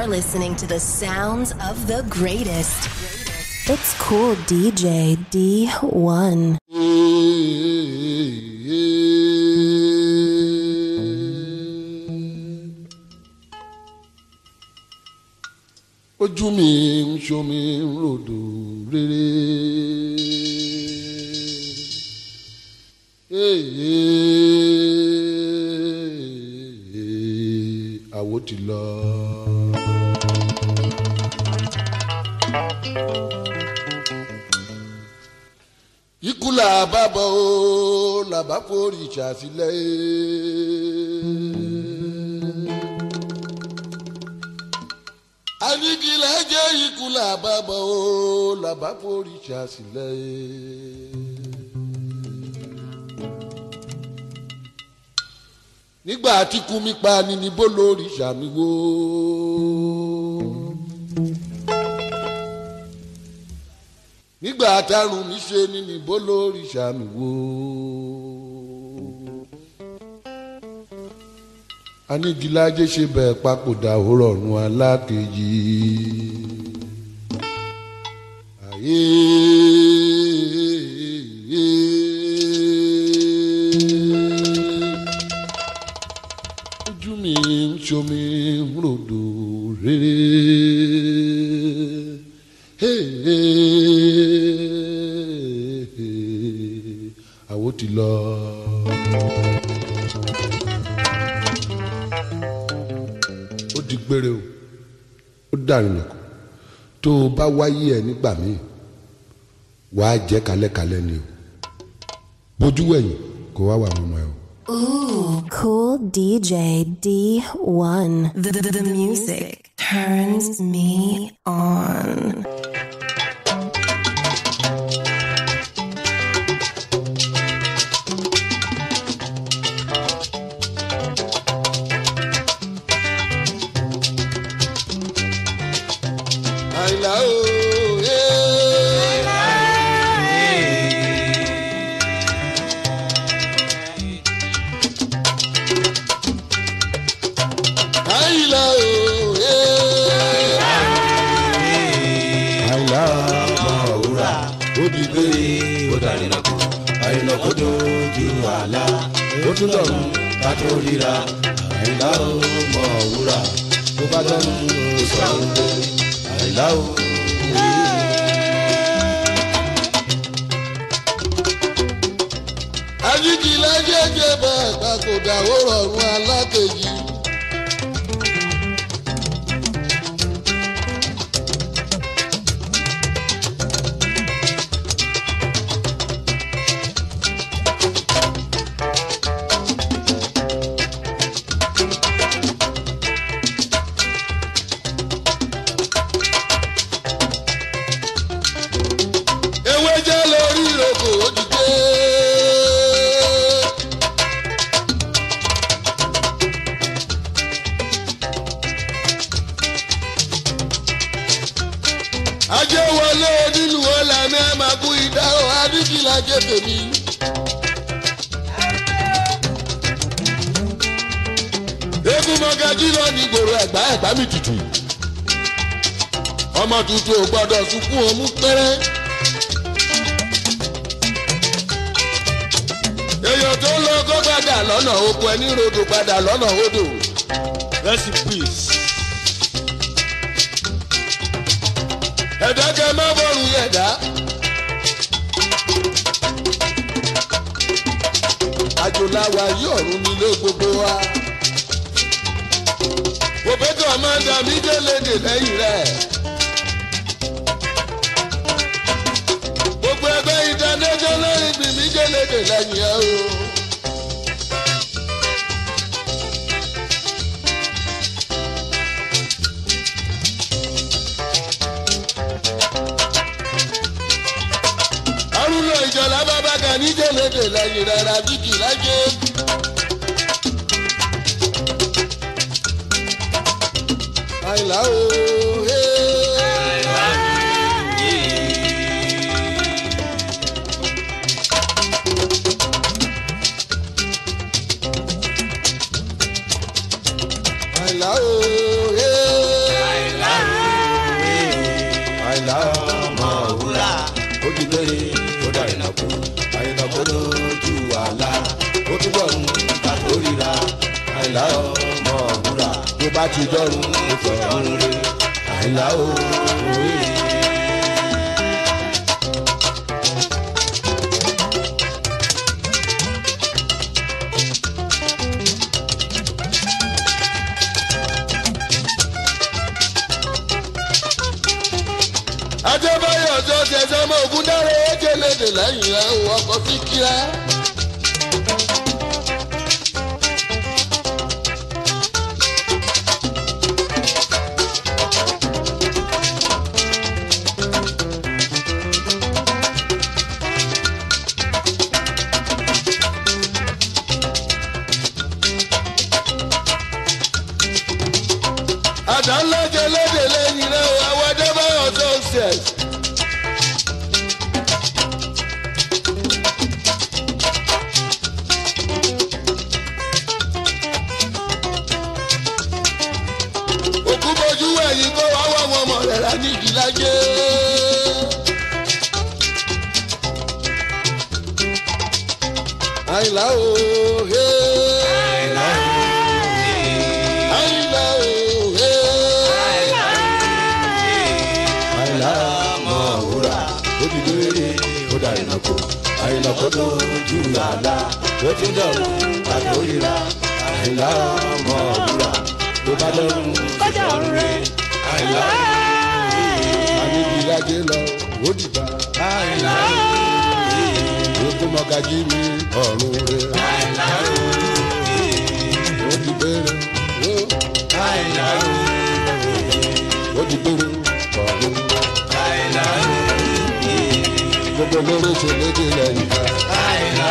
You're listening to the sounds of the greatest. It's cool DJ D1. ojú mi ń ṣomi ń ròdò rere. àwo ti lọ. ikú là bá bọ̀ ó làbá forí ṣàfilẹ̀. anigi lẹ́jẹ̀ ikú làbàbọ̀ o làbá forí ṣàṣìlẹ̀. nígbà tí kú mi pa ni níbo lórí ṣàmì wo. nígbà tárùn mi ṣe ni níbo lórí ṣàmì wo. anigilaje ṣe bẹ́ẹ̀ papòdà òrọ̀rùn alákejì. ayé ojú mi ń ṣomi ń ròdò rere. àwo ti lọ. ó di gbére o ó dàrin nìkan tó o bá wáyé ẹ nígbà míì wàá jẹ kálẹ̀kálẹ̀ ni o bójú wẹ̀yìn kó wá wà mọ́mọ́ ẹ o. Ooh, cool DJ D1. The, the, the music turns me on. àìlá o àìlá o àìlá òwúrà ó di gbé ó dàrínà kù àrínà kó dojú àlá ó tún dọ̀rùn ká tó ríra àrínà ó mọ òwúrà tó bá dánú ó sọ wípé àrínà ó. àjíkìlá jẹjẹ bẹ́ẹ̀ papòdà ó rọrùn alákejì. ewé jẹ́ lórí ìrókò ó ti dé. ajé wọlé nílùú ọ̀làmì ẹ̀ máa kú ìdáhùn adíkìlá jẹ́ tèmi. eégún mọ́gájí lọ ní gbòòrò ẹ̀gbá ẹ̀gbá mi tutù. ọmọ tuntun ò gbọ́dọ̀ sunkún òmù pẹ́rẹ́. èèyàn tó lọ kó padà lọ́nà oko ẹni rodò padà lọ́nà odò. rest in peace. ẹ̀dá kẹ́ má bọ̀rùn ẹ̀dá. àjò làwà yí ọ̀run nílé gbogbo wa. òbẹ́tọ̀ máa ń dà mí délédè lẹ́yìn rẹ̀. gbogbo ẹgbẹ́ international ìgbìn mí délédè lẹ́yìn ẹ̀ o. arúgbó ìjọba bàbá kan ní délédè lẹ́yìn rẹ̀ ràbíkì lájẹ́. àìlá o. àìlá o. gbére ó dà ìnàkú àìnàkó lójú àlá ó túbọ̀ ń ta tó ríra àìlá ọmọ òwúrà tó bá ti dọ́rùn ó fọ̀rùn rè àìlá òwúrè. adébáyọ̀ tó ṣẹ̀ṣẹ̀ mọ ògùn dáre éjè lédè lẹ́yìn ẹ̀ ń ọkọ̀ sí kíá. àdánlẹ́jẹ̀ lédè lẹ́yìn ẹ̀ ń àwọn adébáyọ̀ tó ṣẹ̀. òkú bojú ẹ̀yìn kó wá wá wọn mọ̀ rẹ̀ rà ní ìdílájẹ́. àyìnlá o he. àyìnlá o he. àìlá ọmọ òwúrà ó ti gbére ó dà ìnàkó àìnàkó lójú àlá ó ti dọ̀rùn ta tó ríra àìlá ọmọ òwúrà tó bá dọ̀rùn ó fọ̀rùn rè àìlá àní ìdílájẹ́ lọ ó dìgbà. àìlá ogun mọ̀gájí mi ọ̀run rẹ̀. ó ti bẹ̀rẹ̀ ó àìlá ó ti bẹ̀rẹ̀ ọ̀run. àìlá gbogbo lórí ṣe lédè lẹ́yìn ká. àìlá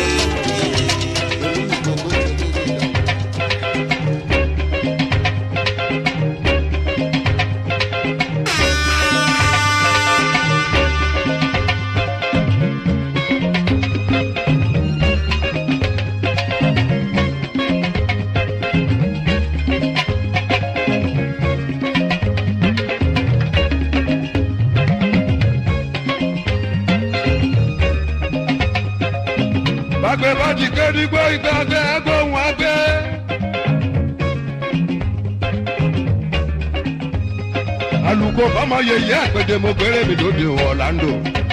bàgbẹ́ bá ti ké dígbò ìgbàgbẹ́ agbóhùn àgbẹ̀. alùkò fọmọ yẹyẹ àgbẹ̀dẹ mo gbére mi lóde ọ̀làǹdò.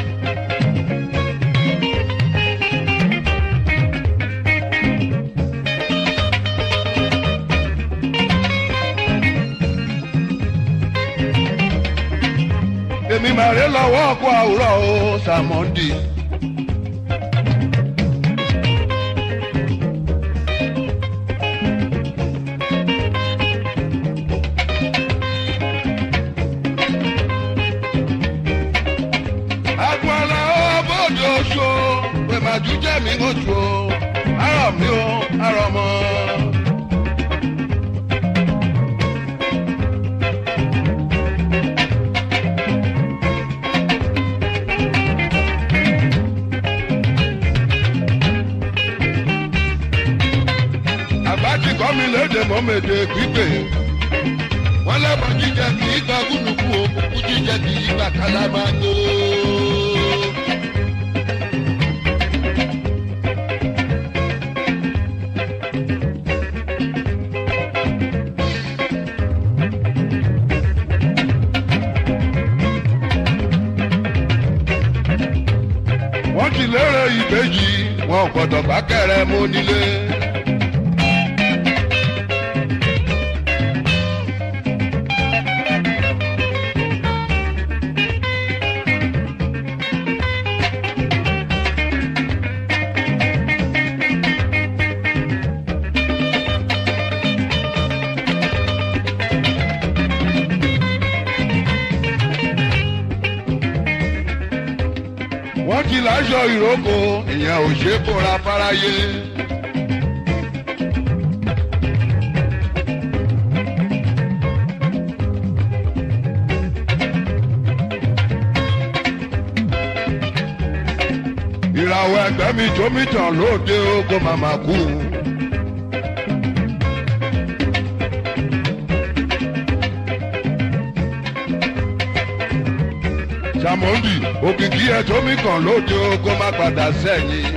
èmi màrí lọ́wọ́ ọkọ̀ àwùrọ̀ o sàmọ́ndì. agbala ọbọdọ oṣù pèmàdù jẹmí oṣù arọ mi o arọ mọ. àgbà ti kọ́ mi léde mọ́mẹ́dẹ́ gbígbé wọ́n lẹ́bọ̀ jíjẹ kì í gba gúdùkú òkùnkùn jíjẹ kì í gba kálámágó. wọ́n ti lérè ìbejì wọn ò gbọ́dọ̀ bá kẹrẹ mú nílé. wọ́n ti láṣọ ìrókò ìyẹn ò ṣe é kóra fáráyé. ìràwọ̀ ẹgbẹ́ mi tó mi tàn lóde ogun màmá kú. àmọ́ndì òkìkí ẹ̀ tó mi kàn lóde o kó má padà sẹ́yìn.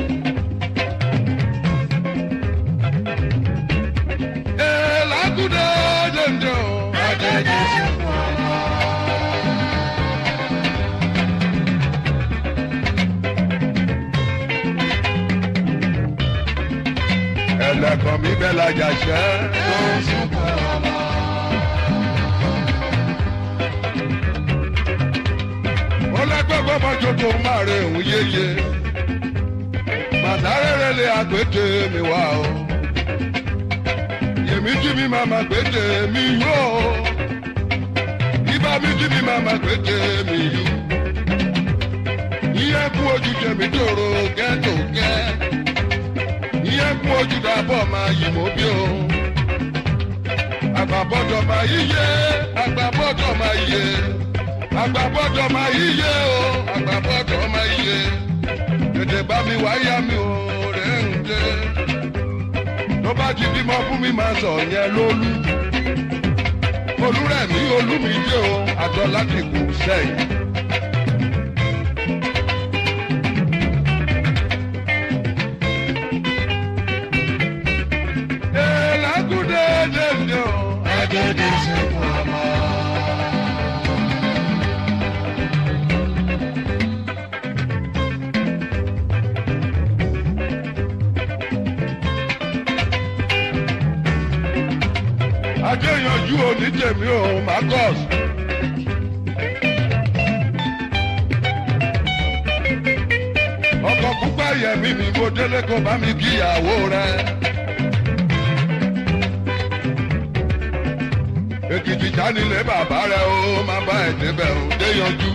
Ee, lágùdé dèndé o. Adéjì sí fún ọmọ. ẹlẹ́kàn mi bẹ́ẹ̀ lajà ṣẹ́. ó lẹ́gbẹ́ gbọ́mọ tuntun máa rẹ òun yéye. màtárẹ́rẹ́ lé àgbètè mi wá o. yèmí jí mi máa ma gbètè mi yó o. ibà mi jí mi máa ma gbètè mi yó. iye kú ojú jẹ̀mí tòrò gẹ́tògẹ́ ìyẹn kún ojú dàbọ̀ máa yí mọ́ bí o. àgbàbọ̀dọ̀ máa yíyé àgbàbọ̀dọ̀ máa yíyé àgbàbọ̀dọ̀ máa yíyé o àgbàbọ̀dọ̀ máa yíyé tètè bá mi wáyà mi ò rẹ̀ ń dé. tó bá ti bímọ fún mi máa sọ yẹn lólú. olúrẹ̀mí olúmídé o àjọ láti kù sẹ́yìn. Elagude dende o, agede se mama. Adéyanjú onítèmi o, Marcus. Ọkọ̀ púpọ̀ yẹ̀mí mi mo délé kó bá mi kíyàwó rẹ̀. èkìtì jánilé bàbá rẹ ó máa bá ẹ débẹ̀ ó dé yanjú.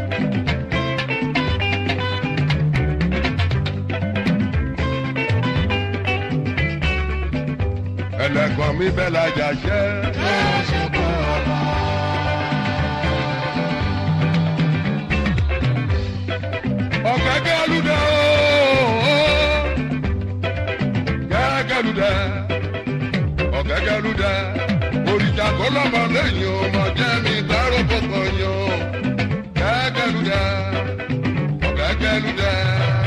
ẹlẹ́gàn mi bẹ́ẹ̀ lajà ṣẹ́. ọ̀gẹ́gẹ́ lúdẹ ó gẹ́gẹ́ lúdẹ ọ̀gẹ́gẹ́ lúdẹ òrìṣà kó lọ́mọ lẹ́yìn ọmọ jẹ́ mi dárò kọ̀kọ̀ yan gẹ́gẹ́lúdẹ gẹ́gẹ́lúdẹ.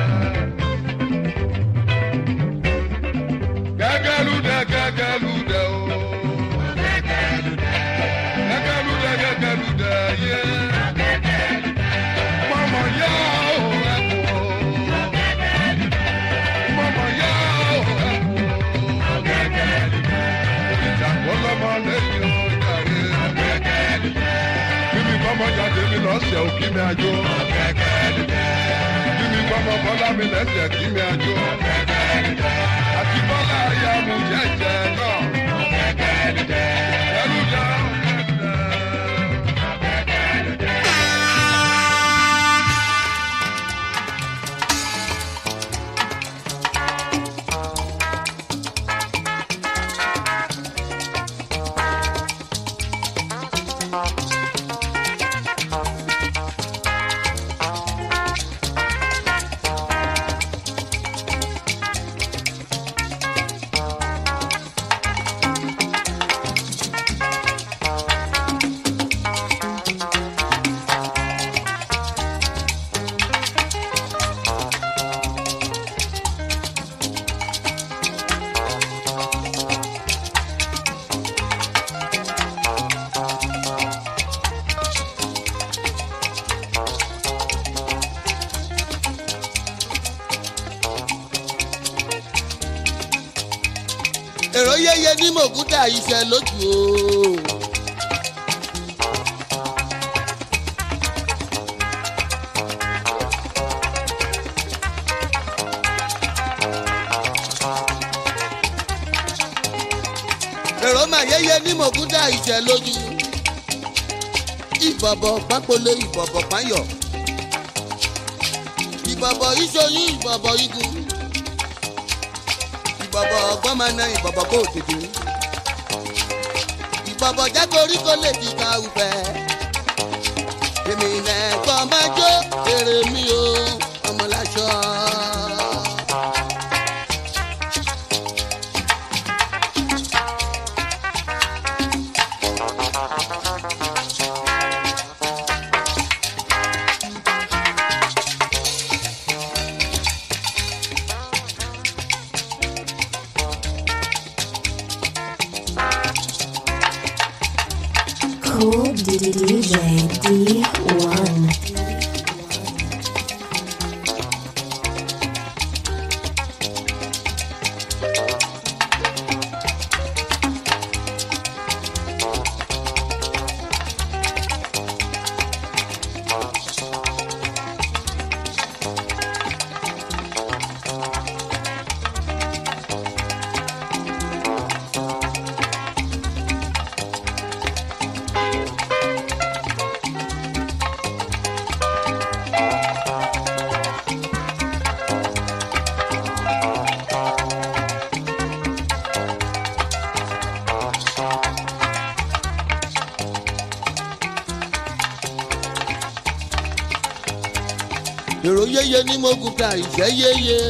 gẹ́gẹ́lúdẹ gẹ́gẹ́lúdẹ o. gẹ́gẹ́lúdẹ gẹ́gẹ́lúdẹ yé. mọ̀mọ́ yá o ẹ̀kú o. mọ̀mọ́ yá o ẹ̀kú o. òrìṣà kó lọ́mọ lẹ́yìn ọjà rẹ̀. Bíbí kọ́mọ jáde mi lọ́sẹ̀ ò kí mi àjò. Bíbí kọ́mọ bọ́lá mi lẹ́sẹ̀ kí mi àjò. Àti bọ́lá ayá mu jẹ́jẹ́ náà. Ẹrú jà èrò yẹyẹ ní mògúdà iṣẹ́ lójú o. èrò mà yẹyẹ ní mògúdà iṣẹ́ lójú. ìbọ̀bọ̀ pápolo ìbọ̀bọ̀ páyọ̀. ìbọ̀bọ̀ ìṣoyún ìbọ̀bọ̀ igun ìbọ̀bọ̀ ọgbọ́n máa na ìbọ̀bọ̀ kó tètè. ìbọ̀bọ̀ jágorí kó lè di ká ufẹ́. èmi nẹ̀kọ́ máa jó èrè mi o ọmọláṣọ. cool DJ D1. èrò yéye ní mo gùn ká ìṣẹ́ yéye.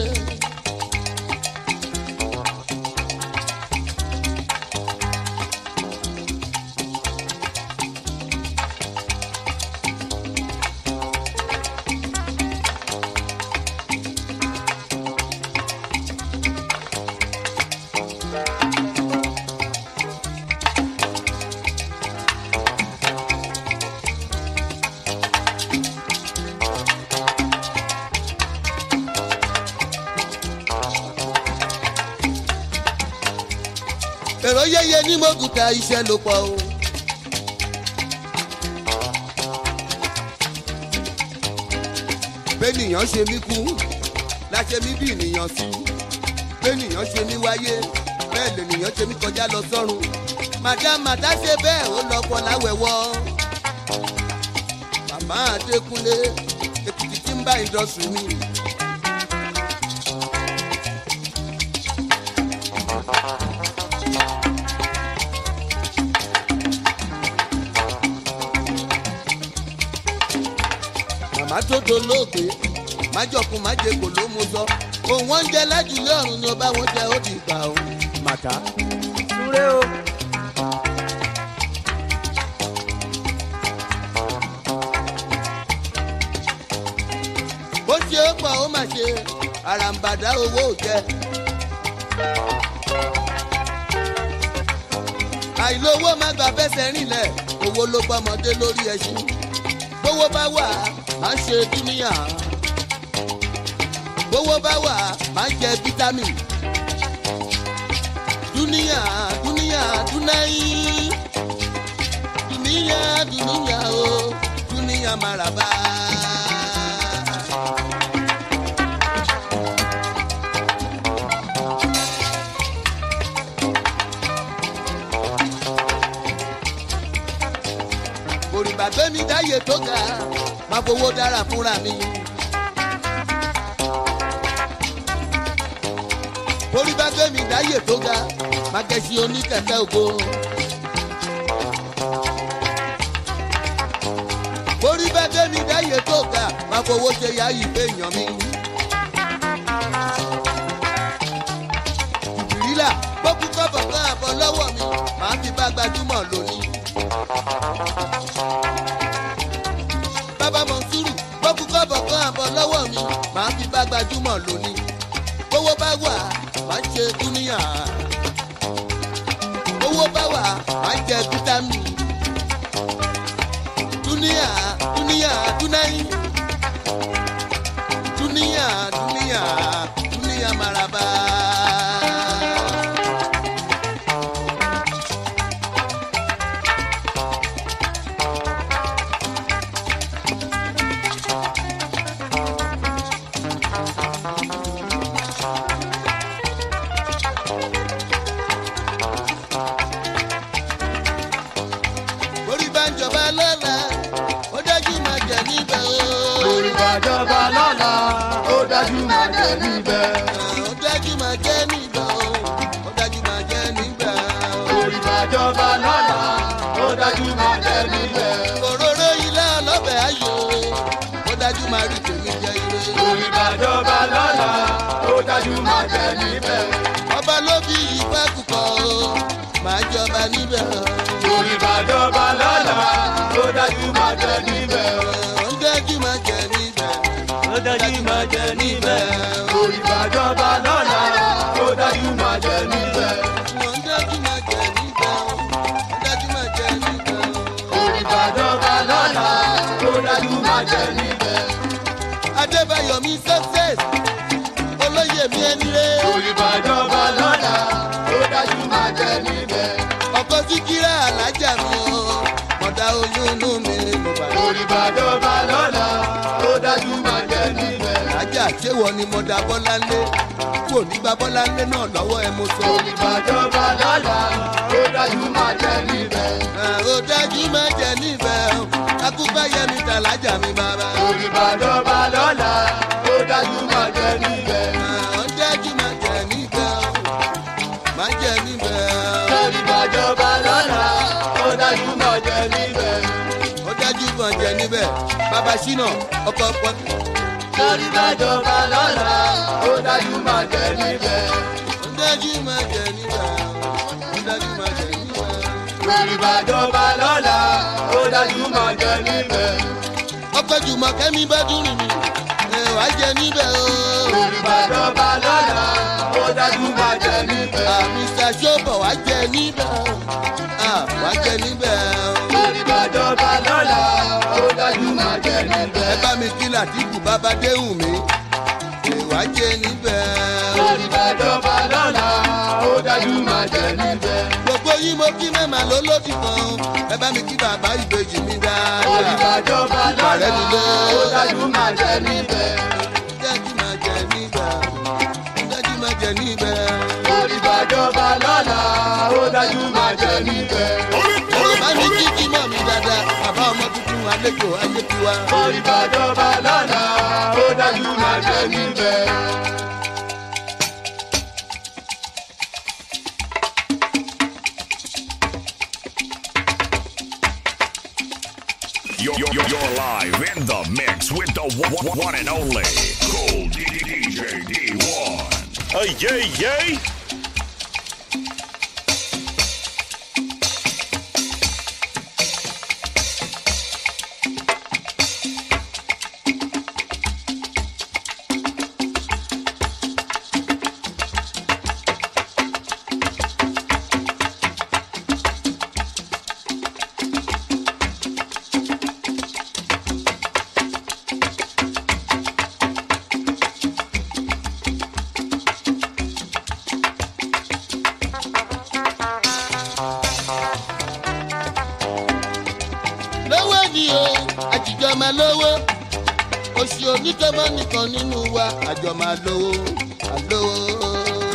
èrò yéye ní mo gùn ká iṣẹ́ ló pọ̀ o. bẹ́nìyàn ṣe mí kú láṣẹ mí bí ènìyàn sí bẹ́nìyàn ṣe mí wáyé bẹ́ẹ̀ lènìyàn ṣe mí kọjá lọ sọ́run madam màdá ṣe bẹ́ẹ̀ ó lọ́kọ̀ láwẹ̀wọ́ màmá adékúnlé èkìtì tí ń bá ìdọ̀sùn mi. màmá tó dolóògbé májọkun májèkò ló mú sọ òun wọn jẹ lájúlé ọrùn ni ọba wọn jẹ ó ti gbà ó. màtá súré o. bó ṣe é pọ̀ ó mà ṣe àràǹbàdà owó ò jẹ. àìlówó má gbà fẹsẹ̀ rìnlẹ̀ owó ló gbọ́mọdé lórí ẹṣin bówó bá wà á ṣe dúníyà bówó bá wà á jẹ fítámì dúníyà dúníyà dúnáyì dúníyà dúníyà o dúníyà màràbá. òrìbà gbẹ́mí dáyé tó ga máa fowó dára fúnra mi. òrìbà gbẹ́mí dáyé tó ga máa kẹ́sí oníkẹ̀kẹ́ ògo. òrìbà gbẹ́mí dáyé tó ga máa fowó ṣe yá ìfẹ́ èèyàn mi. ìbírílà gbókú kọ́bọ̀ kan àbọ̀ lọ́wọ́ mi màá fi bá gbajúmọ̀ lónìí. bàbá mọ̀nsúrù gbókú kọ́bọ̀ kan àbọ̀ lọ́wọ́ mi màá fi bá gbajúmọ̀ lónìí. owó bá wà máa ń ṣe dúníyà. owó bá wà máa ń jẹ fítámì. dúníyà dúníyà dúnáyì. dúníyà dúníyà dúníyà maraba. orí bá ń jọba lọ́la ó dájú máa jẹ níbẹ̀ o. orí bàjọba lọ́la ó dájú máa jẹ níbẹ̀. ó dájú máa jẹ níbẹ̀ o. ó dájú máa jẹ níbẹ̀ o. orí bàjọba lọ́la ó dájú máa jẹ níbẹ̀. òróró ilé ọlọ́bẹ̀ ayò ó dájú máa rí tèmi jẹ ire. orí bàjọba lọ́la ó dájú máa jẹ níbẹ̀. ọba ló bí ìfẹ́ kúkọ o máa jọba níbẹ̀ o. orí bàjọba lọ́la ó dájú máa jẹ níbẹ̀. ó dájú máa jẹ níbẹ̀ ó dájú máa jẹ níbẹ̀. o. orí bàjọba mi success olóyè mi ẹni rẹ olùbàdànbà lọ́la ó dájú máa jẹ níbẹ̀. ọkọ síkírà alájà mi o mọ̀dá oyún inú mi mo bà lọ. olùbàdànbà lọ́la ó dájú máa jẹ níbẹ̀. alájà ṣéwọ ni mọ̀dá bọ́láńlé kò ní gba bọ́láńlé náà lọ́wọ́ ẹ mo sọ. olùbàdànbà lọ́la ó dájú máa jẹ níbẹ̀. ó dájú má jẹ níbẹ̀ o akúfẹ́ yẹmi tàlájà mi bàbá. olùbàdànbà lọ́la ó dájú máa jẹ níbẹ̀. ó dájú má jẹ níbẹ̀ o má jẹ níbẹ̀ o. olùbàdànbà lọ́la ó dájú máa jẹ níbẹ̀. ó dájú má jẹ níbẹ̀ bàbá ṣínà ọkọ̀ pọ̀. olùbàdànbà lọ́la ó dájú máa jẹ níbẹ̀. ó dájú má jẹ níbẹ̀ o ó dájú má jẹ níbẹ̀ o. olùbàdànbà lọ́la ó dájú máa jẹ níbẹ̀. ọpẹ jùmọ̀ kẹ́mi bá dùn mí ẹ wá jẹ níbẹ̀ o. olùbàdànbà lọ́la ó dájú máa jẹ níbẹ̀. mr sobo wá jẹ níbẹ̀ o Ah, wá jẹ níbẹ̀ o. olùbàdànbà lọ́la ó dájú máa jẹ níbẹ̀. ẹ bá mi kí làtìkù bàbá déhùn mi ẹ wá jẹ níbẹ̀ o. olùbàdànbà lọ́la ó dájú máa jẹ níbẹ̀. gbogbo yín mo kí mẹ́mà lólódì kan ẹ bá mi kí bàbá ìbejì mi dáadáa. olùbàdànbà lọ́la ó dájú máa jẹ níbẹ̀. dájú máa jẹ níbẹ̀ o. dájú máa jẹ níbẹ̀ o. olùbàdànbà lọ́la ó dájú máa jẹ níbẹ̀. bá mi kí kí mọ̀ mi dáadáa bàbá ọmọ tuntun àlejò ayé tiwa. olùbàdànbà lọ́la ó dájú máa jẹ níbẹ̀. You're, you're, you're live in the mix with the one, one- one and only Cool DJ D1. Hey, yay, yay! lówó ni o àjìjọ máa lówó oṣù onítọ́mọ́ nìkan nínú wa àjọ máa lówó àlówó.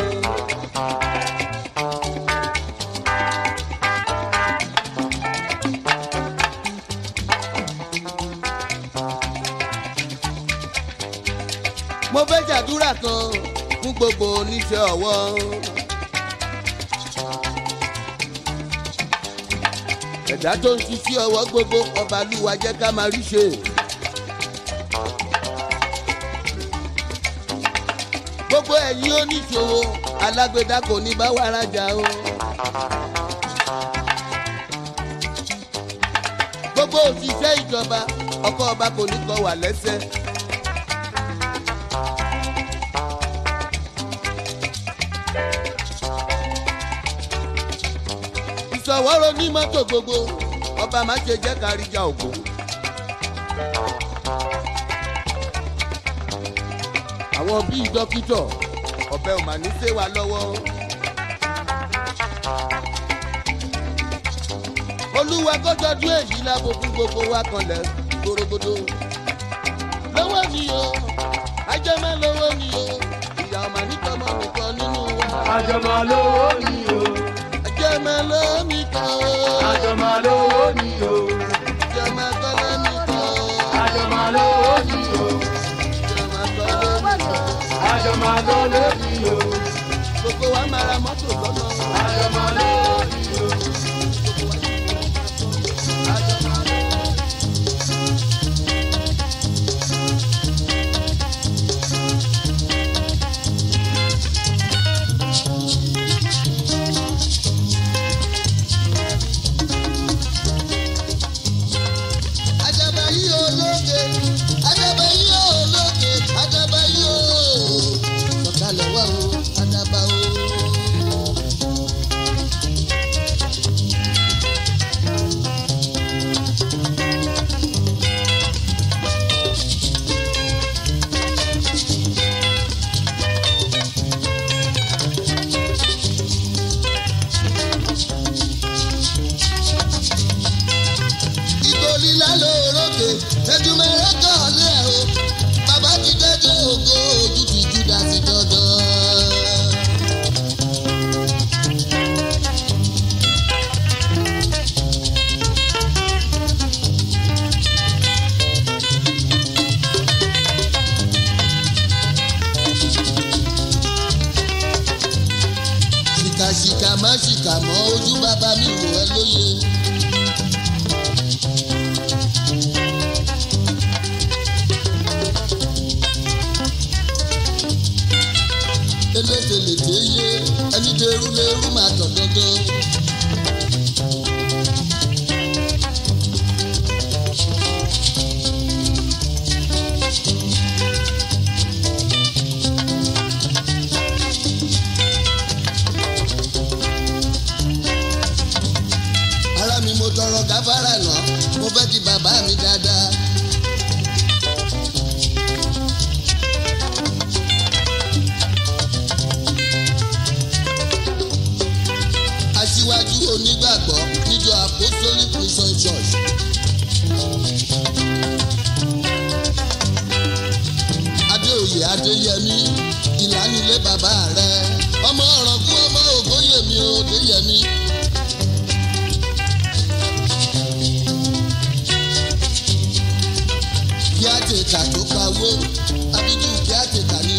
mo fẹ́ ṣàdúrà kan fún gbogbo oníṣẹ́ ọwọ́. ẹ̀dá tó ń ṣiṣẹ́ ọwọ́ gbogbo ọba lúwa jẹ́ ká máa rí ṣe. gbogbo ẹ̀yin oníṣòwò alágbèdá kò ní bá wa rajà o. gbogbo òṣìṣẹ́ ìjọba ọkọ̀ ọba kò ní kọ wà lẹ́sẹ̀. ìṣọwọ́rọ̀ ní mọ́tò gbogbo ọba má ṣe jẹ́ káríjà ògo. àwọn bíi dókítà ọbẹ̀ ò mà ní ṣe wa lọ́wọ́. olúwa kó tọdún èyí lábo fún gbogbo wa kanlẹ̀ gbòrògbòdò. lọ́wọ́ ni o ajẹ́mẹ́ lọ́wọ́ ni o ìyá ọmọ nítọ́mọ nìkan nínú wa. àjọmọ̀ lówó ni o ajẹ́mẹ́ lọ́wọ́ nìkan o. àjọmọ̀ lówó ni o ajẹ́mẹ́ kọ́lẹ́ nìkan o. àjọmọ̀ lówó ni o ajẹ́mẹ́ kọ́lẹ́ nìkan o. àjọmọ̀ lówó ni o gbogbo wa máa ra mọ́tò lọ́nà. àjọmọ̀ lówó ni o. kà mọ́ ojú bàbá mi wò ẹ́ lóye. elételèté yé ẹni dẹrú lérú máa tọ̀ dandan. ara mi mo tọrọ gáfárà náà mo fẹ́ di bàbá mi dáadáa. aṣíwájú onígbàgbọ́ níjọ apostolic mission church. adéoyè adéyẹmí ìlànilé bàbá rẹ ọmọ ọ̀rọ̀kú ọmọ ògbóyèmí òdéyẹmí. kí á tètà tó pawó abíjú kí á tètà ní.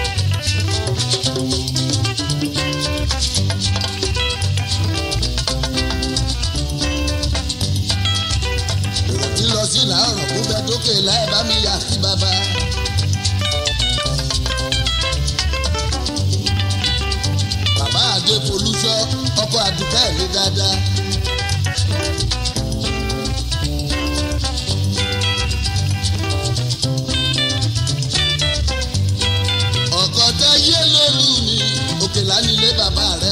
èrò tí lọ sí làárọ̀ kó bẹ tókè láì bá mi yà sí bàbá. bàbá adé folúṣọ ọkọ àdùkẹ́ mi dáadáa. ọkọ tẹ yé lólu mi òkè lánilé bàbá rẹ.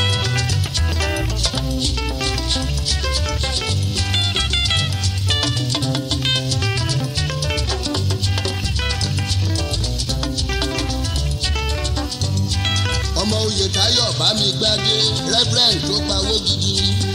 ọmọ oyè táyọ̀ bá mi gbádé rẹ́fúrẹ́ǹd tó pawó gidi.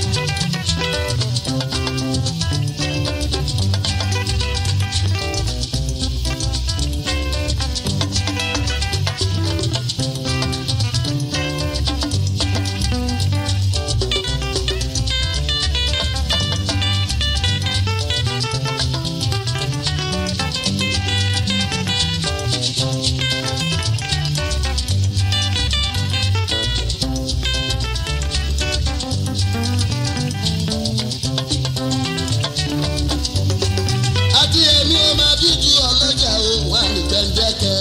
àti èmi ò máa bí ju ọlọ́jà òun àmì gbẹ̀ǹdẹ́kẹ́.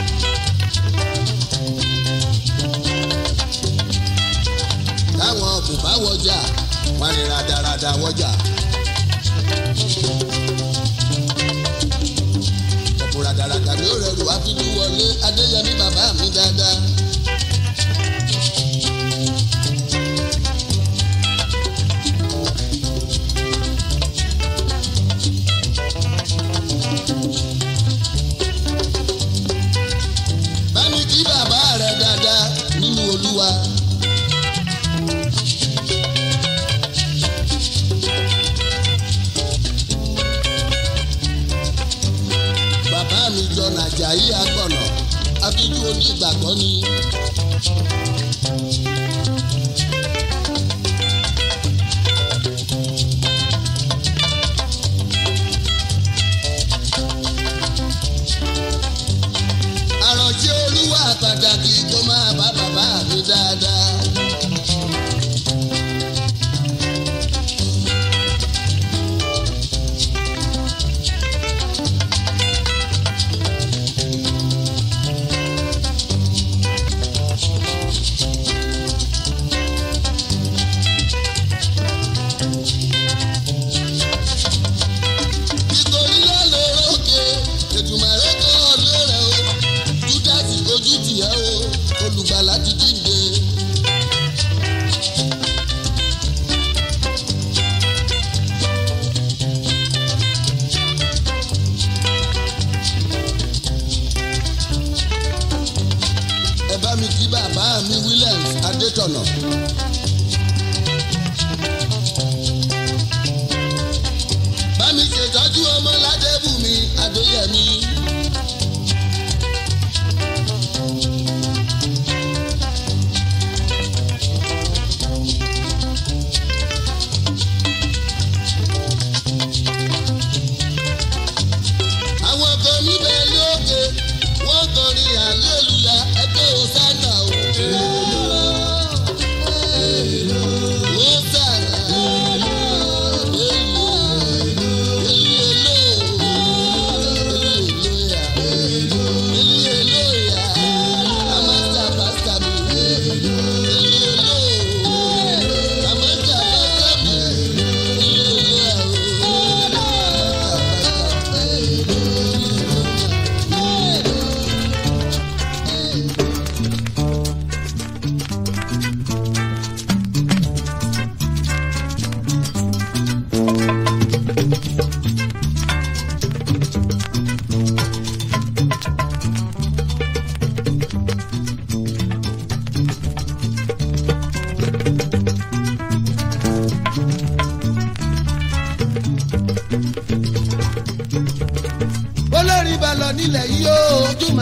táwọn ọkùn bá wọjà wọn ni radarada wọjà. ọ̀pọ̀ radarada ni ó rẹrù àfijù wọlé adéyẹmí bàbá mi dáadáa. bámi kí bàbá rẹ dáadáa nínú olúwa. bàbá mi jọ nàjàyí agbọ̀nà abíjú onígbàgbọ́ ni. àròjẹ́ olúwa pàtàkì tó máa bá bàbá mi dáadáa.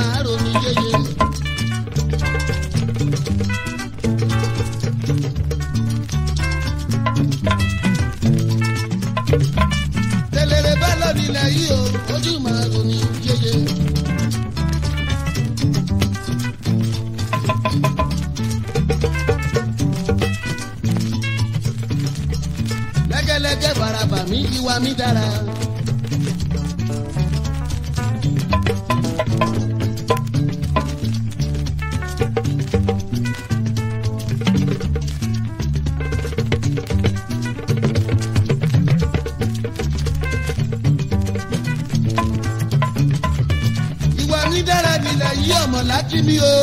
máa ronú yéye. tẹlẹrẹ bá lọ nílẹ̀ yìí o ojú máa ronú yéye. lẹ́gẹ́lẹ́gẹ́ baraba mi ìwà mi dára. ìwà mi dára nílẹ̀ yí ọmọ láti mi o.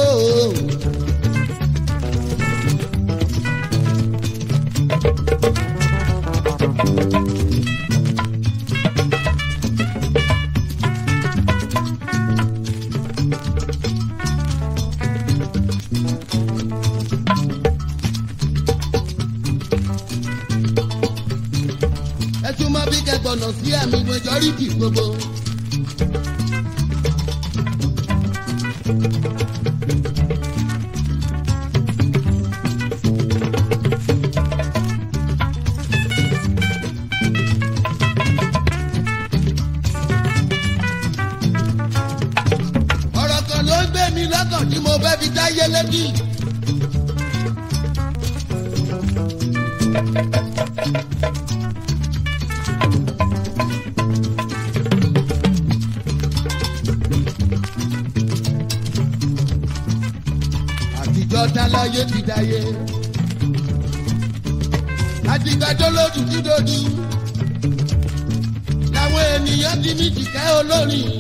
ẹ tún mọ bí kẹgbọnà sí àmì majority gbogbo. ọ̀rọ̀ kan ló ń gbé mi lọ́kàn tí mo fẹ́ fi dáyé létí. àtijọ́ táláyé ti dáyé. àtìgbàjọ́ lójú dídòdú. làwọn ènìyàn ti ní tìkẹ́ olórin.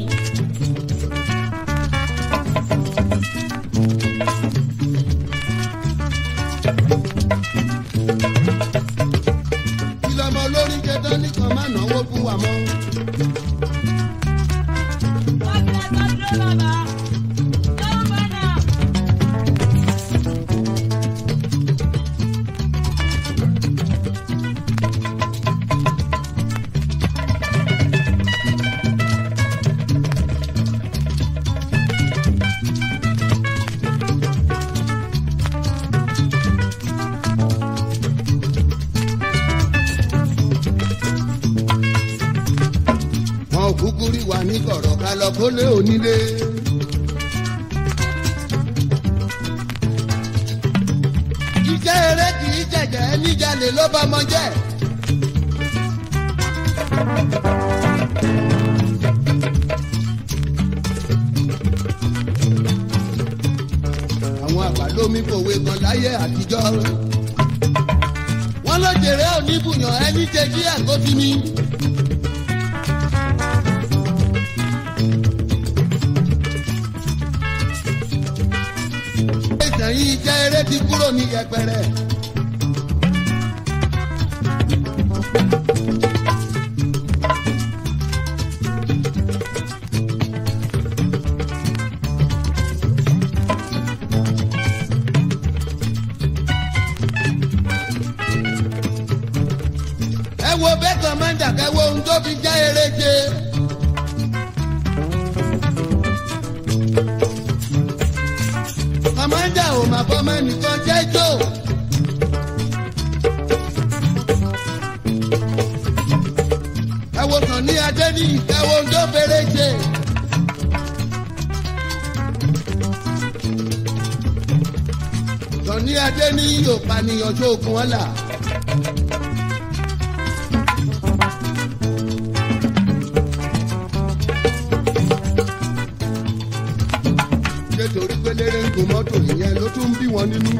kí lọmọ olórin kẹtọ nìkan má náwó fún wa mọ́. wọn ò kúkú rí wa ní kọ̀rọ̀ ká lọ kólé onílé. iṣẹ́ eré kì í jẹ̀jẹ̀ níjàlè ló bá mọ jẹ́. àwọn àgbà lómi kòwe kan láyé àtijọ́. wọ́n ló jèrè oníbùyàn ẹni jẹ́ kí àgọ́sí mi. ìtàn yìí jẹ́ eré tí kúrò ní yẹpẹrẹ. ẹ wo bẹ́ẹ̀ kọ́mọ́ndà kẹ́ wo ohun tó fi já eré ṣe. kọ́mọ́ndà ò mà fọmọ nìkan jẹ́ jò. ẹ wo kàn ní adé ní ìkẹwò ohun tó fèrè ṣe. kàn ní adé ní òpànìyàn tó ogun ọ̀la. nítorí pé lérè ń gun mọ́tò ìyẹn ló tún ń bí wọn nínú.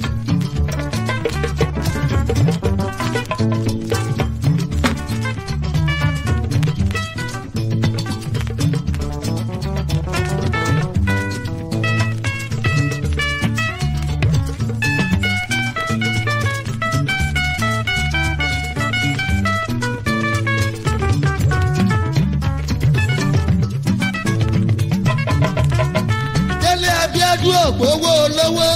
délé abíádùn ògbówó olówó.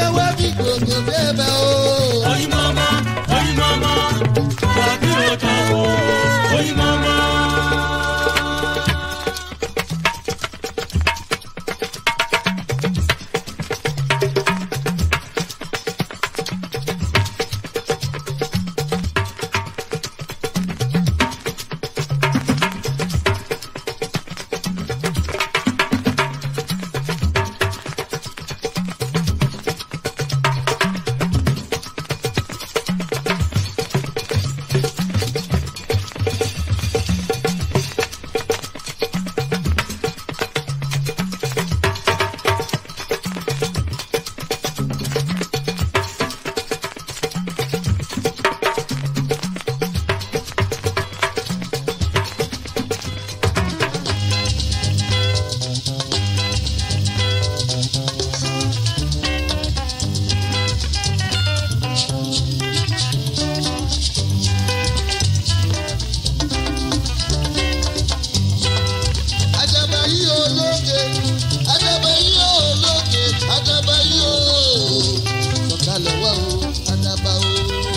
wá bí gbogbo débẹ̀ o. Oyin mama, oyin mama, wàbí ọjà o, oyin mama. Àdàbà yìí ológe, àdàbà yìí ológe, àdàbà yìí o. Sọ̀kalẹ̀ wá o, àdàbà o.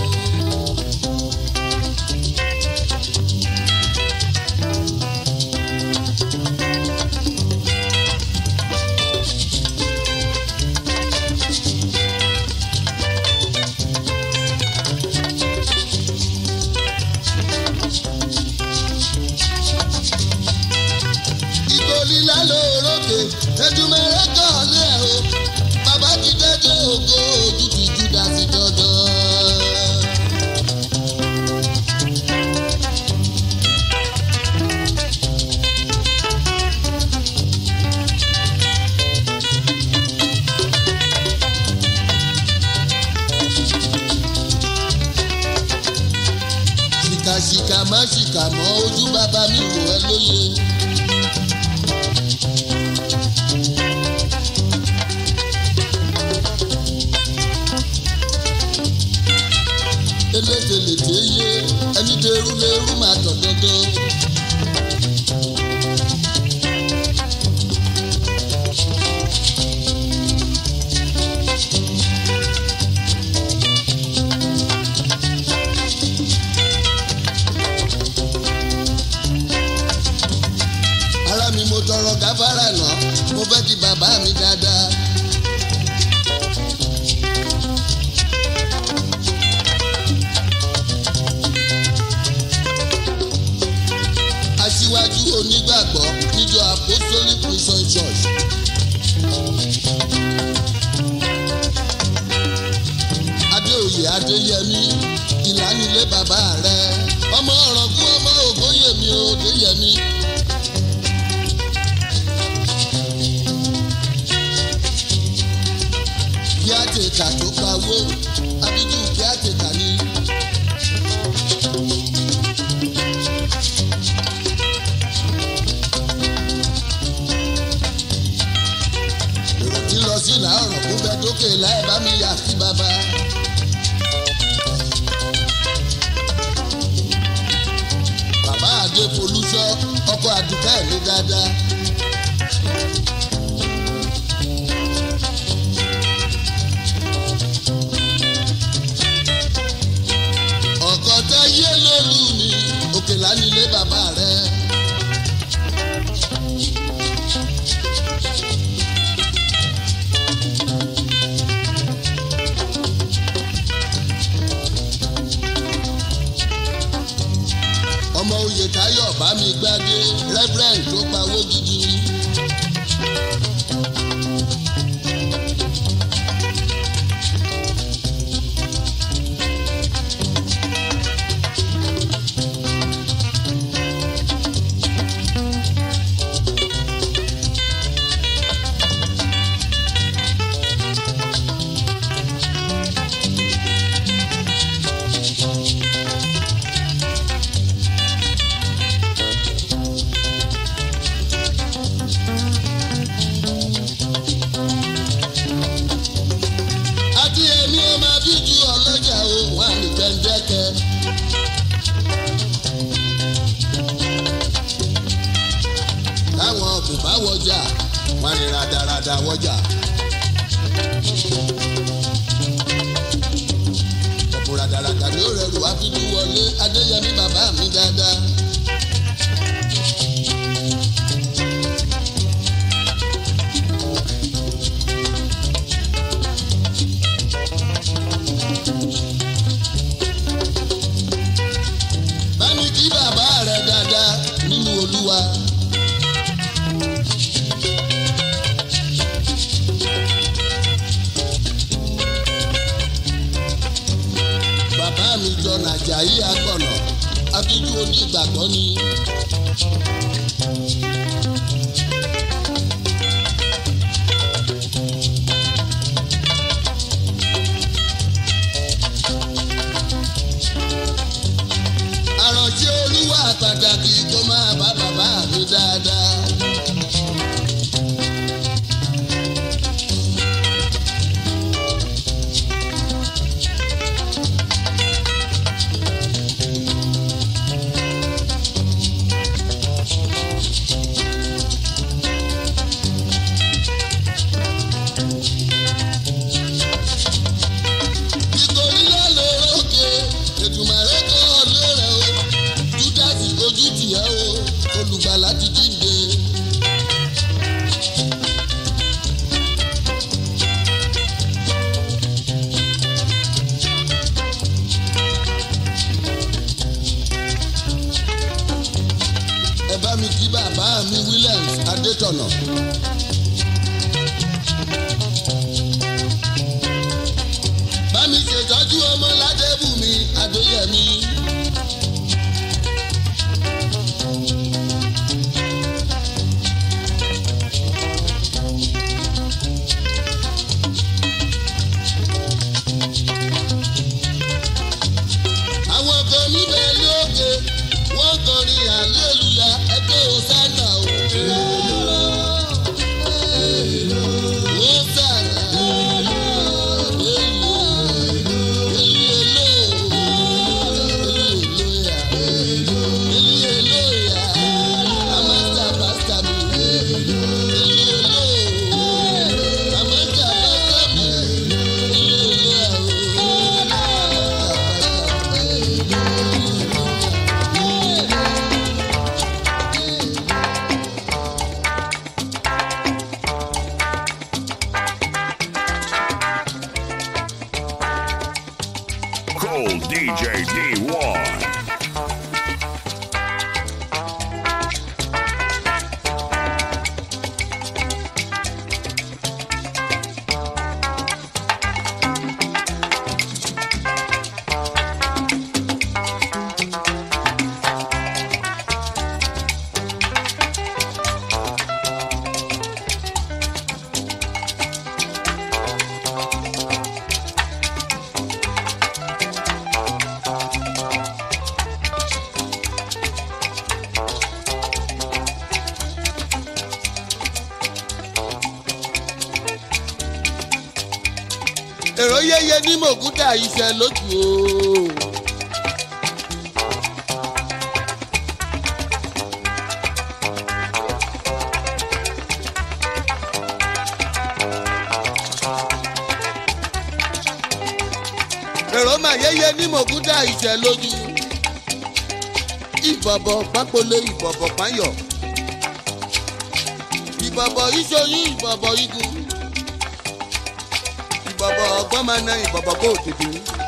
ìgòlì lálẹ́ òrókè ẹ̀dùnmẹ̀rẹ̀ kọ́ọ̀lẹ́ ẹ̀ o bàbá ti dẹ́jọ́ ògo ojú ti júdà sí dandan. ṣìkàṣìkà má ṣìkà mọ́ ojú bàbá mi wò ẹ́ lóye. elételèté yé ẹni dẹrú lẹrú máa tọ̀ dandan. ara mi mo tọrọ gáfárà náà mo fẹ́ kí bàbá mi dáadáa. aṣíwájú onígbàgbọ́ níjọ apostolic prison church. adéoyè adéyẹmí ìlànilé bàbá rẹ ọmọ ọ̀rọ̀gún ọmọ ògbóyèmí òdéyẹmí. kí á tètà tó pawó abidjan kí á tètà ní. èrò tí lọ sí ìlà ọ̀rọ̀ kó bẹ dókè láì bá mi yà sí bàbá. bàbá àdé folúṣọ ọkọ àdùkẹ́ mi dáadáa. ọkọ tá yé lólu ni òkè lánilé bàbá rẹ. ọmọ oyè táyọ̀ bá mi gbádé reverend tó pawó gidi. àti èmi ò máa bí ju ọlọ́jà o wà ní gbẹ̀ndẹ́kẹ́. táwọn kò bá wọjà wọn ní radarada wọjà. mi dáadáa. bá mi kí bàbá rẹ dáadáa nínú olúwa. bàbá mi jọ nàjàyí agbọ̀nà akíjú onígbàgbọ́ ni. àròjé olúwa pàtàkì kó máa bá bàbá mi dáadáa. ìkòrí lọ́lọ́ òkè ètùmọ̀rẹ́ kọ́ ọ̀lẹ́ rẹ̀ o júdásì ojú tìẹ́ o olùgbàlà ti jíǹde. ẹ bá mi kí bàbá mi Williams Adétọ̀nà. bá mi ṣètọ́jú ọmọ ládébùmí adéyẹmí. àwọn kan níbẹ̀ lókè wọ́n kọrin àlélúyà ẹgbẹ́ òsánà o. Hosanna. Cool DJ D1. èrò yẹyẹ ní mògúdà iṣẹ́ lójú o. èrò mà yẹyẹ ní mògúdà iṣẹ́ lójú. ìbọ̀bọ̀ pápólé ìbọ̀bọ̀ páyọ̀. ìbọ̀bọ̀ ìṣoyún ìbọ̀bọ̀ igun ìbọ̀bọ̀ ọgbọ́n máa na ìbọ̀bọ̀ kó tètè.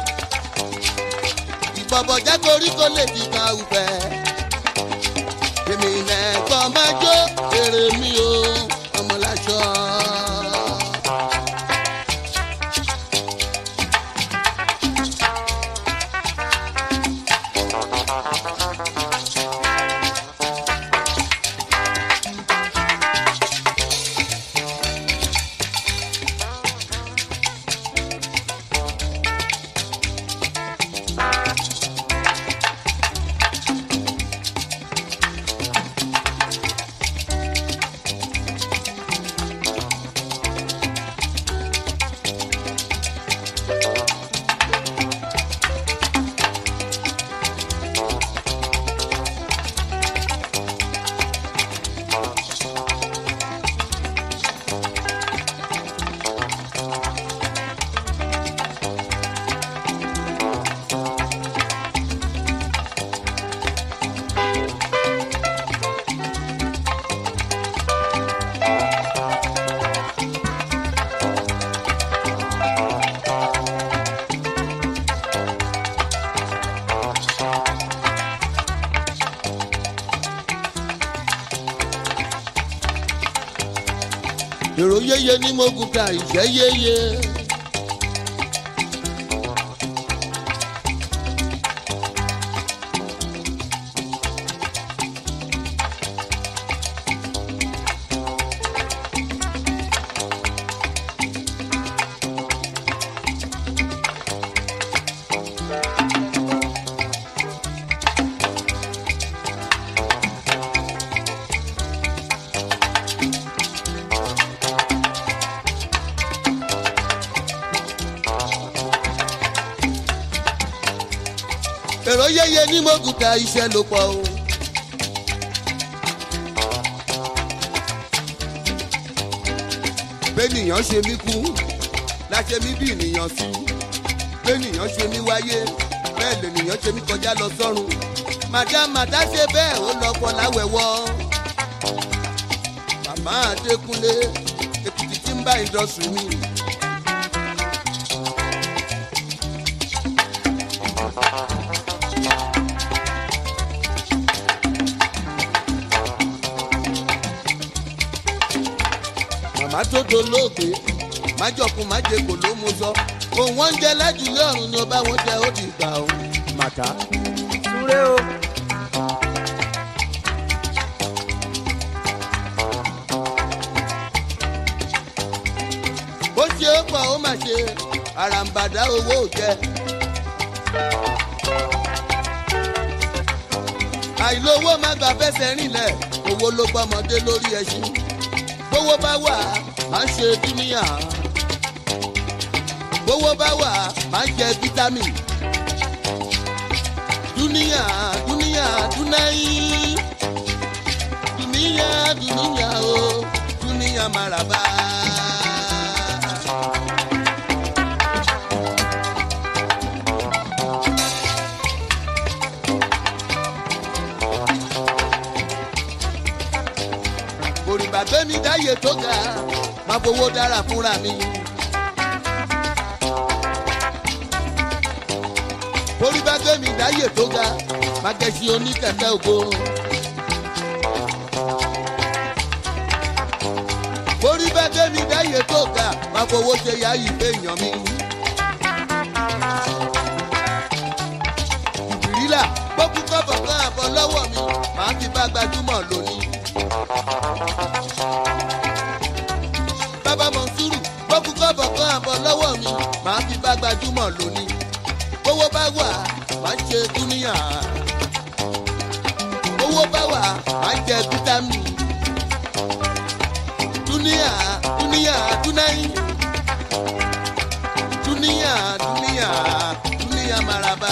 ìbọ̀bọ̀ jẹ́ koríko lè fi kan ùfẹ́. èmi nẹ̀kọ́ máa jó èrè mi o ọmọláṣọ. èrò yéye ní mogun ka ìṣẹ́ yéye. èrò yéye ní mogun ka iṣẹ́ ló pọ̀ o. bẹ́nìyàn ṣe mí kú láṣẹ mí bí ènìyàn sí bẹ́nìyàn ṣe mí wáyé bẹ́ẹ̀ lènìyàn ṣe mí kọjá lọ sọ́run madam màdá ṣe bẹ́ẹ̀ ó lọ pọ̀ láwẹ̀wọ́ màmá adékúnlé èkìtì tí ń bá ìdọ̀sùn mi. màmá tó dolóògbé májọkun májèkò ló mú sọ òun wọn ń jẹ lájúlé ọrùn ni ọba wọn jẹ ó di gbà ó. màtá súré o. bó ṣe é pọ̀ ó mà ṣe àràǹbàdà owó ò jẹ. àìlówó má gbà fẹsẹ̀ rìnlẹ̀ owó ló gbọ́mọdé lórí ẹṣin bówó bá wà má ṣe dúníyà bówó bá wà má jẹ fítámì dúníyà dúníyà dúnáyì dúníyà dúníyà o dúníyà màràbá. òrìbà gbẹ́mí dáyé tó ga máa fowó dára fúnra mi. òrìbà gbẹ́mí dáyé tó ga máa kẹ́sí oníkẹ̀kẹ́ ògo. òrìbà gbẹ́mí dáyé tó ga máa fowó ṣe yáyí fèèyàn mi. ìbírílà gbókùn kọ́bọ̀ kan àbọ̀ lọ́wọ́ mi màá fi bá gbajúmọ̀ lónìí bàbá mọ̀nsúrù gbọ́kú kọ́bọ̀ kan àbọ̀ lọ́wọ́ mi màá fi bá gbajúmọ̀ lónìí owó bá wà má ṣe dúníyà owó bá wà má jẹ fítámì dúníyà dúníyà dúnáyì dúníyà dúníyà dúníyà maraba.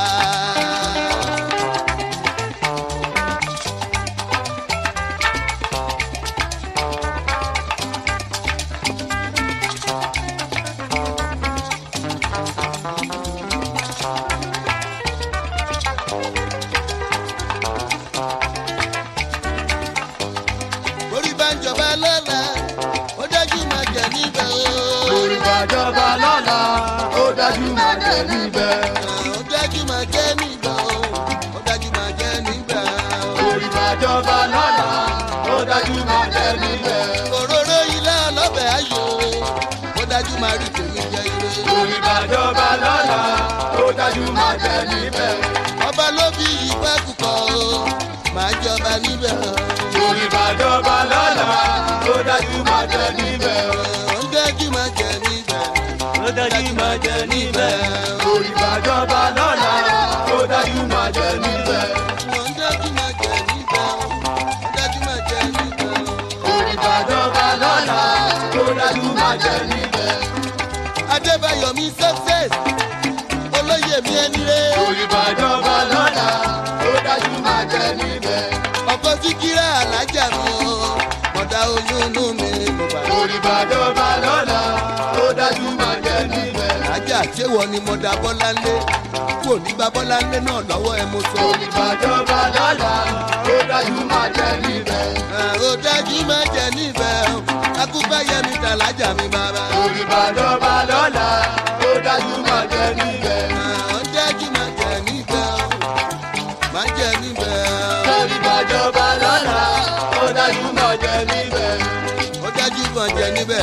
orí bá ń jọba lọ́la ó dájú máa jẹ níbẹ̀ o. orí bàjọba lọ́la ó dájú máa jẹ níbẹ̀. ó dájú máa jẹ níbẹ̀ o. ó dájú máa jẹ níbẹ̀ o. orí bàjọba lọ́la ó dájú máa jẹ níbẹ̀. òróró ilé ọlọ́bẹ̀ ayò ó dájú máa rí tèmi jẹ ire. orí bàjọba lọ́la ó dájú máa jẹ níbẹ̀. ọba ló fi ìgbà kúkọ o máa jọba níbẹ̀ o. orí bàjọba lọ́la ó dájú máa jẹ níbẹ̀. ó dájú máa jẹ níbẹ̀. ó dájú máa jẹ níbẹ̀. orí bàjọba lọ́la ó dájú máa jẹ níbẹ̀. ó dájú máa jẹ níbẹ̀ o. ó dájú máa jẹ níbẹ̀ o. orí bàjọba lọ́la ó dájú máa jẹ níbẹ̀. adébáyọ̀ mi success olóyè mi ẹni rẹ̀. orí bàjọba lọ́la ó dájú máa jẹ níbẹ̀. ọkọ síkírà alájà mi o mọ̀dá oyún inú mi mo bá lọ. orí bàjọba lọ́la ó dájú máa jẹ níbẹ̀. alájà ṣéwọ ni mọ̀dá bọ́láńlé kò ní bá bọ́láńlé náà lọ́wọ́ ẹ mo sọ. orí bàjọba lọ́la ó dájú máa jẹ níbẹ̀. ó dájú máa jẹ níbẹ̀ o akúbáyé mi tàlájà mi bàbá. orí bàjọba lọ́la ó dájú máa jẹ níbẹ̀. ó dájú máa jẹ níbẹ̀ o máa jẹ níbẹ̀ o. orí bàjọba lọ́la ó dájú máa jẹ níbẹ̀. ó dájú máa jẹ níbẹ̀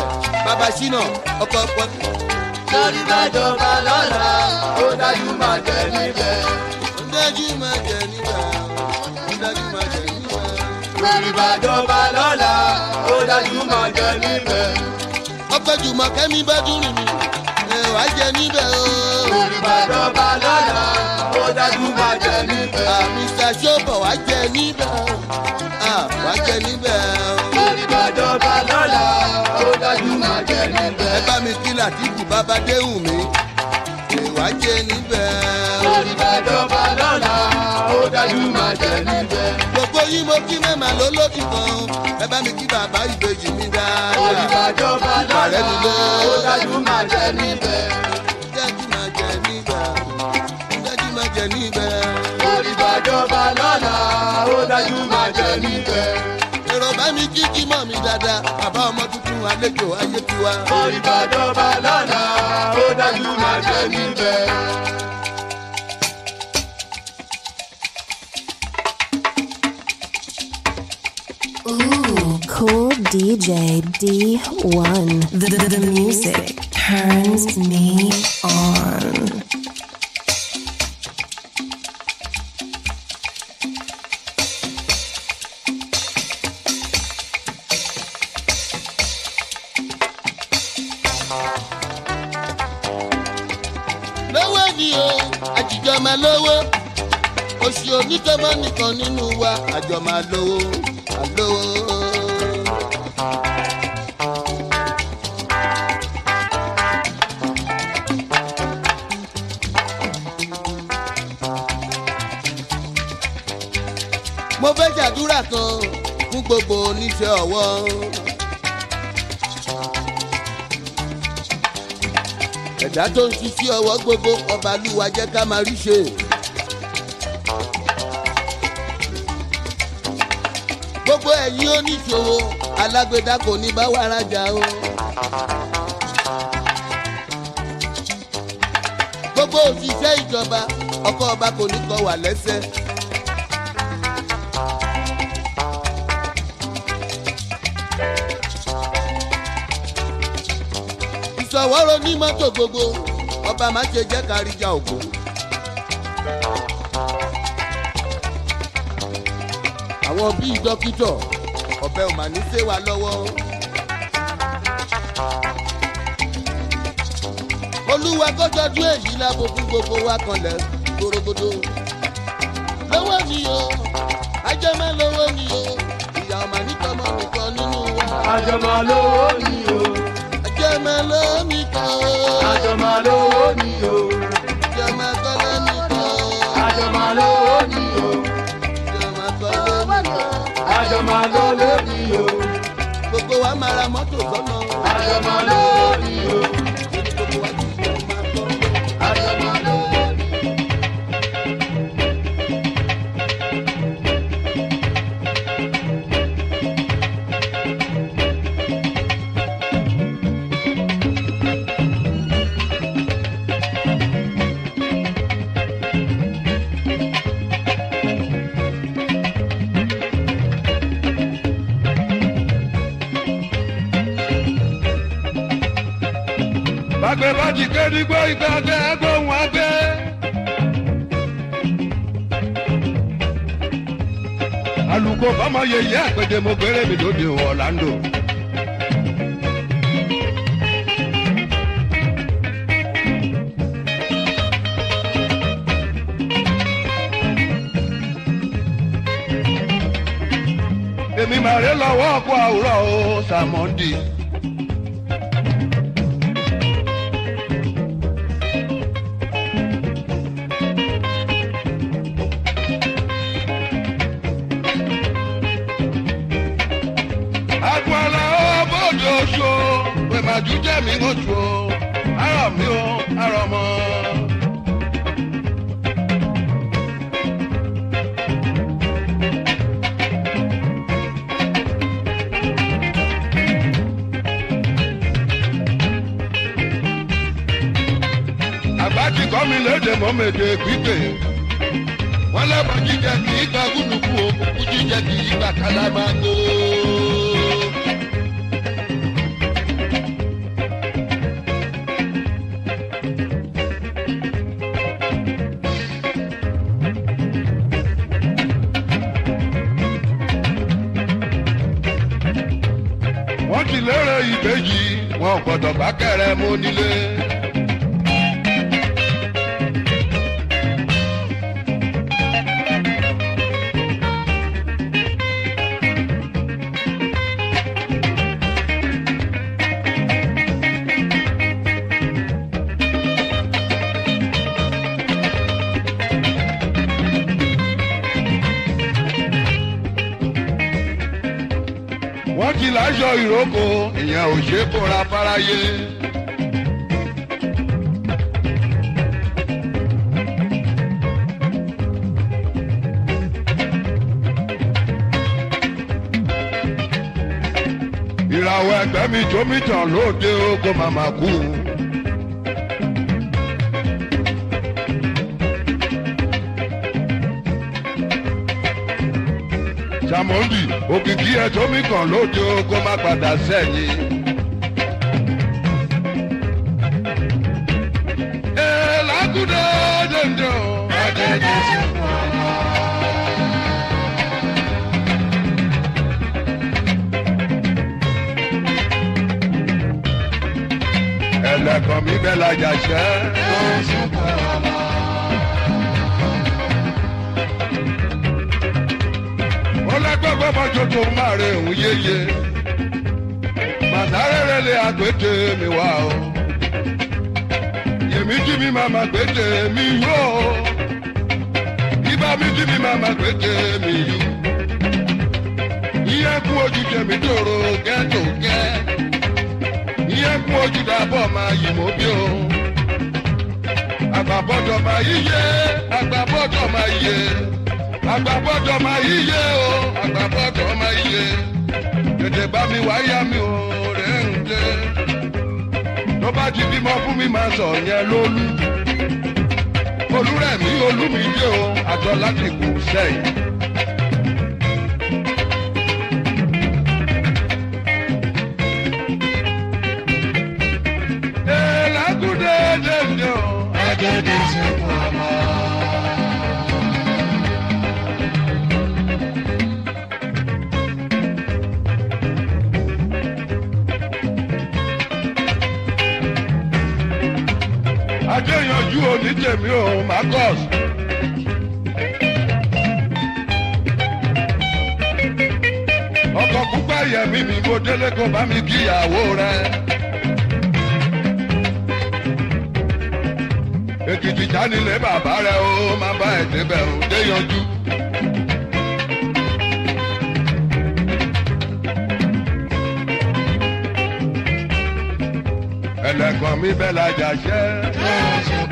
adésínà ọkọ̀ pọ̀. lórí bàjọba lọ́la ó dájú máa jẹ níbẹ̀. ó dájú máa jẹ níbẹ̀ ó dájú máa jẹ níbẹ̀. lórí bàjọba lọ́la ó dájú máa jẹ níbẹ̀. ọpẹ jùmọ̀ kẹ́mi bá dùn rìn mí ẹ wá jẹ níbẹ̀ o. lórí bàjọba lọ́la ó dájú máa jẹ níbẹ̀. mr sobo wá jẹ níbẹ̀ o. Ah, wá jẹ níbẹ̀ o. lórí bàjọba lọ́la ó dájú máa jẹ níbẹ̀. ẹ bá mi kí làtìkù bàbá déhùn mi ẹ wá jẹ níbẹ̀ o. lórí bàjọba lọ́la ó dájú máa jẹ níbẹ̀. gbogbo yín mo kí mẹ́mà lólódì kan ẹ bá mi kí bàbá ìbejì mi lórí dáadáa. bàjọba lọ́la ó dájú máa jẹ níbẹ̀. dájú máa jẹ níbẹ̀ dájú máa jẹ níbẹ̀. lórí bàjọba lọ́la ó dájú máa jẹ níbẹ̀. èrò bá mi kí kí mọ̀ mi dáadáa bàbá ọmọ tuntun àlejò ayé tiwa. lórí bàjọba lọ́la ó dájú máa jẹ níbẹ̀. Ooh, cool DJ D1. The, the, the music turns me on. lówó ni o àjìjọ máa lówó oṣù onítọ́mọ́ nìkan nínú wa àjọ máa lówó àlówó. mo fẹ́ ṣàdúrà kan fún gbogbo oníṣẹ́ ọwọ́. ẹ̀dá tó ń ṣiṣẹ́ ọwọ́ gbogbo ọba lúwa jẹ́ ká máa rí ṣe. gbogbo ẹ̀yin oníṣòwò alágbèdá kò ní bá wa rajà o. gbogbo òṣìṣẹ́ ìjọba ọkọ̀ ọba kò ní kọ wà lẹ́sẹ̀. ìṣọwọ́rọ̀ ní mọ́tò gbogbo ọba má ṣe jẹ́ káríjà ògo. àwọn bíi dókítọ̀ ọ̀bẹ ò mà ní ṣe wá lọ́wọ́. olúwa kọ́jọ́dún èyí lábo fún gbogbo wa kanlẹ̀ gbòrògbòdò. lọ́wọ́ ni o ajẹ́mẹ́ lọ́wọ́ ni o ìyá ọmọ nítọ́mọ nìkan nínú wa. àjọmọ̀ lówó ni o. ajẹ́mẹ́ lọ́wọ́ nìkan o. àjọmọ̀ lówó ni o. ajẹ́mẹ́ kọ́lẹ́ nìkan o. àjọmọ̀ lówó ni o. ajẹ́mẹ́ kọ́lẹ́ nìkan o. àjọmọ̀ lówó ni o. gbogbo wa máa ra mọ́tò sọ́nà. àjọmọ̀ lówó ni o. gbogbo wa ti sọ máa tọ́. àjọmọ̀ lówó ni o. bàgbẹ́ bá ti ké nígbó ìgbà tẹ́ gbóhùn àgbẹ̀. alùkò bọ́mọ yèyé àpèjẹ mo gbére mi lóde ọ̀làǹdò. èmi màrè lọ́wọ́ ọkọ̀ àwùrọ̀ o sàmọ́ndì. agbala ọbọdọ oṣù pẹ̀màjú jẹ́ mi oṣù o arọ mi o arọ mọ. àgbà ti kọ́ mi léde mọ́mẹ́dẹ́ gbígbé wọ́n lẹ́bọ̀ jíjẹ kì í gba gúdùkú òkùnkùn jíjẹ kì í gba kálámágó. wọn ò gbọdọ̀ bá kẹrẹ mú nílé. wọ́n ti láṣọ ìrókò ìyẹn ò ṣe é bóra fáráyé. ìràwọ̀ ẹgbẹ́ mi tó mi tàn lóde ogun màmá kú. sàmọ́ndì òkìkí ẹ̀ tó mi kàn lóde ogun má padà sẹ́yìn. ẹ̀ lágùdọ̀ dèndé o. adẹ́dẹ́ sí wọn. ẹlẹ́kàn mi bẹ́ẹ̀ lajà ṣẹ́. ọlọ́gbọ́gbọ́ mọ́jọ́ tó máa rẹ̀ ń yéye. màdárẹ́rẹ́ lè àgbètè mi wá o. yèmí jí mi máa ma gbètè mi yó. ibà mi jí mi máa ma gbètè mi yó. iye kún ojú jẹ̀mí tòrò gẹ́tò gẹ́. iye kún ojú dàbọ̀ máa yìí mọ́ bí o. àgbàbọ̀dọ̀ máa yíyé àgbàbọ̀dọ̀ máa yíyé agbábọ́dọ̀ máa yíyé o agbábọ́dọ̀ máa yíyé tètè bá mi wáyà mi ò rẹ̀ ń dé tó bá ti bímọ fún mi máa sọ yẹn lólú olúrẹ̀mí olúmídé o àjọ láti kù sẹ́yìn. Elagude dende o, agede se mama. adéyanjú onítèmi ò marcus. ọkọ̀ púpọ̀ yẹ̀mí mi mo délé kó bá mi kíyàwó rẹ̀. èkìtì jánilé bàbá rẹ̀ ó máa bá ẹ̀ débẹ̀ ò déyanjú. ẹlẹ́kàn mi bẹ́ẹ̀ lajà ṣẹ́.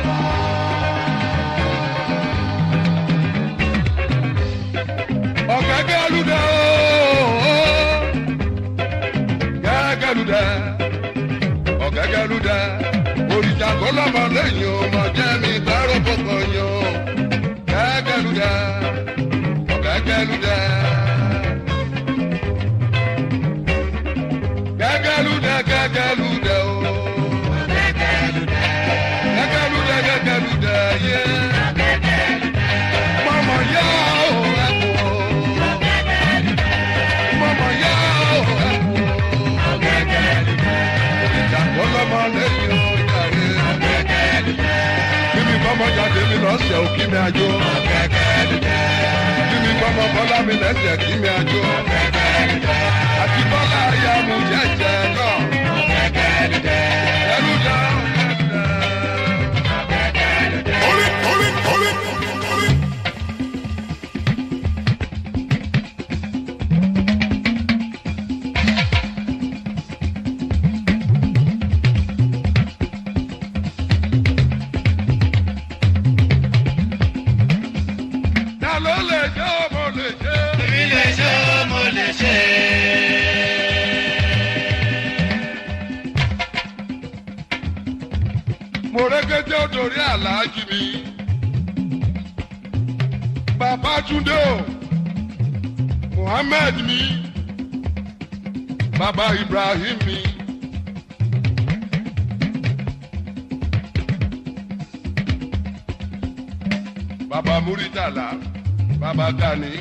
ọ̀gẹ́gẹ́ lùdẹ́ ooo gẹ́gẹ́ lùdẹ́ ọ̀gẹ́gẹ́ lùdẹ́ òrìṣà kó lọ́mọ lẹ́yìn o mọ̀ jẹ́ mi bẹ́rù kókò yín o gẹ́gẹ́ lùdẹ́ ọ̀gẹ́gẹ́ lùdẹ́. gẹ́gẹ́ lùdẹ́ gẹ́gẹ́ lùdẹ́ o. gẹ́gẹ́ lùdẹ́ gẹ́gẹ́ lùdẹ́ yé. mọ̀mọ́ yá o ẹ̀kú o. mọ̀mọ́ yá o ẹ̀kú o. ìjàpọ̀ lọ́mọ lẹ́yìn o jàre. bíbí kọ́mọ jáde mi lọ́sẹ̀ ò kí mi àjò. bíbí kọ́mọ bọ́lá mi lẹ́sẹ̀ kí mi àjò. àti bọ́lá ayá mu jẹ́jẹ́ náà. ẹrú dá. Hold it, hold it, hold it, hold it. ta ló lè jẹ́ ọmọ lè jẹ́. èmi lè ṣe mo lè ṣe. mo rẹ́gẹ́dẹ́ òdòrí aláàjì mi. bàbá túndé o muhammed mi bàbá ibrahim mi. bàbá muritala bàbá gani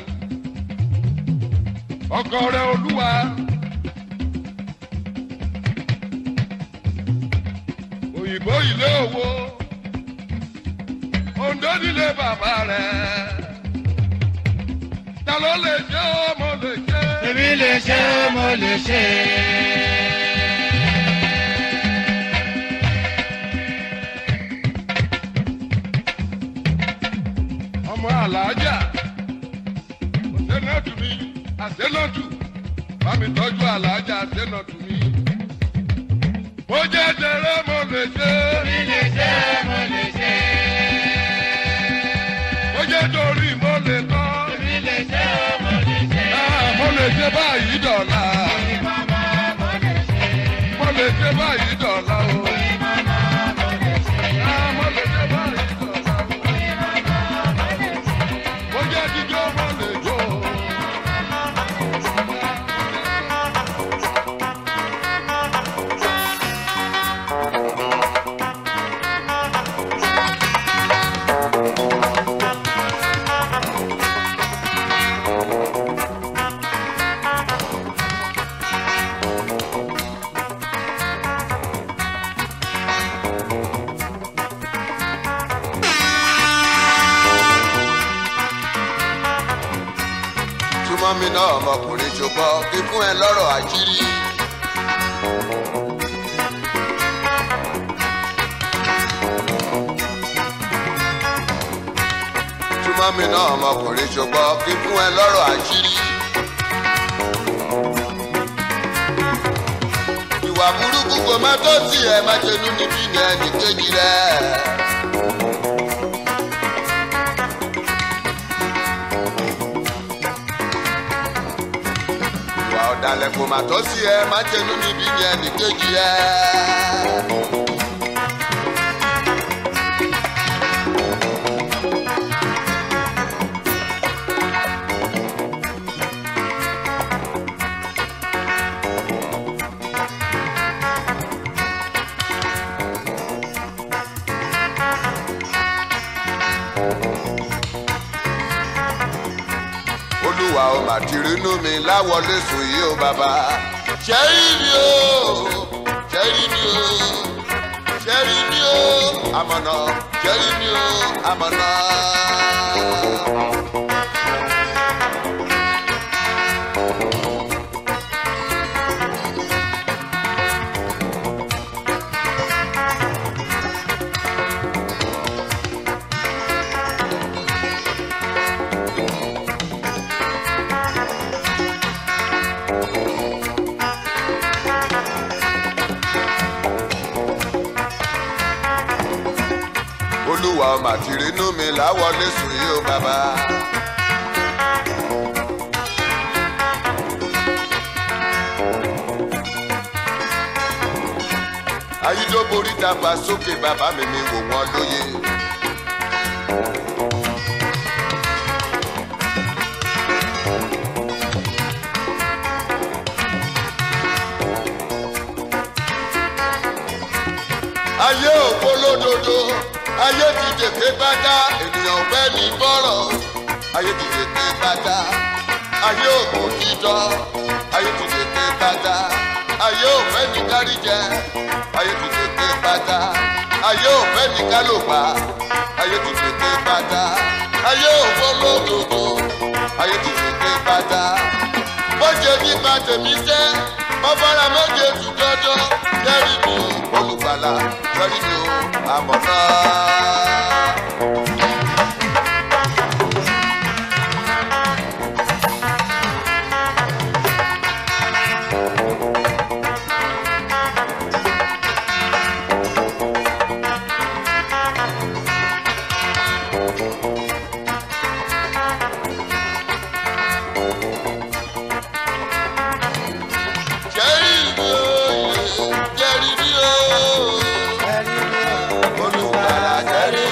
ọkọ rẹ olúwa òyìnbó ilé owó òǹdó nílé bàbá rẹ̀ ta ló lè ṣe ó mo lè ṣe. èmi lè ṣe mo lè ṣe. ọmọ alájà àṣẹnàtù mi àṣẹnàtù bá mi tọ́jú alájà àṣẹnàtù mi. mo jẹ́ tẹ̀rẹ́ mo lè ṣe. èmi lè ṣe mo lè ṣe. mo jẹ́ torí mo lè kọ́. èmi lè ṣe mo lè ṣe. Ah, mo lè ṣe báyìí dọ̀la. Oyin mama mo lè ṣe. mo lè ṣe báyìí dọ̀la o. Oyin mama mo lè ṣe. Ah, mo lè ṣe báyìí dọ̀la o. Oyin mama mo lè ṣe. mo jẹ́ jíjó mo lè jó. túmọ̀ mi náà ọmọkùnrin ṣùgbọ́n kí fún ẹ lọ́rọ̀ àṣírí. túmọ̀ mi náà ọmọkùnrin ṣùgbọ́n kí fún ẹ lọ́rọ̀ àṣírí. ìwà burúkú kò má tó tiẹ̀ má ṣe nú níbí ní ẹnì kejì rẹ̀. ìwà ọ̀dàlẹ̀ kò má tó sí ẹ má jẹnu níbí ní ẹnì kejì ẹ. olúwa ó mà ti rínú mi láwọlé sùn yìí ó bàbá. ṣẹ́rí mi o ṣẹ́rí mi o ṣẹ́rí mi o àmọ̀nà ṣẹ́rí mi o àmọ̀nà. olúwa ó mà ti rínú mi láwọlé sùn yìí ó bàbá. ayídóborí dàgbà sókè bàbá mi mi wò wọ́n lóye. ayé òpó lódodo ayé ti dèké bàtà ènìyàn fẹ́ ní bọ́rọ̀ ayé ti dèké bàtà ayé òpó dídọ́ ayé ti dèké bàtà ayé òfẹ́ ní káríjẹ ayé ti dèké bàtà ayé òfẹ́ ní kálòpà ayé ti dèké bàtà ayé òpó lódodo ayé ti dèké bàtà bọ́jẹ̀ nípa tèmi sẹ́ bọ́fọ́ra méje tù dọ́dọ́ jẹ́rìí mi ò olùgbàlà jẹ́rìí mi ò àmọ̀nà. jẹ́rìí mi ò jẹ́rìí mi ò olùgbàlà jẹ́rìí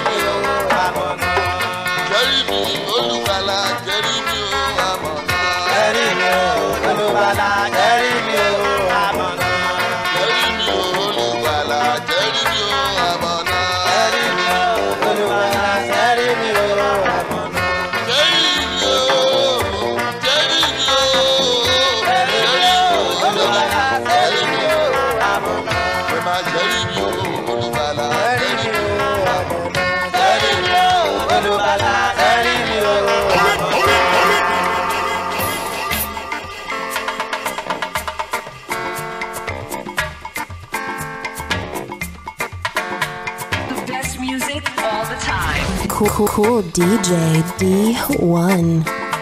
music all the time. Cool, cool, cool DJ D1.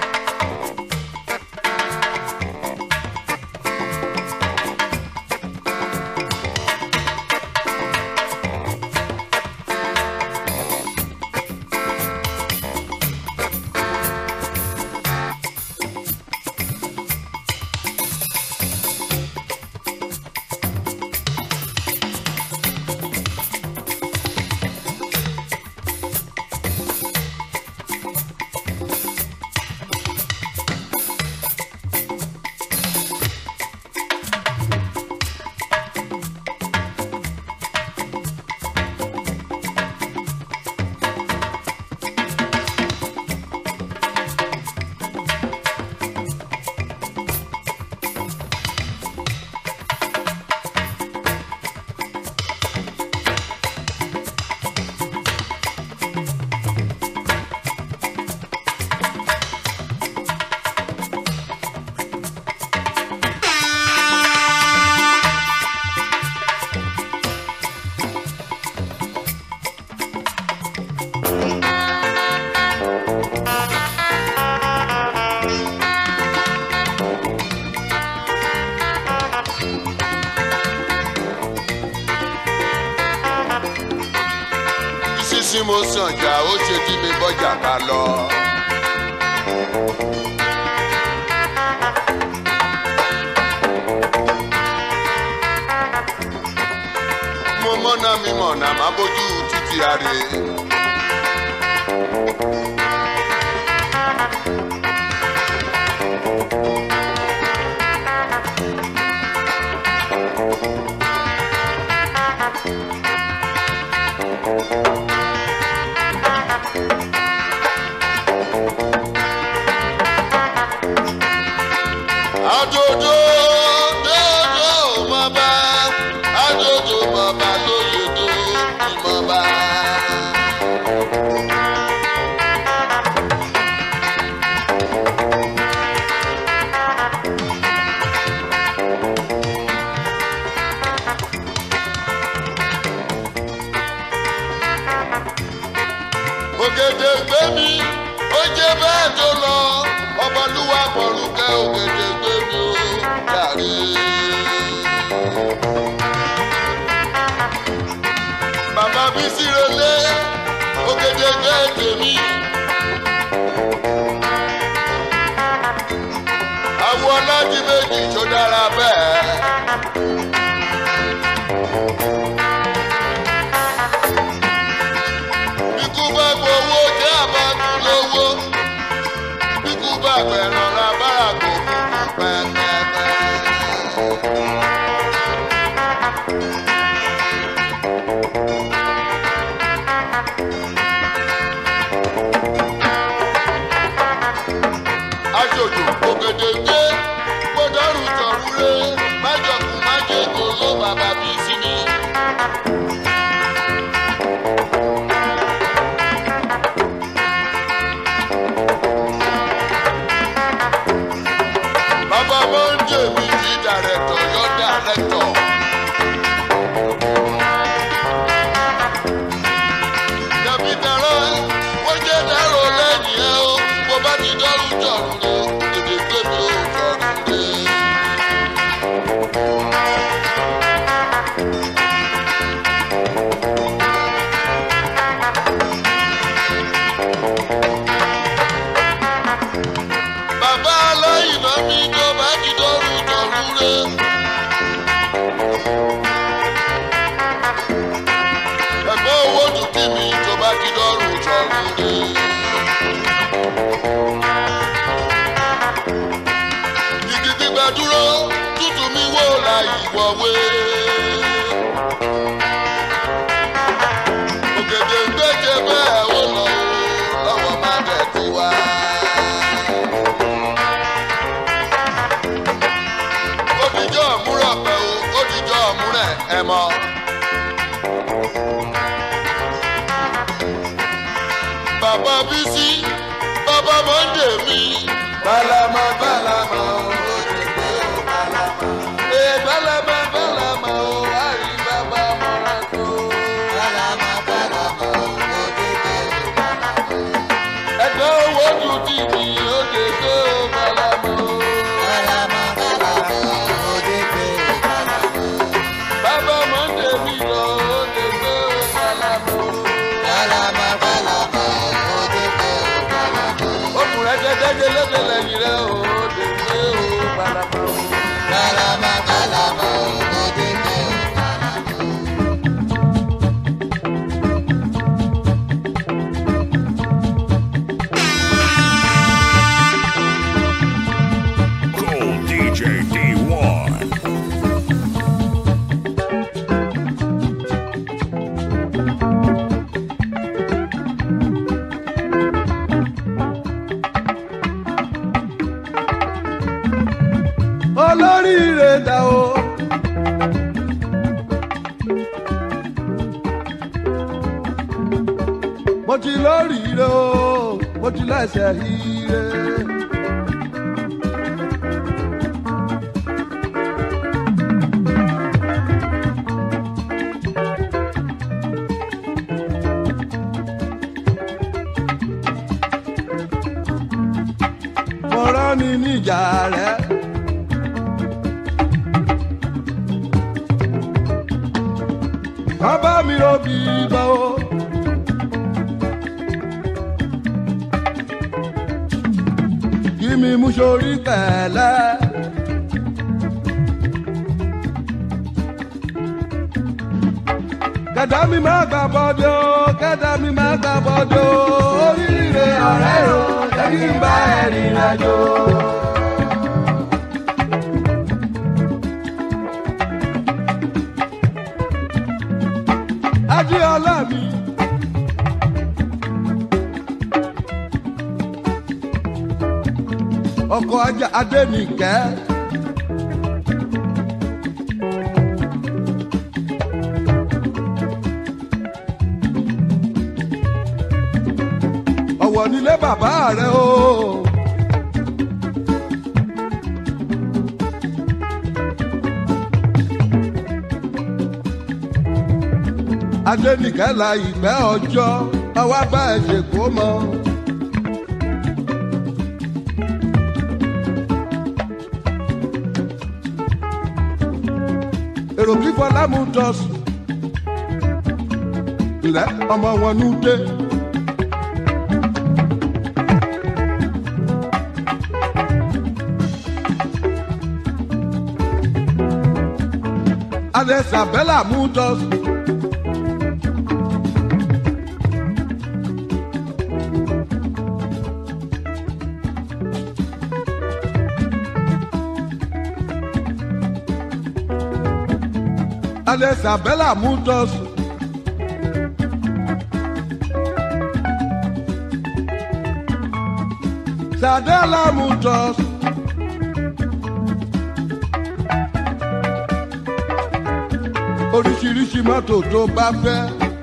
sísí mo sàn jà ó ṣe tí mi bọ́jà ká lọ. mo mọ́nà mi mọ̀nà má bójú títí àrè. àjòjò dòdò mọba àjòjò mọba lóye tó ìmọba. ògèdè gbé mi ó jẹ bẹ́ẹ̀ tó lọ ọmọlúwa mọ̀rùkẹ́ ògèdè gbé mi ó jàre. bàbá mi sírelé ògèdè gbé tèmi. àwọn ọlọ́dún méjì tó dára bẹ́ẹ̀. ikú bá gbowó jẹ́ àbámu lówó ikú bá gbẹ̀ràn lábára kò kúkú pẹ́pẹ́pẹ́. aṣojú ògèdè gbé gbọdọ̀rù tọ̀rúlé májọkùn májèkó ló bàbá bí sí mi. bàbá mọ́ńdé mi ti dàrẹ́tọ̀ yọ dàrẹ́tọ̀. dàbí dàrọ́ wọ́n jẹ́ dàrọ́ lẹ́yìn ẹ̀ o bó bá ti dọ́rùn jọ̀rùn lé èdè gbé mi ò jọ̀rùn lé. bàbá aláìná mi tó bá ti dọ́rùn jọ̀rùn lé. ẹ̀gbọ́n owó dùkú mi tó bá ti dọ́rùn jọ̀rùn lé. igi gbígbà dúró tútù mi wò la ìwọ̀wé. ògèdè ń gbèjè bẹ́ẹ̀ ó lọ o lọ́wọ́ má dẹ̀ ti wá. òdìjọ́ múrọ̀ pẹ̀ o òdìjọ́ múrẹ̀ ẹ̀ mọ́. bàbá bísí bàbá mọ́ndé mi. bàlámà bàlámà o ó ti gbé o bàlámà. ee bàlámà bàlámà o àrí bàbá mọ́ra tó. bàlámà bàlámà o mo ti lóríire o mo ti lẹ́sẹ̀ ire. mo rán ni níjà rẹ. bàbá mi ò bí bọ́ o. kí mi mú sórí pẹ̀lẹ́. kẹ̀dá mi máa gbà bọ́dọ̀ o kẹ̀dá mi máa gbà bọ́dọ̀ o oríire ọ̀rẹ́ o jẹ́ kí n bá ẹ̀ rìnrìn àjò. Adéọlá mi. Ọkọ̀ ajá Adénìkẹ́. Ọ̀wọ̀ nílé bàbá rẹ̀ o. Adénìkẹ́ la ìgbẹ́ ọjọ́ àwa bá ẹ̀ ṣèkó mọ́. èrò kí fọlá mú tọ́sù ilẹ̀ ọmọ wọn nú dé. Adesabella mú tọ́sù. Adesabella Mutos. Sadela Mutos. Oríṣiríṣi mọ́tò tó bá fẹ́.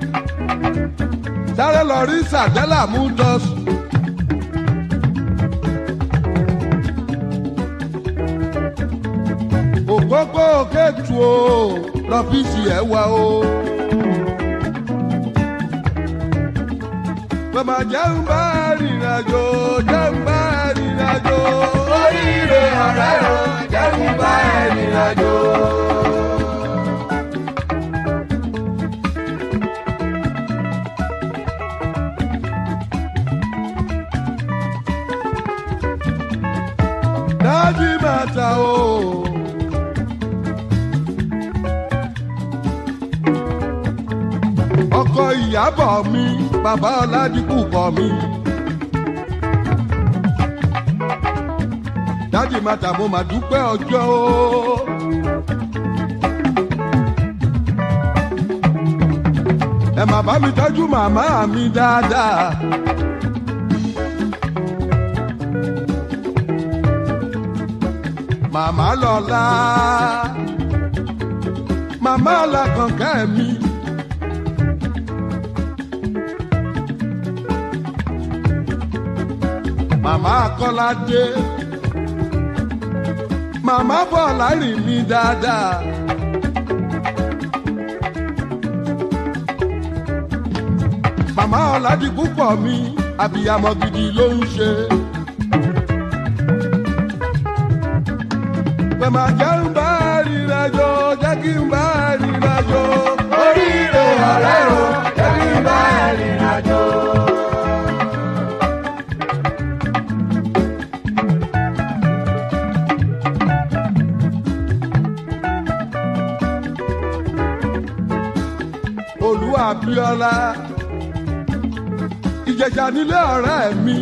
Sáré lọ rí Sadela Mutos. Òpópó Kétu o lọ́fíìsì ẹ̀ wá o. Bàbá jẹun bá rìnrìn àjò, jẹun bá rìnrìn àjò. Oríire ọ̀rẹ́ o, jẹun bá rìnrìn àjò. Dájú màtà o. ọkọ ìyàbọ̀ mi bàbá ọ̀làdìkù kọ̀ mi. dádì màtà mo mà dúpẹ́ ọjọ́ o. ẹ mà bá mi tọ́jú màmá mi dáadáa. màmá lọ́la màmá làkànkẹ́ mi. màmá kọ́ládé màmá bọ̀ láàrin mi dáadáa. màmá ọ̀làdìkú pọ̀ mi àbíyamọ gidi ló ń ṣe. pẹ̀mà jẹ́ ń bá rìnrìnàjò jẹ́ kí n bá rìnrìnàjò. oríire ọ̀rẹ́ o jẹ́ kí n bá rìnrìnàjò. olúwa abiola ìjẹjà nílé ọ̀rẹ́ mi.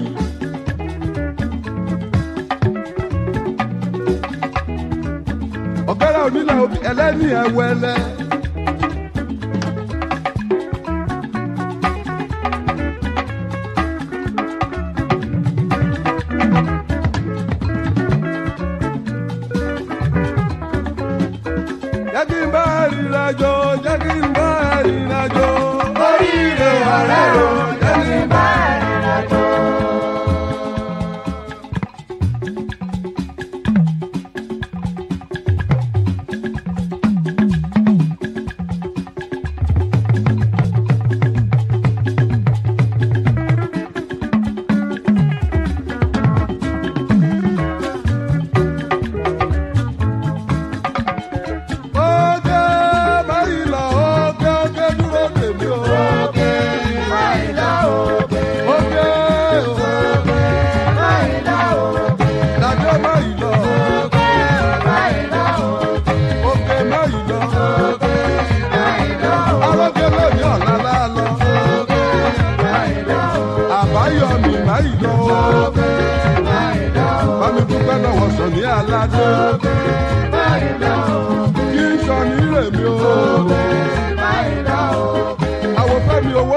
ọ̀gẹ́rẹ́ onílẹ̀ òbí ẹlẹ́ni ẹ̀wẹ́lẹ́. jẹ́ kí n bá rìnrìnàjò jẹ́ kí n bá rìnrìnàjò. oríire ọ̀rẹ́ o jẹ́ kí n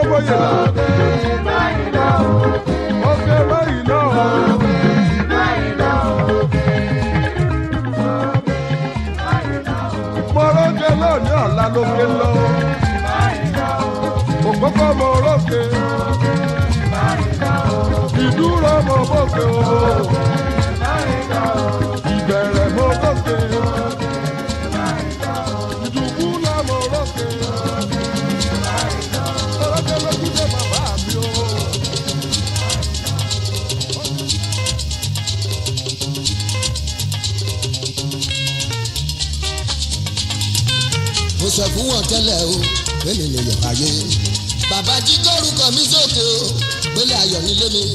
bóyè là. Òkè báyìí náà. Mọ̀rọ́kẹ́ lónìí ọ̀la lókè lọ. Òkókó mọ̀rọ́kẹ́. Ìdúró mọ̀ bókè o. Ìbẹ̀rẹ̀ mọ̀ bókè. Ìdùkú là mọ̀rọ́kẹ́. Mọ̀rọ́kẹ́ lójú dé bàbá mi o. mo sọ fún wọn tẹ́lẹ̀ o pélé lè yọ̀ ayé. bàbá jí kórúkọ mi sókè o pélé ayọ̀ nílé mi.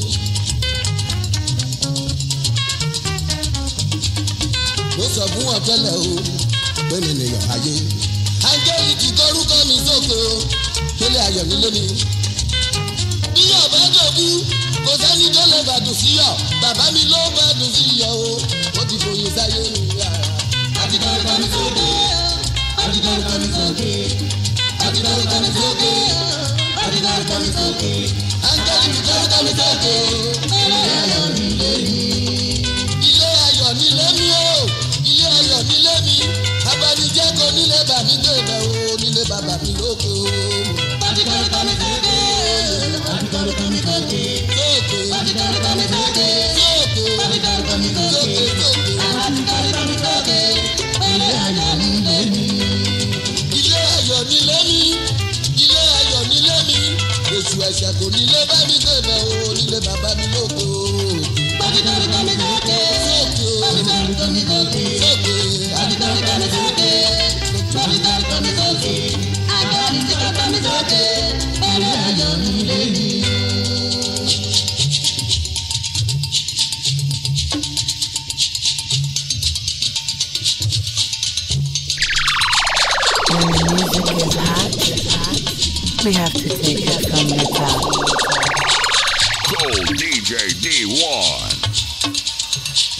mo sọ fún wọn tẹ́lẹ̀ o pélé lè yọ̀ ayé. áńgẹ́lì jí kórúkọ mi sókè o pélé ayọ̀ nílé mi. bí yọ̀ bá dòkú kò sẹ́ni tó lè bàdùn sí yọ̀ bàbá mi ló bàdùn sí yọ̀ o ó ti fòye sáyé mi rárá. àti kórúkọ mi sókè adidarúkọ mi sókè adidarúkọ mi sókè adidarúkọ mi sókè angẹ́lì mi dárúkọ mi sókè ilé ayọ̀ nílé mi. ilé ayọ̀ nílé mi o ilé ayọ̀ nílé mi abanijẹ́ kò nílé bà mí gbẹ̀bẹ̀ o nílé bàbá mi lóko. adidarúkọ mi sókè adidarúkọ mi sókè sókè adidarúkọ mi sókè sókè adidarúkọ mi sókè sókè adidarúkọ mi sókè ilé ayọ̀ nílé mi ilé ayọ̀ nílé mi ilé ayọ̀ nílé mi èṣù ẹ̀ṣẹ̀ kò nílé bá mi gbẹ̀bẹ̀ o nílé bàbá mi lóko. Adidarúgbó mi sókè. Sókè. Adidarúgbó mi sókè. Sókè. Adidarúgbó mi sókè. Adidarúgbó mi sókè. Adidarúgbó mi sókè. Ilé ayọ̀ nílé mi. When music is hot, we have to take it from the top. Gold DJ D1.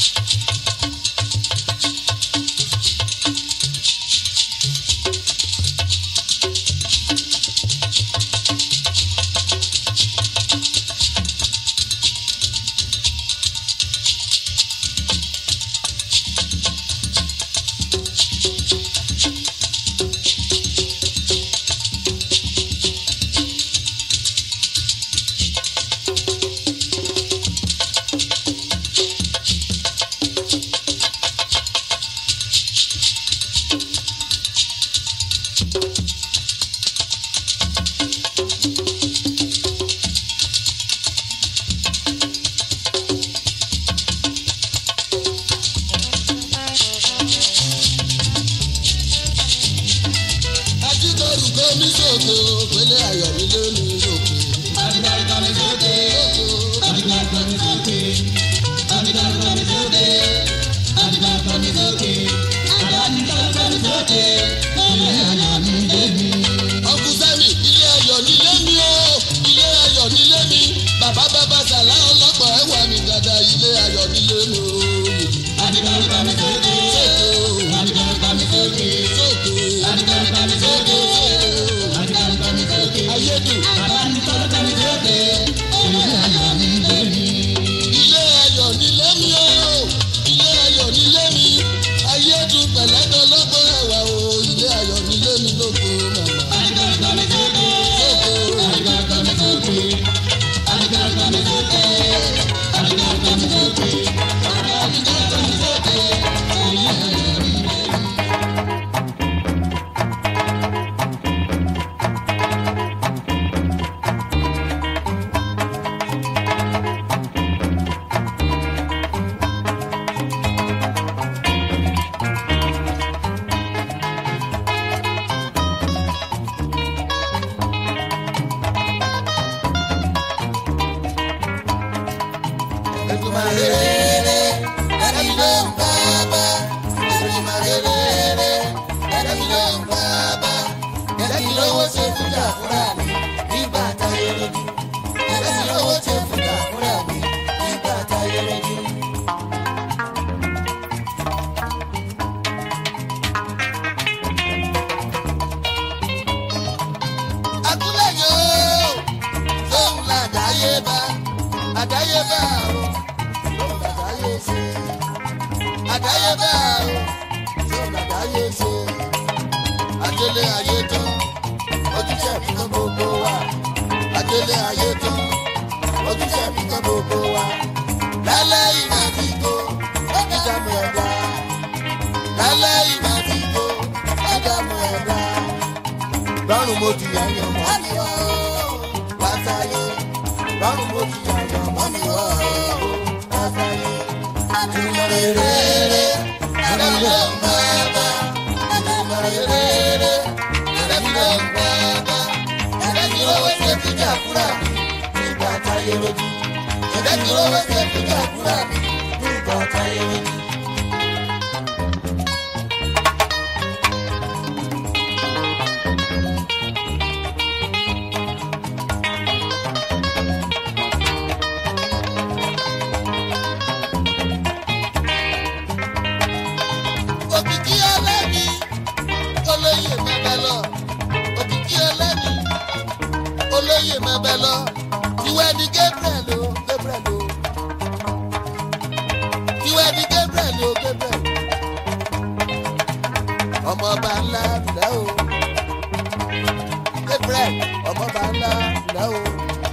Adidarúgbó mi sókè o pélé ayọ̀ nílé mi lóko. Adidarúgbó mi sókè. Adidarúgbó mi sókè. Adidarúgbó mi sókè. Adidarúgbó mi sókè. Adidarúgbó mi sókè. Ilé ayọ̀ nílé mi. Ọkùn Sẹ́mi, ilé ayọ̀ nílé mi o. Ilé ayọ̀ nílé mi. Bàbá bàbá Sàlá ọlọ́pàá ẹ̀wà mi dada ilé ayọ̀ nílé mi o. Adidarúgbó mi sókè. Adidarúgbó mi sókè. Sókè. Adidarúgbó mi sókè. Adidarúgbó mi sókè. Ayédùn. Adidarúgbó mi sókè. Ilé ayọ̀ nílé mi. Ilé ayọ̀ nílé mi o. Ilé ayọ̀ nílé mi. Ayédùn pẹ̀lẹ́dọ̀ lọ́gbọ̀n ẹ̀wà o. Ilé ayọ̀ nílé mi lóko màmá. Adidarúgbó mi sókè. Sókè. Adidarúgbó mi sókè. Adidarúgbó mi sókè. Adidarúgbó mi sókè. Adidarúgbó mi sókè. Ilé ayọ̀ nílé mi. Akúlẹ̀yọ̀ àdáyébá àdáyébá o lóun àdáyé ṣe àdáyébá o lóun àdáyé ṣe adélé ayé tán ojúṣe mi kan gbogbo wa adélé ayé tán ojúṣe mi kan gbogbo wa lálẹ́ ìgbà tí kò ẹ̀dá mi ẹ̀dá lálẹ́ ìgbà tí kò ẹ̀dá mi ẹ̀dá lọ́rùn mo ti yàyàn mọ́ mi wá o wáṣáyé lọ́rùn mo ti yàyàn mọ́ mi wá o wáṣáyé. àtúmọ̀ rere ẹ̀rẹ́ mi ló ń bá bá àtúmọ̀ rere ẹ̀rẹ́ mi ló ń bá bá ẹ̀rẹ́ mi ló wẹ́ ṣe fi jà kúrà nígbà táyé lójú ẹ̀rẹ́ mi ló wẹ́ ṣe fi jà kúrà nígbà táyé lójú. òkìkí ẹlẹ́ni olóyè mẹ́bẹ́ lọ òkìkí ẹlẹ́ni olóyè mẹ́bẹ́ lọ ìwé ni gabriel o gabriel o ìwé ni gabriel o gabriel ọmọọba ńlá ńlá o gabriel ọmọọba ńlá ńlá o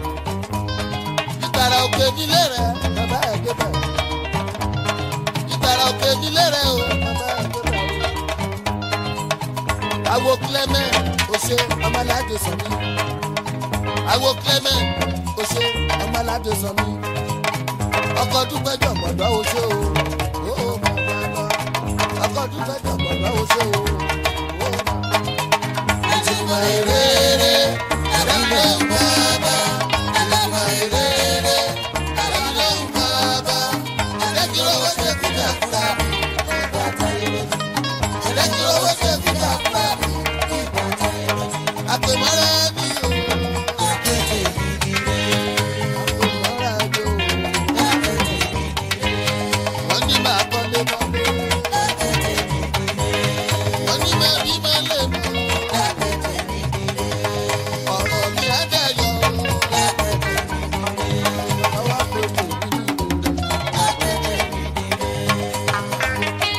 ìgbàrà òkè nílé rẹ bàbá ẹ gabriel ìgbàrà òkè nílé rẹ o bàbá ẹ gabriel awo clement ose ọmọládé sọmi awo clement ose ọmọládé sọmi ọkọ dúpẹjọ mọdọ ose o o o bàbá lọ ọkọ dúpẹjọ mọdọ ose o o ìtumọ̀ èrè èrè ẹ̀rọ ló ń bá bá ìtumọ̀ èrè èrè ẹ̀rọ ló ń bá bá ẹ̀rẹ́kì owó ṣe kúta kúta ìgbà táyé lójú ẹ̀rẹ́kì owó ṣe kúta kúta ìgbà táyé lójú àpèmọ́ra mi o. àpètè ìdílé àpèmọ́ra mi o. àpètè ìdílé wọ́n ní máa kọ́lé mọ́lé. àpètè ìdílé wọ́n ní máa bí máa lè mọ́. àpètè ìdílé ọ̀rọ̀ mi á dayọ̀. àpètè ìdílé ọwọ́ àpètè ìdílé. àpètè ìdílé.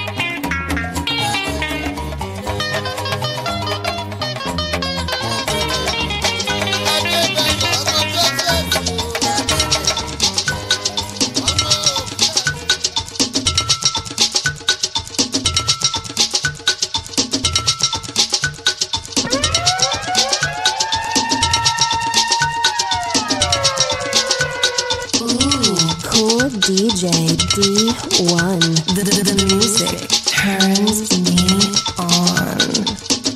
Ooh, cool DJ D1. The, the, the music turns me on.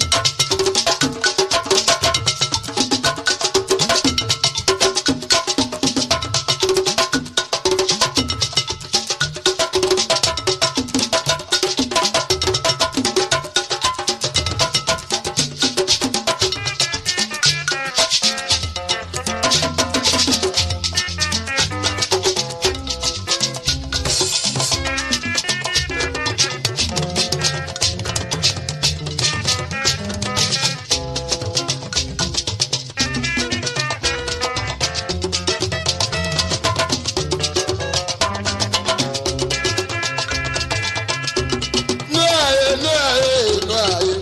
No aye, no aye, no aye.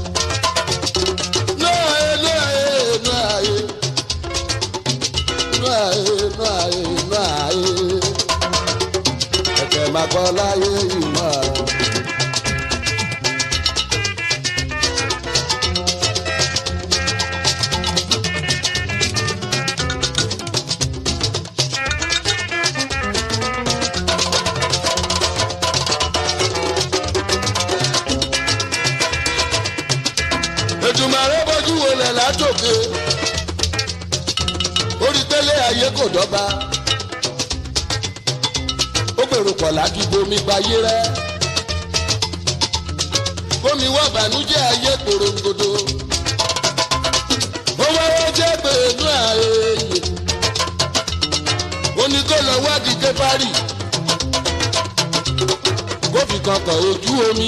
No aye, no aye, no aye. No aye, no aye, no aye. Ẹ̀kẹ́ máa kọ́ láyé ìmọ̀. Ètùmọ̀rẹ́ bójú wo lẹ̀ látòkè. Orí tẹ́lẹ̀ ayé kò dọ́gba. Ó gbèrò pọ̀ láti bomi gbayé rẹ́. Bómi wá bànújẹ́ ayé korongodo. Ó wáwá jẹ́ pẹ̀lú ààyè. Ó ní kó lọ wádìí dé Parí. Kó fi kankan ojú omi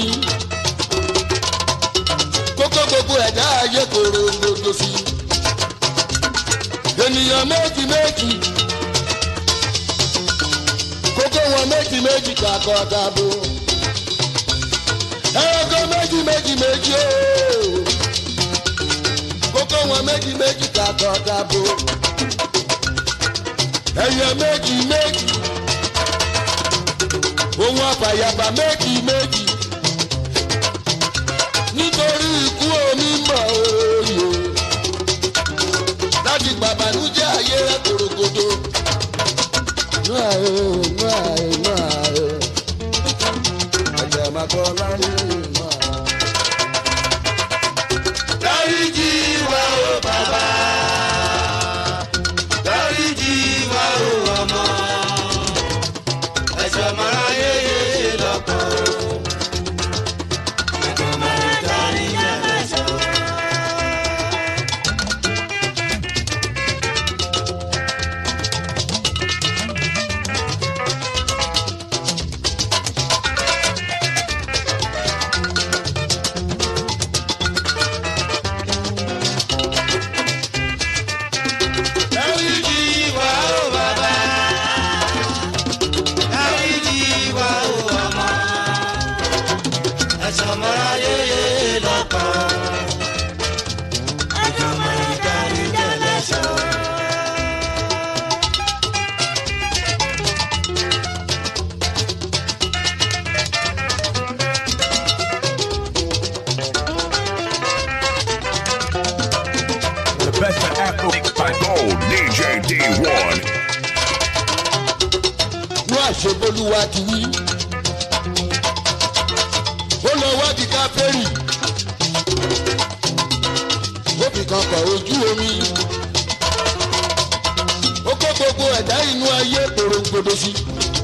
kókó gbogbo ẹ̀dá ayé kòrò gbogbo sí. ènìyàn méjì méjì wọn méjì méjì kakọ dabo ẹranko méjì méjì méjì ooo kókó wọn méjì méjì kakọ dabo ẹyẹ méjì méjì ohun àfàyàfà méjì méjì nítorí ikú omi mọ̀ òye láti gbàbànújẹ́ ayé rẹ̀ kòròkòtò. Nú àyè nú àyè nú àyè ẹ̀jẹ̀ máa kọ́ láyé nú àyè. dáríjì wá o bàbá dáríjì wá o ọmọ ẹ̀ṣọ́ mara yéye lọ́kàn ẹ̀kọ́ mara dáríjì ẹlẹ́ṣọ́. dáríjì wá o bàbá dáríjì wá o ọmọ ẹ̀ṣọ́ mara yéye lọ́kàn ẹ̀kọ́ mara dáríjì ẹlẹ́ṣọ́. The best of Afro by Gold, DJ D1. Nú àṣebolúwa ti wí. Ó lọ wádìí káfẹ́rì. Ó fi kan kọ̀ ojú omi. Ó kó gbogbo ẹ̀dá inú ayé porongodo sí.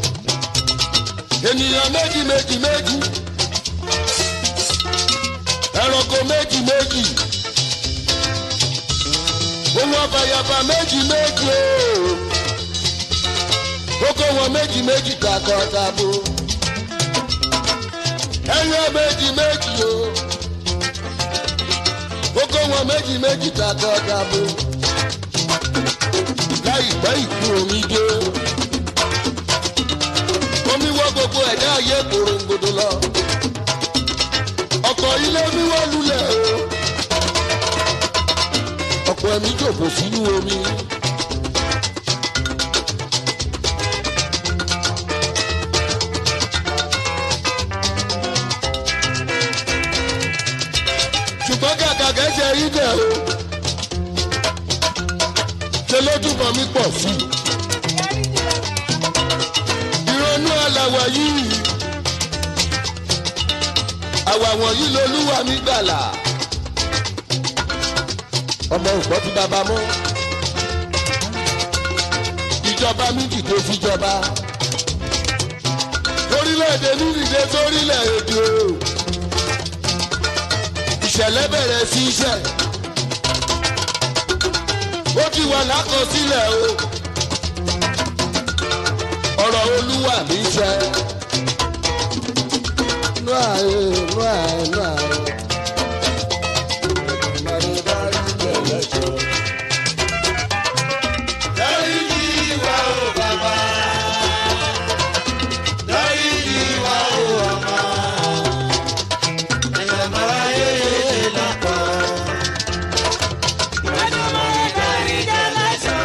Ènìyàn méjì méjì méjì. Ẹranko méjì méjì. Ohun àfàyàfà méjì méjì ooo kókó wọn méjì méjì kakọ tabo ẹyọ méjì méjì o kókó wọn méjì méjì kakọ tabo láìpẹ́ ìkú omi dé omi wọ́ gbogbo ẹ̀dá ayé korongodo lọ ọkọ̀ ilé mi wọ́n lulẹ̀ o ọ̀pọ̀ ẹ̀mí jòkó sínú omi. ṣùgbọ́n kàkà kẹ́sẹ̀ rí bẹ̀ o ṣe ló túbọ̀ mí pọ̀ sí i. ìrònú àlàwọ̀ yìí àwà wọ̀nyí lolúwa mi gbàlà ọmọ ògbọ́ ti bàbá mọ́ ìjọba mi dìde síjọba orílẹ̀-èdè mi dìde sórílẹ̀-èdè o ìṣẹ̀lẹ̀ bẹ̀rẹ̀ sí iṣẹ́ ó ti wà lákọsílẹ̀ o ọ̀rọ̀ olúwa mi ṣẹ. nú àyè nú àyè nú àyè. dáríjì wá o bàbá dáríjì wá o ọmọ ẹ̀yọ̀ mara yéye lọ́kàn ẹ̀yọ̀ mara dáríjì ẹlẹ́ṣọ́.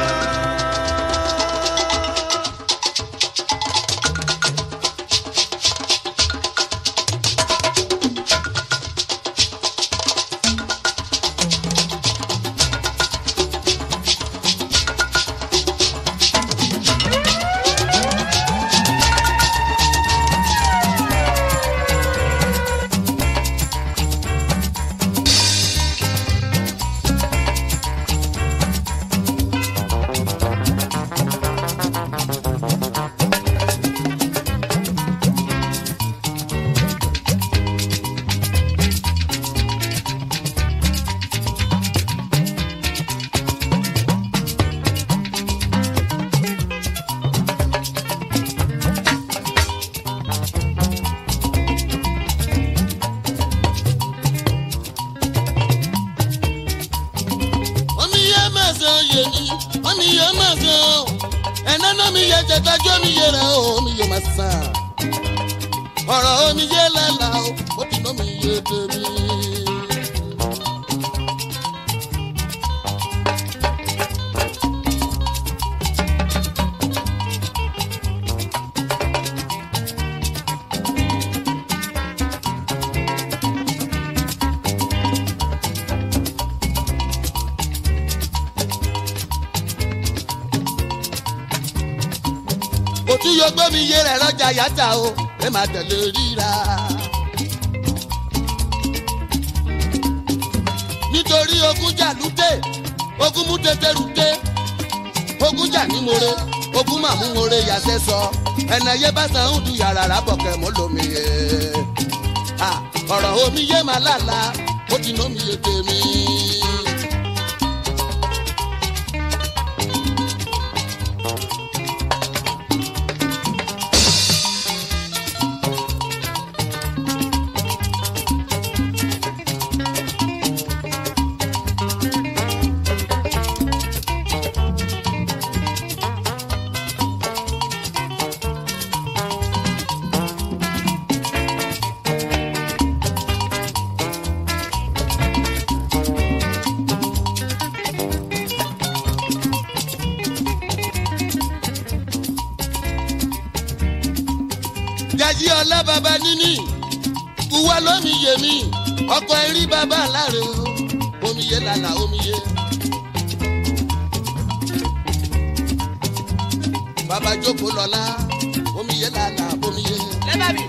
mi yẹ jẹtajú omi yẹ rẹ o omi yẹ máa sàn ọ̀rọ̀ omi yẹ lálá o ó ti ná mi yẹ tèmi. òtún yóò gbé mi yé rẹ̀ lọ́jà yàtà o ẹ máa tẹ̀lé ríra. nítorí ogun jà lúté ogun mú tètè rúté ogun jà ní more ogun mà mú more yàtẹ̀ sọ ẹnà yé bá san ń du yàrá rábọ̀kẹ́ mọ́ lómi yé. Ah, ọ̀rọ̀ omi yé máa lálá ó ti nómi yé tèmi. gají ọlá baba níní kúwa lómi yé mi ọkọ erí baba láre o omi yé lala omi yé. baba jókòó lọ́la omi yé lala omi yé. lẹ́bàbí.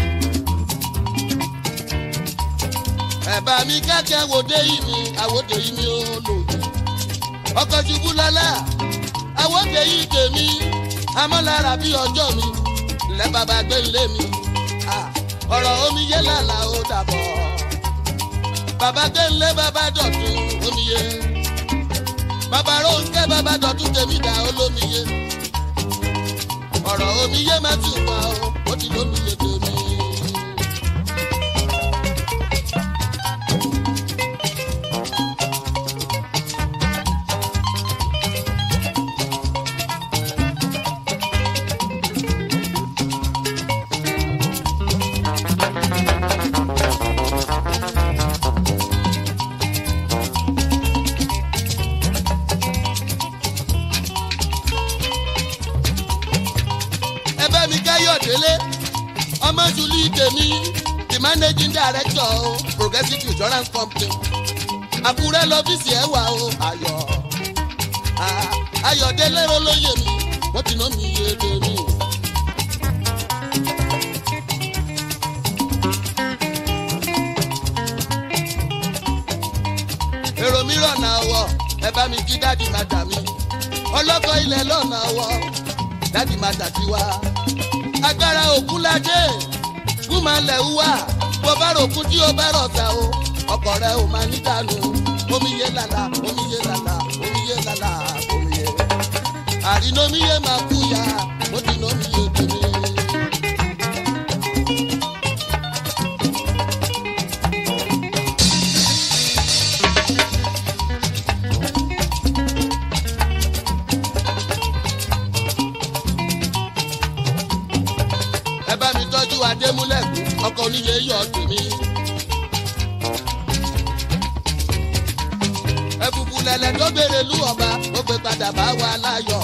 ẹ̀bà mi kẹ́kẹ́ àwòdé yìí mi àwòdé yìí mi ò lòdì. ọkọ̀ ṣubú lọ́la àwòdé yìí tèmi amọ́lára bí ọjọ́ mi lẹ́ bàbá gbé lé mi. Ah, ọ̀rọ̀ omi yé lálá ó dàbọ̀. bàbá gbé lé bàbá dọ̀tún omi yé. bàbá rónkẹ́ bàbá dọ̀tún tèmi dà olómi yé. ọ̀rọ̀ omi yé má tún wá o ó ti lómi yé tèmi. ẹbẹ mi káyọ̀ délé ọmọ jùlí tèmi the managing director o progressive insurance company àkúrẹ́ lọ́fíìsì ẹ̀ wà o ayọ̀ Ah, ayọ̀délé olóyè mi wọ́n ti ná mi yé tèmi. èrò mi rọ̀nà ọwọ́ ẹ bá mi kí dáàdì má dà mí ọlọ́kọ̀ ilẹ̀ lọ́nà ọwọ́ dáàdì má dà sí wa. agbára òkun ládé kú máa lẹ̀ wá bó bá ròkun tí ó bá rọ̀ta o ọkọ̀ rẹ ò máa ní dànù omi yé lala omi yé lala omi yé lala omi yé. àrínomi yé máa kú ya mo ti nomi yé tèmi. ẹ bá mi tọ́jú adémúlẹ̀kùn ọkọ̀ oníyẹ yọ̀ tèmi. ẹ̀fùfù lẹ̀lẹ̀ tó béèrè lú ọba ó gbé padà bá wa láyọ̀.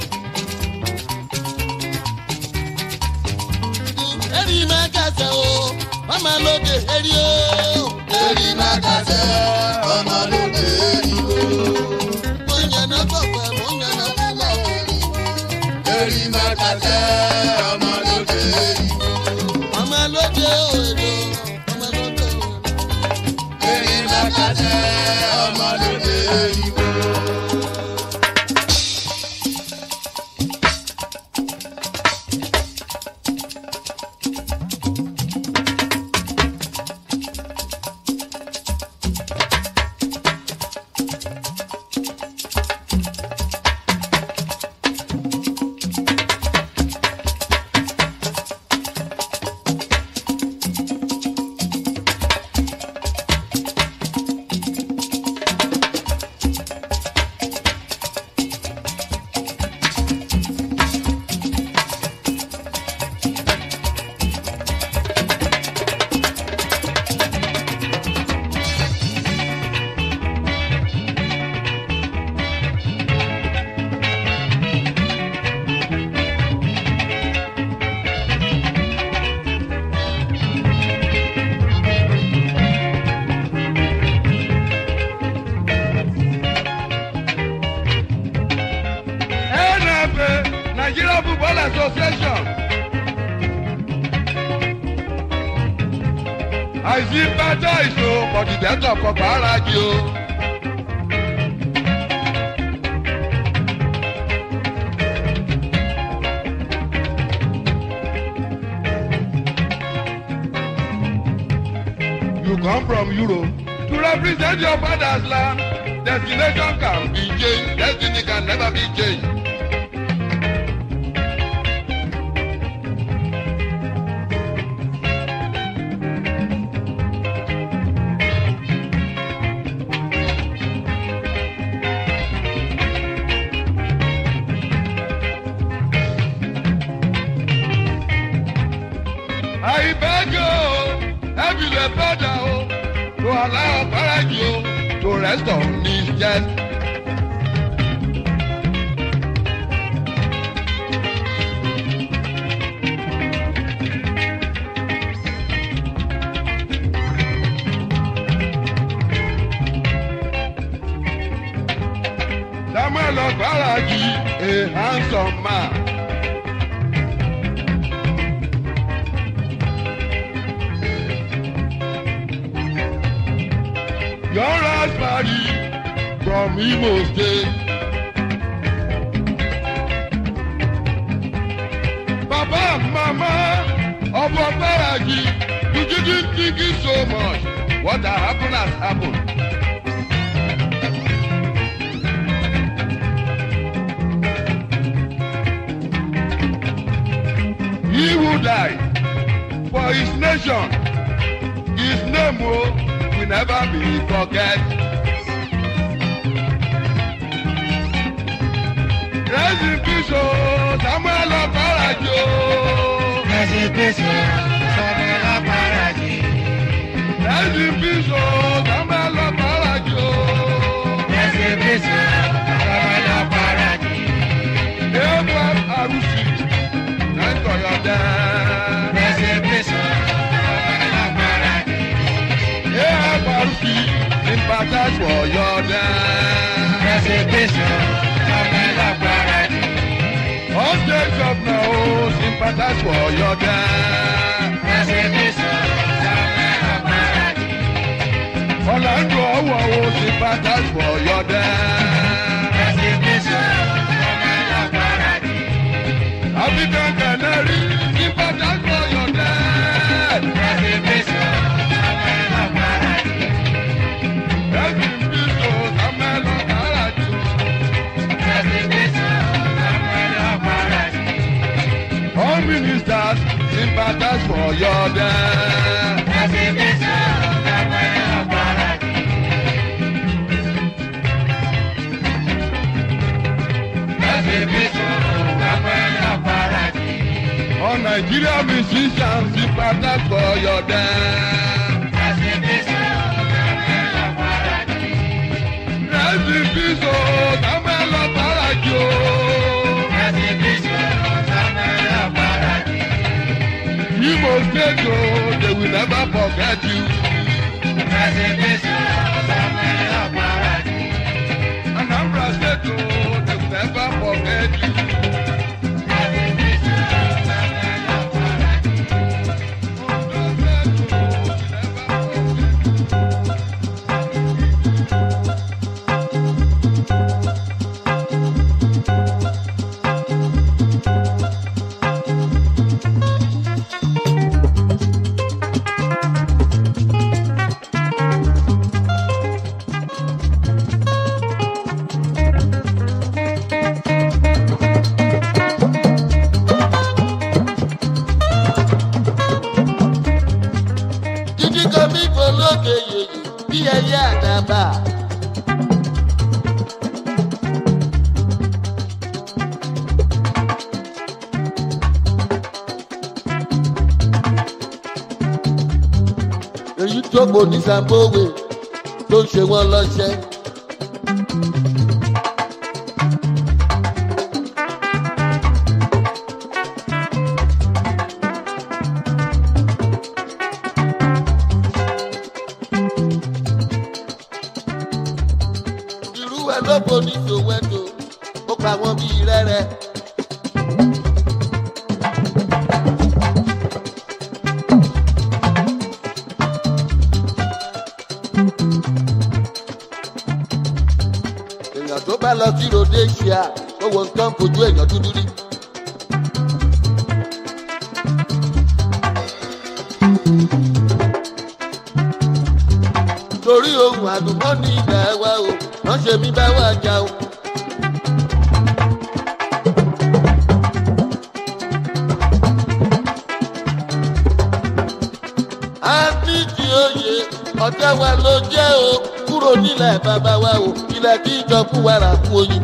eri máa kàṣẹ o wọ́n máa lóde eri o. eri máa kàṣẹ ọmọ lóde eri o. mo yànnà kọ̀ọ̀kan mo yànnà kúlọ̀ o. eri máa kàṣẹ ọmọ lóde eri o. ọmọ lóde o èrò ọmọ lóde o. eri máa kàṣẹ ọmọ lóde eri o. Nigeria Football Association. àìsí bàtà ìṣó kọ̀dìbẹ́tọ̀ kọ̀pá ara jù o. You come from Europe to represent your father's land. Destination can be changed, destiny can never be changed. I beg you, every the father, oh, to allow Paraji to rest on his chest. Samuel Paraji, a handsome man. Your raspberry from Imo State. Baba and Mama of Obaraji, you didn't think it so much. What has happened has happened. He who died for his nation, his name will will never be forget. Rest in peace, oh, Samuel Oparajo. Rest in peace, oh, Samuel Oparaji. Rest in peace, oh, Samuel Oparajo. Rest in peace, oh, Samuel Oparaji. Abraham Arusi, nine to your dad. Rest in peace, oh, Samuel Oparaji. Abraham Arusi, sympathize for your dad. Rest in peace, oh, Samuel Oparaji. All states of now, sympathize for your dad. Rest in peace, oh, Samuel Oparaji. Orlando Owo, sympathize for your dad. Rest in peace, oh, Samuel Oparaji. African Canary, sympathize for your dad. Rest in peace, oh, Samuel Oparaji. Rest in peace, oh, Samuel Oparaji. Rest in peace, oh, Samuel Oparaji. All ministers, sympathize for your dad. Rest in peace, oh, Samuel Oparaji. Rest in peace, oh, Samuel Oparaji. All Nigeria musicians, sympathize for your dad. Rest in peace, oh, Samuel Oparaji. Rest in peace, oh, Samuel Oparaji. oh. Rest in peace, oh, Samuel Oparaji. Imo State, oh, they will never forget you. Rest in peace, oh, Samuel Oparaji. Anambra State, oh, they will never forget you. Rest in peace, oh, Samuel Oparaji. Ondo State, oh, they will never forget you. Títí kan bí polókè yèyí bí ẹyẹ àdàbà. Èyí tó kò ní Sambówe ló ń ṣe wọ́n lọ́ṣẹ́. irú ẹ ló bo ní sòwẹ́tò ó pa wọn bíi rẹ́rẹ́. Indonesia owó nǹkan fojú èèyàn dúdú rí. torí ohun àlùmọ́ọ́nì ilẹ̀ wa o wọ́n ṣe mí bá wà já o. a ní ti oyè ọ̀tẹ̀ wa ló jẹ́ o kúrò nílẹ̀ bàbá wa o ilẹ̀ kí ìjọ fún wàrà fún oyin.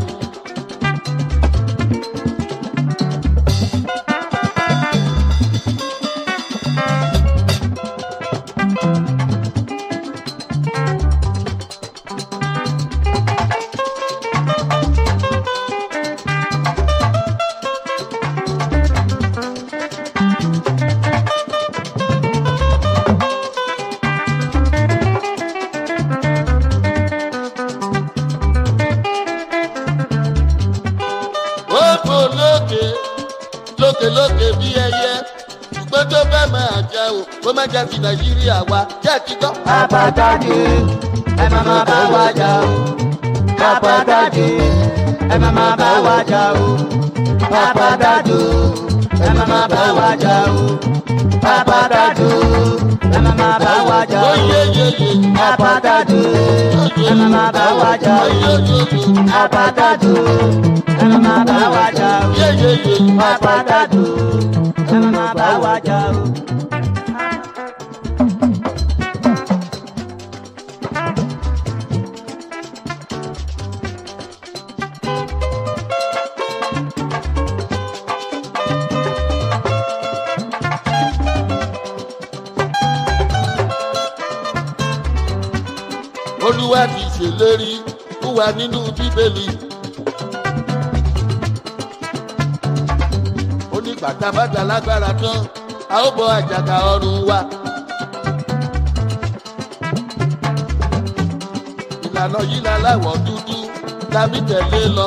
ó fò lókè lókè lókè bí ẹyẹ ṣùgbọ́n tó bá máa jà o kó má jà sí nàìjíríà wa jẹ́ kí gbọ́. àpàtàdé ẹ má má bá wa jà o àpàtàdé ẹ má má bá wa jà o àpàtàdé ẹ má má bá wa jà o àpàtàdé ẹ má má bá wa jà o àpàtàdé ẹ má má bá wa jà o àpàtàdé ẹ má má bá wa jà o àpàtàdé ẹ má má bá wa jà o. olúwa ti ṣèlérí fún wa nínú bíbélì. ó ní bàtàbàtà lágbára tán a ó bọ àjàgà ọrùn wa. ìlànà yìí la láwọ̀ dúdú lámì tẹ̀lé lọ.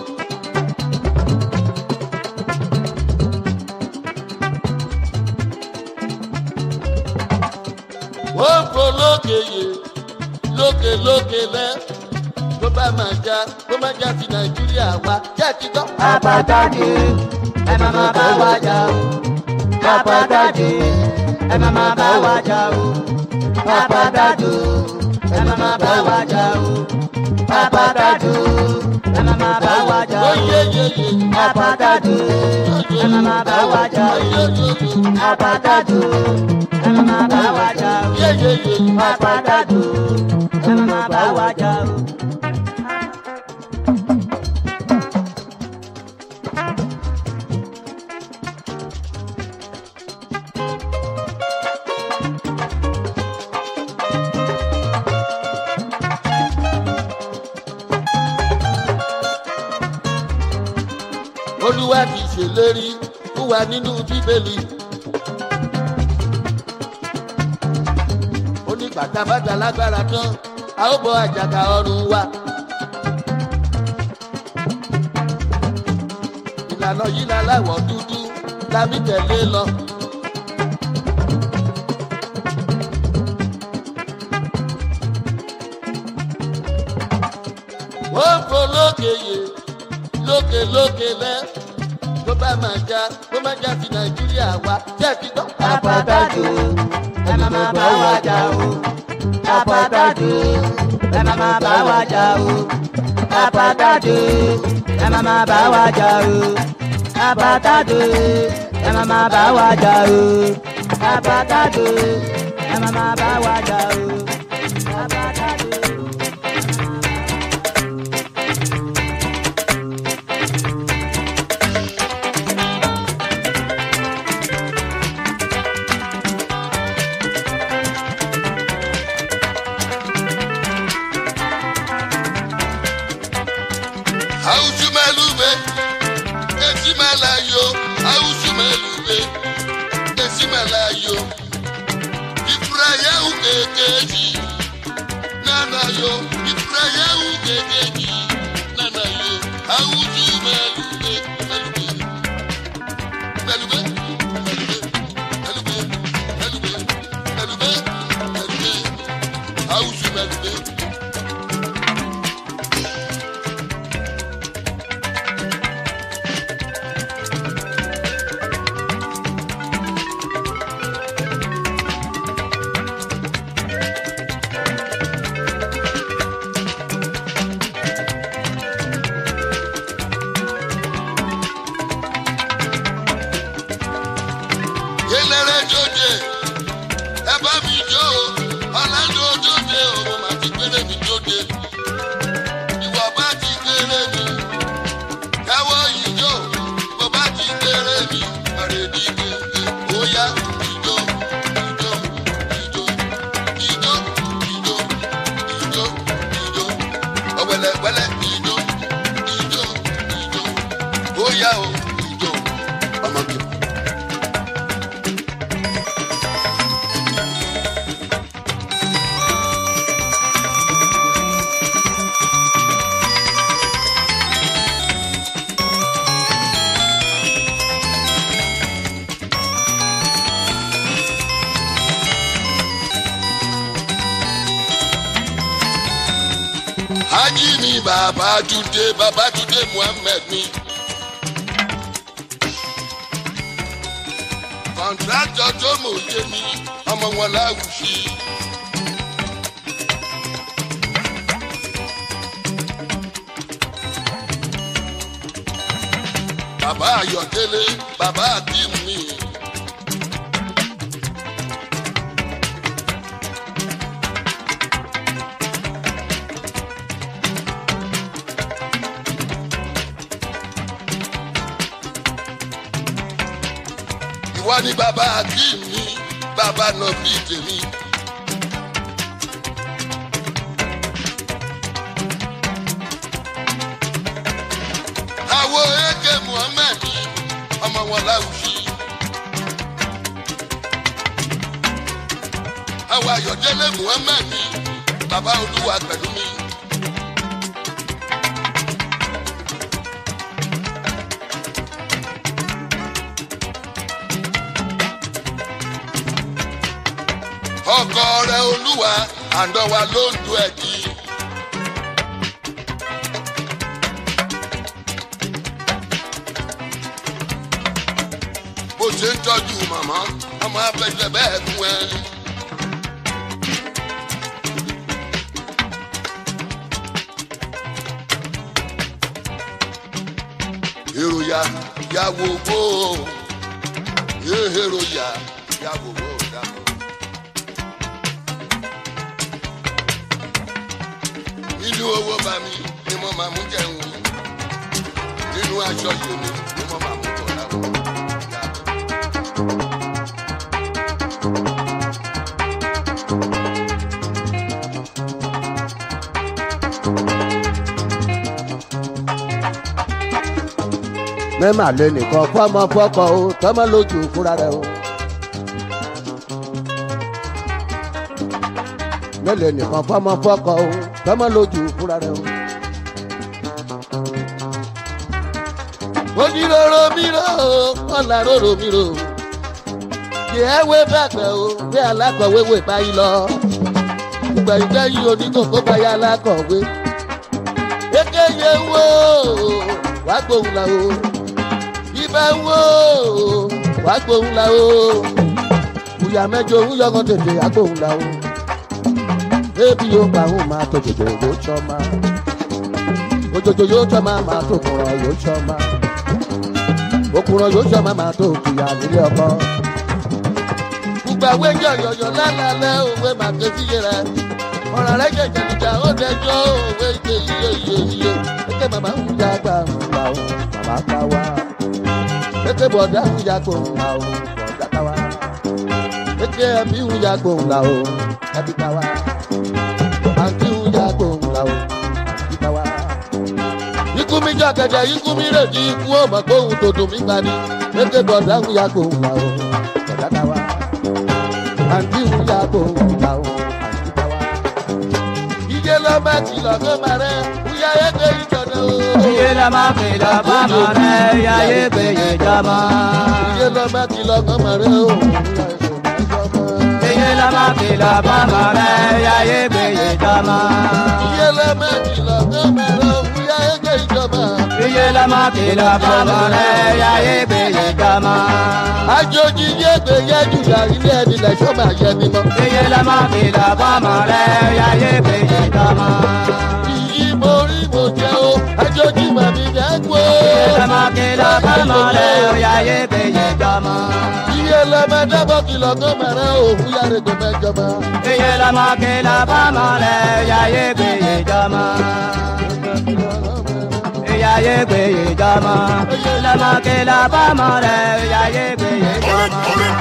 wọ́n fò lókè yè lókè lókè lẹ́ tó bá máa já tó máa já sí nàìjíríà wa jẹ́ kí gbọ́. àpàtàdé ẹ má má bá wa jà o àpàtàdé ẹ má má bá wa jà o àpàtàdé ẹ má má bá wa jà o àpàtàdé ẹ má má bá wa jà o àpàtàdé ẹ má má bá wa jà o àpàtàdé ẹ má má bá wa jà o àpàtàdé ẹ má má bá wa jà o. olúwa ti ṣèlérí fún wa nínú bíbélì. ó ní bàtàbàtà lágbára tán a ó bọ àjàgà ọrùn wa. ìlànà yìí la láwọ̀ dúdú lámì tẹ̀lé lọ. wọ́n fò lókè yè lókè lókè lẹ́ tó bá máa já tó máa já sí nàìjíríà wa jẹ́ kí gbọ́. àpàtàdé ẹ má má bá wa jà o àpàtàdé ẹ má má bá wa jà o àpàtàdé ẹ má má bá wa jà o àpàtàdé ẹ má má bá wa jà o àpàtàdé ẹ má má bá wa jà o àpàtàdé. Awusumelube, esimalayo, awusumelube, esimalayo. Ifurayahu kekeji, nanayo, ifurayahu kekeji, nanayo. Awusumelube, melube, melube, melube, melube, melube, melube, melube. Awusumelube. ìjó ọ̀làdó dóde o mo máa ti gbére mi dóde ìwọ bá ti gbére mi káwọ́ ìjó bó bá ti gbére mi ọ̀rẹ́ ní gbèǹgbè ó yá ìjó ìjó ìjó ìjó ìjó ìjó ìjó ọ̀wẹ̀lẹ̀wẹ̀lẹ̀ ìjó ìjó ìjó ó yá o ìjó ọmọge. Hájí ni Babátúndé Babátúndé Muhammed ni. Kọ̀ǹtrátọ̀ tó mòye ni ọmọ wọn láwùsí. Bàbá Ayọ̀délé bàbá Akim mi. ìwọ ni bàbá akeem mi bàbá nọbí tèmi. àwo eke muhammed ọmọ wọn láwùjí. àwo ayọ̀délé muhammed bàbá olúwa pẹ̀lú mi. ọkọ rẹ olúwa àndọwà ló ń du ẹkí. bó ṣe ń tọ́jú màmá ọmọ afẹ́fẹ́ bẹ́ẹ̀ fún ẹ. èròyà yàwó wò ó èròyà yàwó wò ó dàpọ̀. nínú owó bá mi ni mo máa mú jẹun nínú aṣọ yìí mi ni mo máa mú bọ̀ láwọn. mẹ́mà lé nìkan fọ́mọ fọ́kọ o tọ́mọ lójú fúnra rẹ o. mẹ́lẹ̀ nìkan fọ́mọ fọ́kọ o tọ́mọ lójú fúnra rẹ o. ojúlóró mi rò ó ọ̀là róró mi rò ó. yẹ wé bàgbẹ́ o bí alákọ̀wé wè báyìí lọ. ìgbà ìgbà yìí oníkókó báyà alákọ̀wé. kékeré yẹ wò ó wàá gbóhùn la o ibẹ̀ ń wò ó wàá gbóhùn la o ìyá mẹ́jọ òun yọkàn tètè àgbóhùn la o ebi yóò pa òun máa tó jòjò yóò tsọ́ ma òjòjò yóò tsọ́ ma máa tó kùrọ̀ yóò tsọ́ ma òkùrọ̀ yóò tsọ́ ma máa tó kìyà nílé ọkọ. gbogbo àwọn ẹjọ́ yọ̀yọ̀ lálẹ́ òwe máa ké sí yẹrẹ ọ̀rọ̀ rẹ̀ jẹ̀jẹ̀ níjà ó dẹjọ́ òwe ìgbé iye iye iye ẹgbẹ́ màmá ń dàgbà ń là ó màmá pa wá eke bọ̀dá ń ya gbòòrùn la o bọ̀dá ta wa eke ẹbí ń ya gbòòrùn la o ẹbí ta wa àǹtí ń ya gbòòrùn la o àǹtí ta wa. ikú mi jọ kẹ̀kẹ́ ikú mi rè di ikú ó mọ̀ gbóhùn tó dùn mí gbani eke bọ̀dá ń ya gbòòrùn la o bọ̀dá ta wa àǹtí ń ya gbòòrùn la o àǹtí ta wa. ìjẹ́ lọ́mọ kìlọ̀ kó máa rẹ̀ wúyá ẹgbẹ́ ìjọba o. iye la máa fi lọ fọmọ rẹ yáyé péye jọmọ. iye lọ́mọ kìlọ̀ kó máa rẹ̀ o. iye la máa fi lọ fọmọ rẹ yáyé péye jọmọ. iye lọ́mọ kìlọ̀ kó máa rẹ̀ o. wúyá ẹgbẹ́ ìjọba. iye la máa fi lọ fọmọ rẹ yáyé péye jọmọ. àjòjì yé gbé yé jùlọ ilé ẹni lẹ́sọ̀ máa yẹ ni mọ́. iye la máa fi lọ fọmọ rẹ yáyé péye jọmọ. iyì mo rí mo jẹ́ o àjòjì màmí jẹ́ kú o. iye la máa fi lọ fọmọ rẹ yáyé yáyé gbèyè jọmọ. iye lọmọ dábọ̀ kìlọ̀ tó mẹ́rẹ́ òhun yára ètò mẹ́jọba. iye lọmọ kìlọ̀ fọmọ rẹ̀ yáyé gbèyè jọmọ. yáyé gbèyè jọmọ. lọmọ kìlọ̀ fọmọ rẹ̀ yáyé gbèyè jọmọ.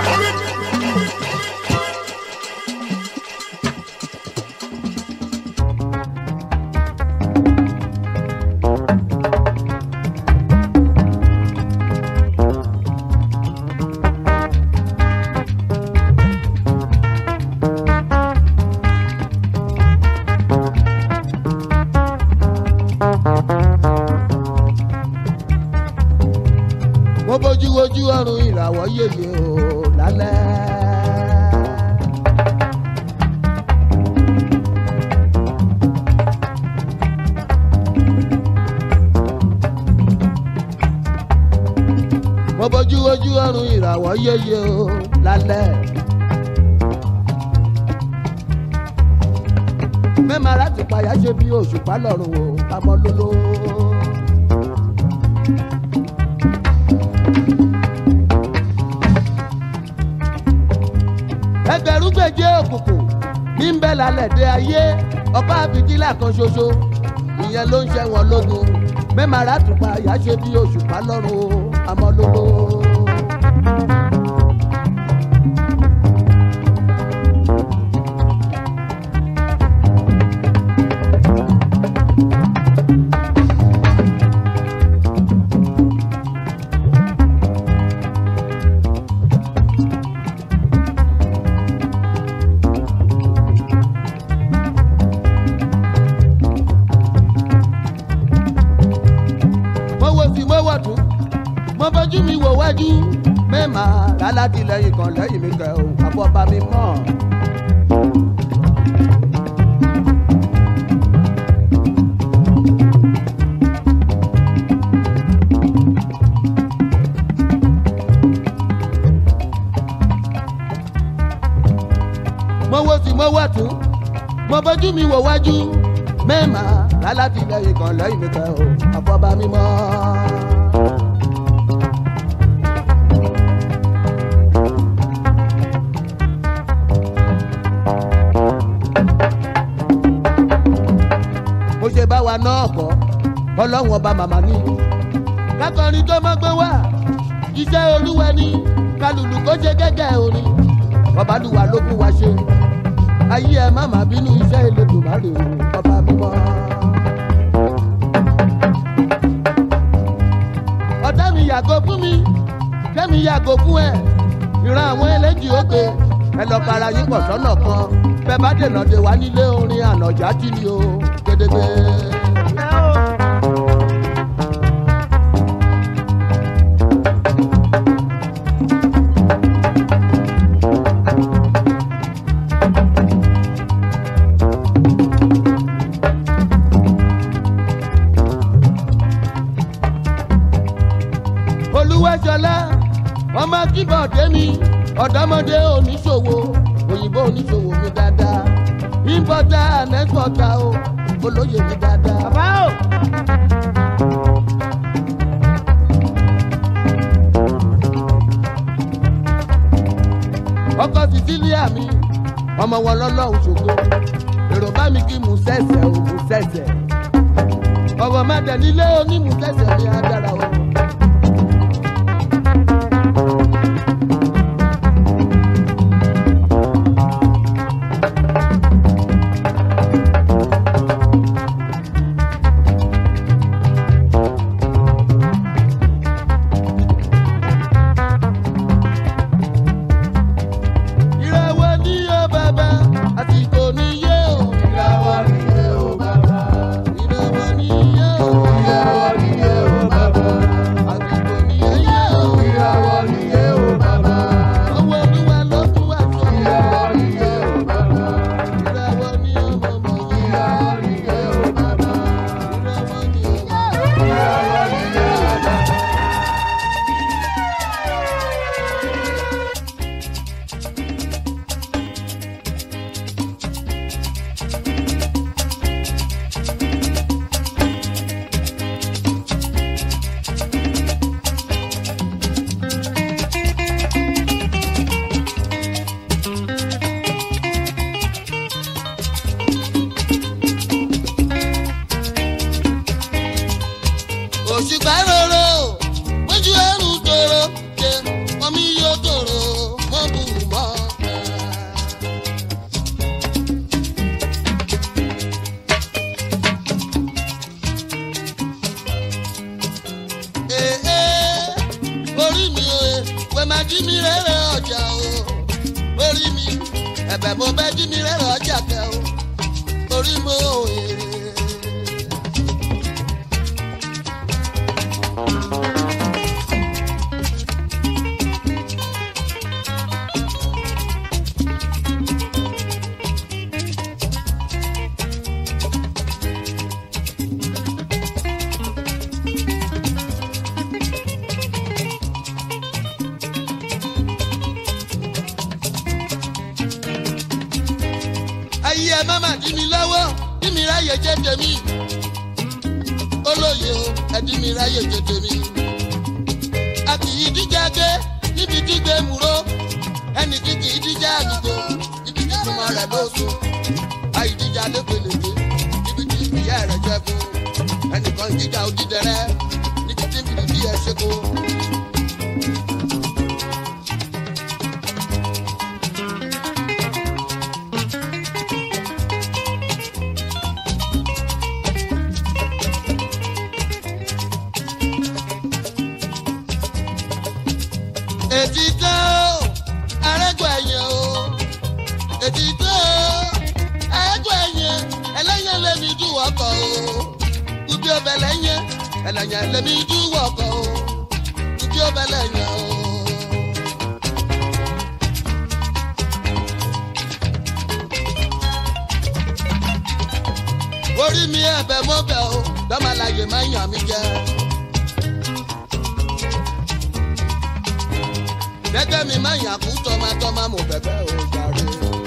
mo bójú wojú ọrùn ìràwọ̀ yèyé o lálẹ́. mo bójú wojú ọrùn ìràwọ̀ yèyé o lálẹ́. mẹ́màá láti payá ṣe bí òṣùpá lọ́rùn o pamọ́ lóló. ẹgbẹ̀rún gbèjé òkùnkùn ní ń bẹ́ lálẹ́ dé ayé ọ̀pá àbíkílà kan ṣoṣo ìyẹn ló ń ṣe wọn lógun mẹ́màrà tùpá àyà ṣe bí òṣùpá lọ́rùn o àmọ́ lólo. mo wo sí mo wọ̀ tún mo bójú mi wò wájú mẹ́mà lálátìlẹ́yìn kan lẹ́yìn mi kẹ́ o àfọ̀bá mi mọ̀. mo wo sí mo wọ̀ tún mo bójú mi wò wájú mẹ́mà lálátìlẹ́yìn kan lẹ́yìn mi kẹ́ o àfọ̀bá mi mọ̀. mo ṣe bá wa náà kọ́ ọlọ́run ọba màmá ní. kákọrin tó mọ́ gbé wá iṣẹ́ olúwa ní kálùlù kó ṣe gẹ́gẹ́ orin ọbalùwà ló fún wa ṣe ayé ẹ má má bínú iṣẹ́ Elédùmarè o ọba mímọ́. ọ̀tá mi yàgò fún mi kẹ́mi yàgò fún ẹ ìran àwọn ẹlẹ́jì òkè ẹ lọ para yín pọ̀ sọ́nà kan bẹ́ẹ̀ bá dènà dé wá nílé orin ànàjà tí ni o gédégbé. olúwẹ́sọlá ọmọ kíbọ̀dé mi ọ̀dọ́mọdé oníṣòwò òyìnbó oníṣòwò mi dáadáa importer and exporter o olóyè mi dáadáa. bàbá o. ọkọ sicilia mi ọmọ wọn lọ́lọ́run ṣògo èrò bá mi kí mú sẹ́sẹ̀ o mú sẹ́sẹ̀ ọ̀rọ̀ má dẹ̀ nílé onímú sẹ́sẹ̀ mi á dára o. ìràwọ̀ ní yóò bàbá àsìkò ní yóò. ìràwọ̀ ní yóò bàbá. ìràwọ̀ ní yóò. ìràwọ̀ ní yóò bàbá. jí mi rere ọjà o orí mi ẹ̀bẹ̀ mo bẹ́ jí mi rere ọjà kẹ o orí mo òye. ayé ẹ má má dí mi lọ́wọ́ dí mi ráyè jẹ́ tèmi olóye o ẹ dí mi ráyè jẹ́ tèmi a kì í díjà gé níbi dígbé múró ẹnì kí kì í díjà àdúgbò ibi tí súnmọ́ rẹ̀ ló sùn ayé díjà lépelèké ibi tí ìyá rẹ̀ jẹ́ fún ẹnìkan díjà òdìdẹrẹ́ níbi tí bìrì bí ẹ ṣe kó. ètí tó arẹ́gbọ̀ ẹ̀yẹ o ètí tó arẹ́gbọ̀ ẹ̀yẹ ẹlẹ́yẹ lẹ́mi dúwọ́ kọ́ o ubi ọbẹ̀ lẹ́yẹ ẹlẹ́yẹ lẹ́mi dúwọ́ kọ́ o ubi ọbẹ̀ lẹ́yẹ o. orí mi ẹ̀bẹ̀ mọ́bẹ̀ o dọ́màlàyé máa ń yàn mí jẹ́. gẹ́gẹ́ mi máa yàn kú tọ́mátọ́má mo bẹ̀bẹ̀ ò jàre.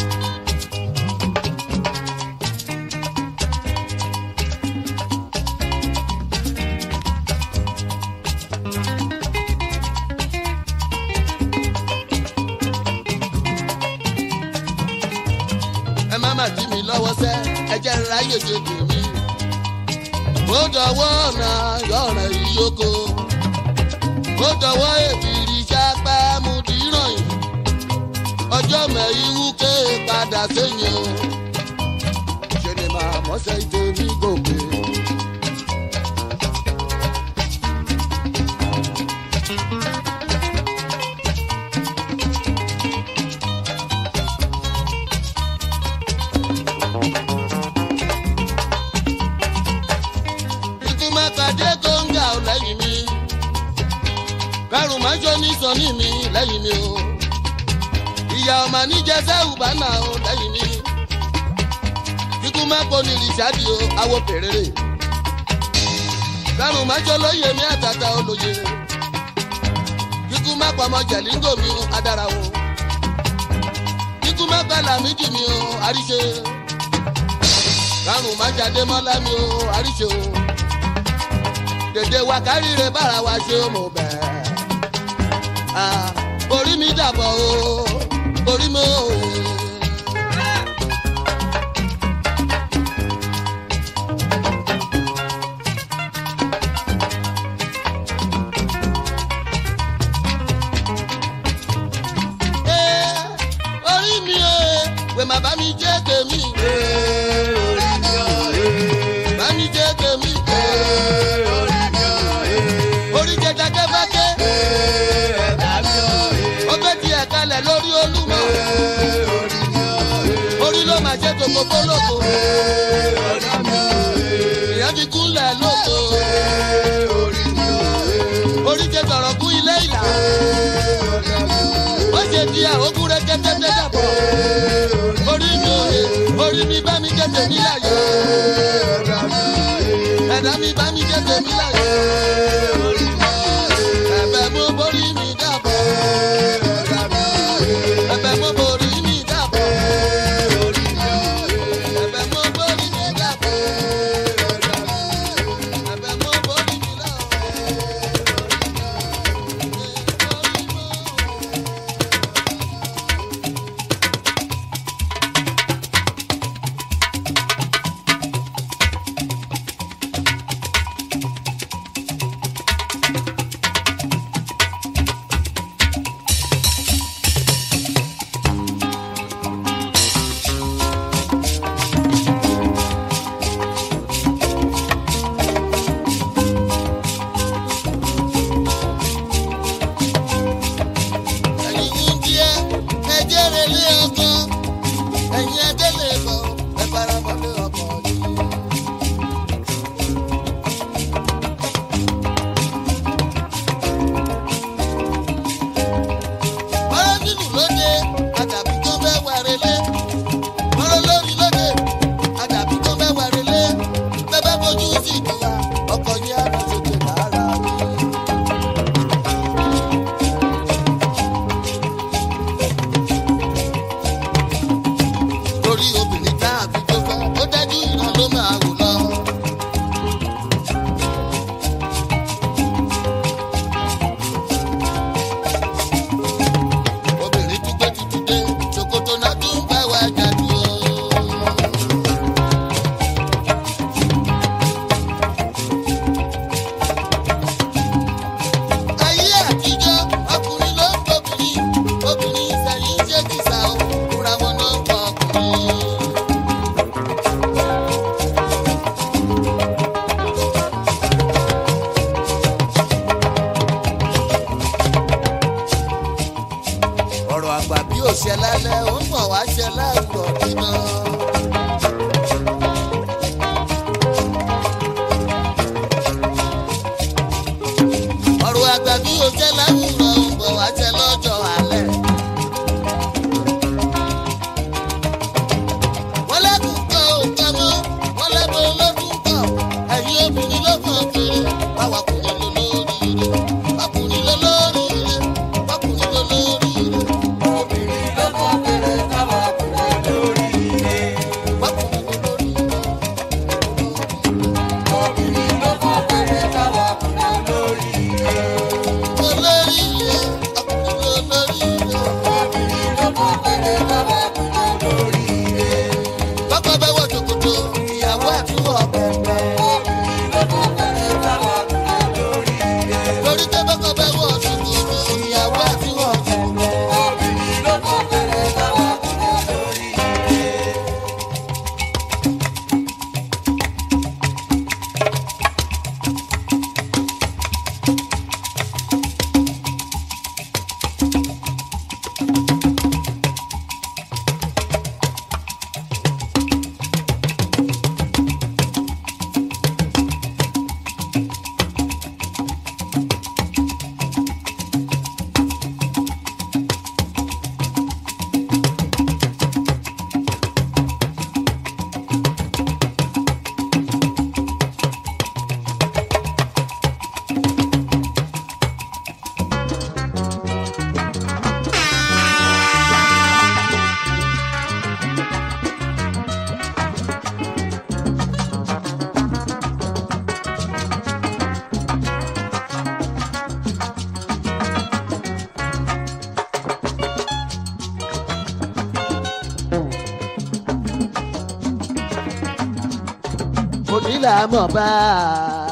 ẹ má má dí mi lọ́wọ́ sẹ́ ẹ jẹ́ ráyè ṣe tèmi. ó dọ̀wọ́ ọ̀nà yọ̀ọ̀rẹ̀ ìyókò ó dọ̀wọ́ èbìrì sápá mu dìrọ̀ yìí ọjọ́ mẹ́ìwú ké padà sẹ́yìn o ṣe ni màá mọ́sẹ̀ ìtẹ̀mí gòkè. ikú má pàdé góńgà ò lẹ́yìn mi kárùn má jọ ní sọ́ni mi lẹ́yìn mi o ìyá ọmọ níjẹsẹ́ ùbánà o lẹ́yìn mi kíkú má pọ̀ ní rìṣáàdì o awo pèrèrè kárùn má jọ lóye mi àtàtà olóye kíkú má pọ̀ ọmọ jẹ̀língò mi o adára o kíkú má pa làmídì mi o àríṣe kárùn má jáde mọ́lá mi o àríṣe o dèdè wa káríire bára wa ṣe ó mọ̀ bẹ́ẹ̀. Ah, orí mi dàbọ̀ o orí mi ò. Eh, orí mi ò wẹ̀ má bá mi jẹ́ tèmi. Bá mi jẹ́ tèmi. Orí jẹjẹ kẹfẹ́kẹ́. Ọbẹ̀ ti ẹ̀ka lẹ̀ lórí olúmọ. Orí ló máa ṣe tó gbogbo lóko. Ìyá ti kúnlẹ̀ lóko. Orí jẹ sọ̀rọ̀ kú ilé ìlà. Ó ṣe di àwòkú rẹ̀ kẹ́tẹ́tẹ́ dàbọ̀. Orí mi ò he, orí mi bá mi jẹ́ tèmi láyé. Ẹ̀dá mi bá mi jẹ́ tèmi láyé. Ẹ̀bẹ̀ mo borí mi dàbọ̀. Ẹ̀bẹ̀ mo borí mi dàbọ̀. Ẹ̀bẹ̀ mo borí mi dàbọ̀. Ẹ̀bẹ̀ mo borí mi dàbọ̀. ṣe lálẹ́ ó ń bọ̀ wá ṣe láàárọ̀ nínú. ọ̀rọ̀ àgbà bí o jẹ́ láwùrọ̀ ń bọ̀ wá jẹ́ lọ́jọ́ alẹ́. wọ́n lẹ́kùn kan ò kàn mọ́ wọ́n lẹ́bọ̀ olókùn kan ẹ̀yin obìnrin ló kàn kéré báwa kùnrin ló lórí ire bákùnrin ló lórí ire bákùnrin ló lórí ire. obìnrin ló kàn kéré báwa kùnrin lórí ire bákùnrin ló lórí ire. obìnrin ló kàn kéré báwa kùnrin lórí ire. olórí ire ọkùnrin ló lórí ire. obìnrin ló kàn kéré báwa kùnrin lórí ire bọ́kọ̀ bẹ́ wọ ṣòkòtò ìyàwó àtúwọ̀ pẹ̀pẹ̀. lórí pé bọ́kọ̀ bẹ́ wọ ṣòkòtò ìyàwó àtúwọ̀ pẹ̀pẹ̀. onílà mọ̀ bá a.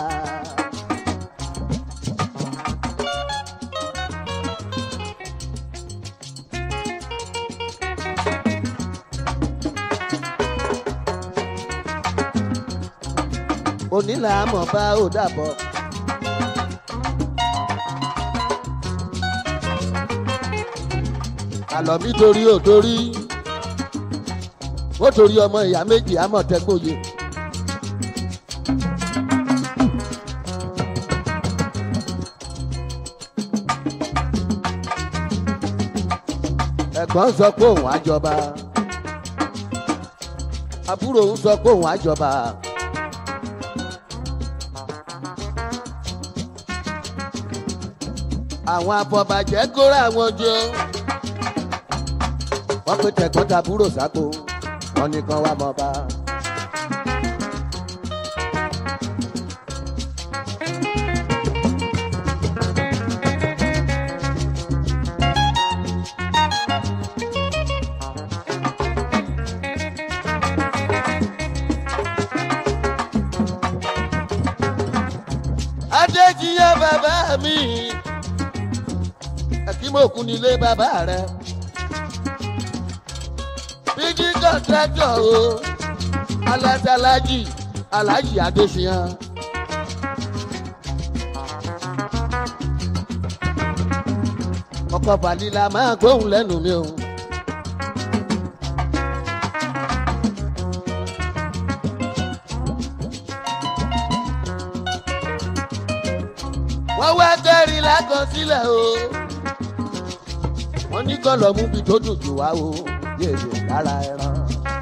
onílà mọ̀ bá ò dàbọ̀. àlọ́ mi torí ò torí ó torí ọmọ ìyá méjì àmọ̀tẹ́gbòye. ẹ̀gbọ́n sọ pé òun á jọba àbúrò òun sọ pé òun á jọba. àwọn afọbàjẹ́ kóra àwọn jọ wọ́n pe tẹ̀gbọ́n tàbúrò sáko wọ́n ní kán wá mọ́ bá. adéjìyẹ bàbá mi akímọ̀kú nílé bàbá rẹ bíjí kọ́ńtráktọ̀ o alásàlájì alájì adéṣiyàn. ọkọ̀ balila máa gbóhùn lẹ́nu mi o. wọ́n wá kẹ́rin lákọsílẹ̀ o. wọ́n ní kọ́ lọ mú bi tó dùn jù wá o yéèyè lára ẹran.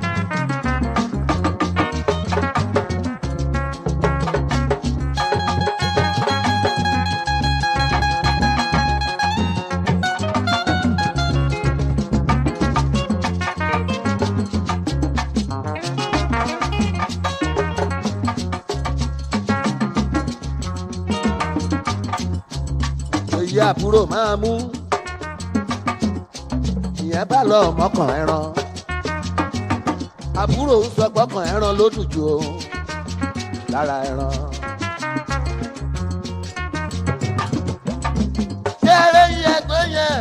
èyí àbúrò máa mú ìyẹn bá lọ mọ́kàn ẹran àbúrò ń sọ gbọ́kàn ẹran ló dùn jù o lára ẹran. ṣé eré yí ẹgbẹ́ yẹn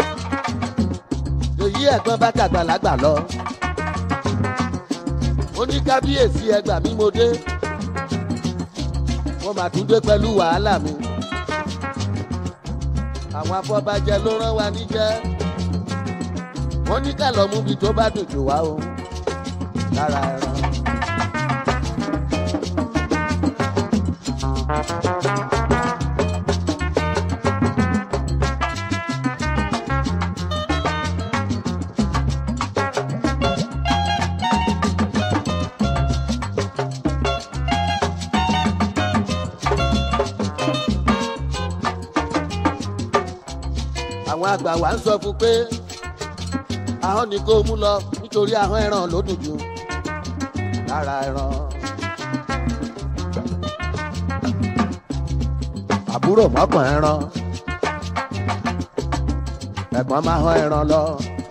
èyí ẹ̀gbọ́n bá tàgbàlagbà lọ ó ní kábíyèsí ẹgbà mi mo dé wọ́n máa tún dé pẹ̀lú wàhálà mi àwọn afọbajẹ ló rán wa níjẹ́ wọ́n ní ká lọ mú bi tó bá dùn jù wá o lára ẹran. àwọn àgbà wa ń sọ fún pé ahọ́n ni kó mú lọ nítorí ahọ́n ẹran ló dùn jù lára ẹran. àbúrò mọ́kàn ẹran ẹ̀gbọ́n máa hán ẹran lọ.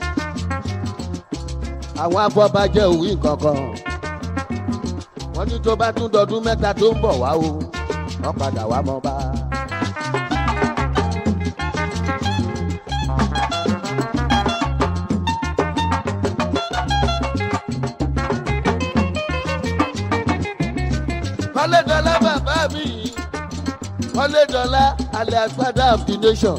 àwọn afọbajẹ òwì kankan wọ́n ní tó bá tún dọdún mẹ́ta tó ń bọ̀ wá o wọ́n padà wá mọ́ bá. kọ́lédọ́lá bàbá mi kọ́lédọ́lá alias father of the nation.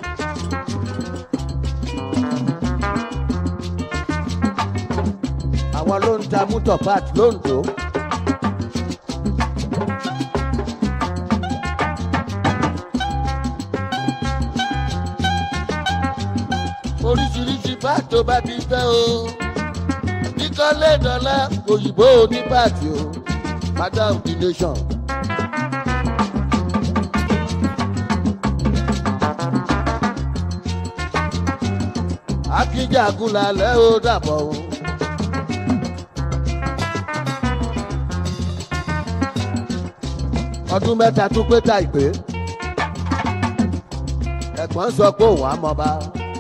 àwọn ló ń ta mútọ̀ pat lóńdó. oríṣiríṣi pat tó bá ti fẹ́ o ní kọ́lédọ́lá òyìnbó onípàtì o father of the nation. akíjagun lálẹ́ ó dàbọ̀ o. ọdún mẹ́ta tún pé ta ìpè. ẹ̀gbọ́n sọ pé òun á mọ bá.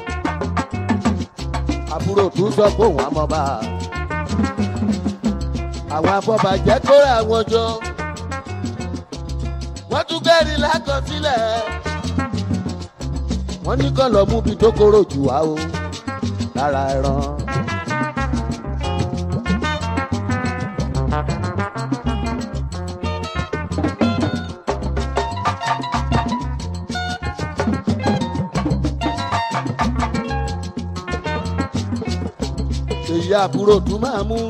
àbúrò tún sọ pé òun á mọ bá àwọn afọbàjẹ́ kóra wọn jọ wọ́n tún kẹ́rì lákọsílẹ̀ wọ́n ní kàn lọ mú bi tó kóró jù wá o lára ẹran. èyí àbúrò tún máa mú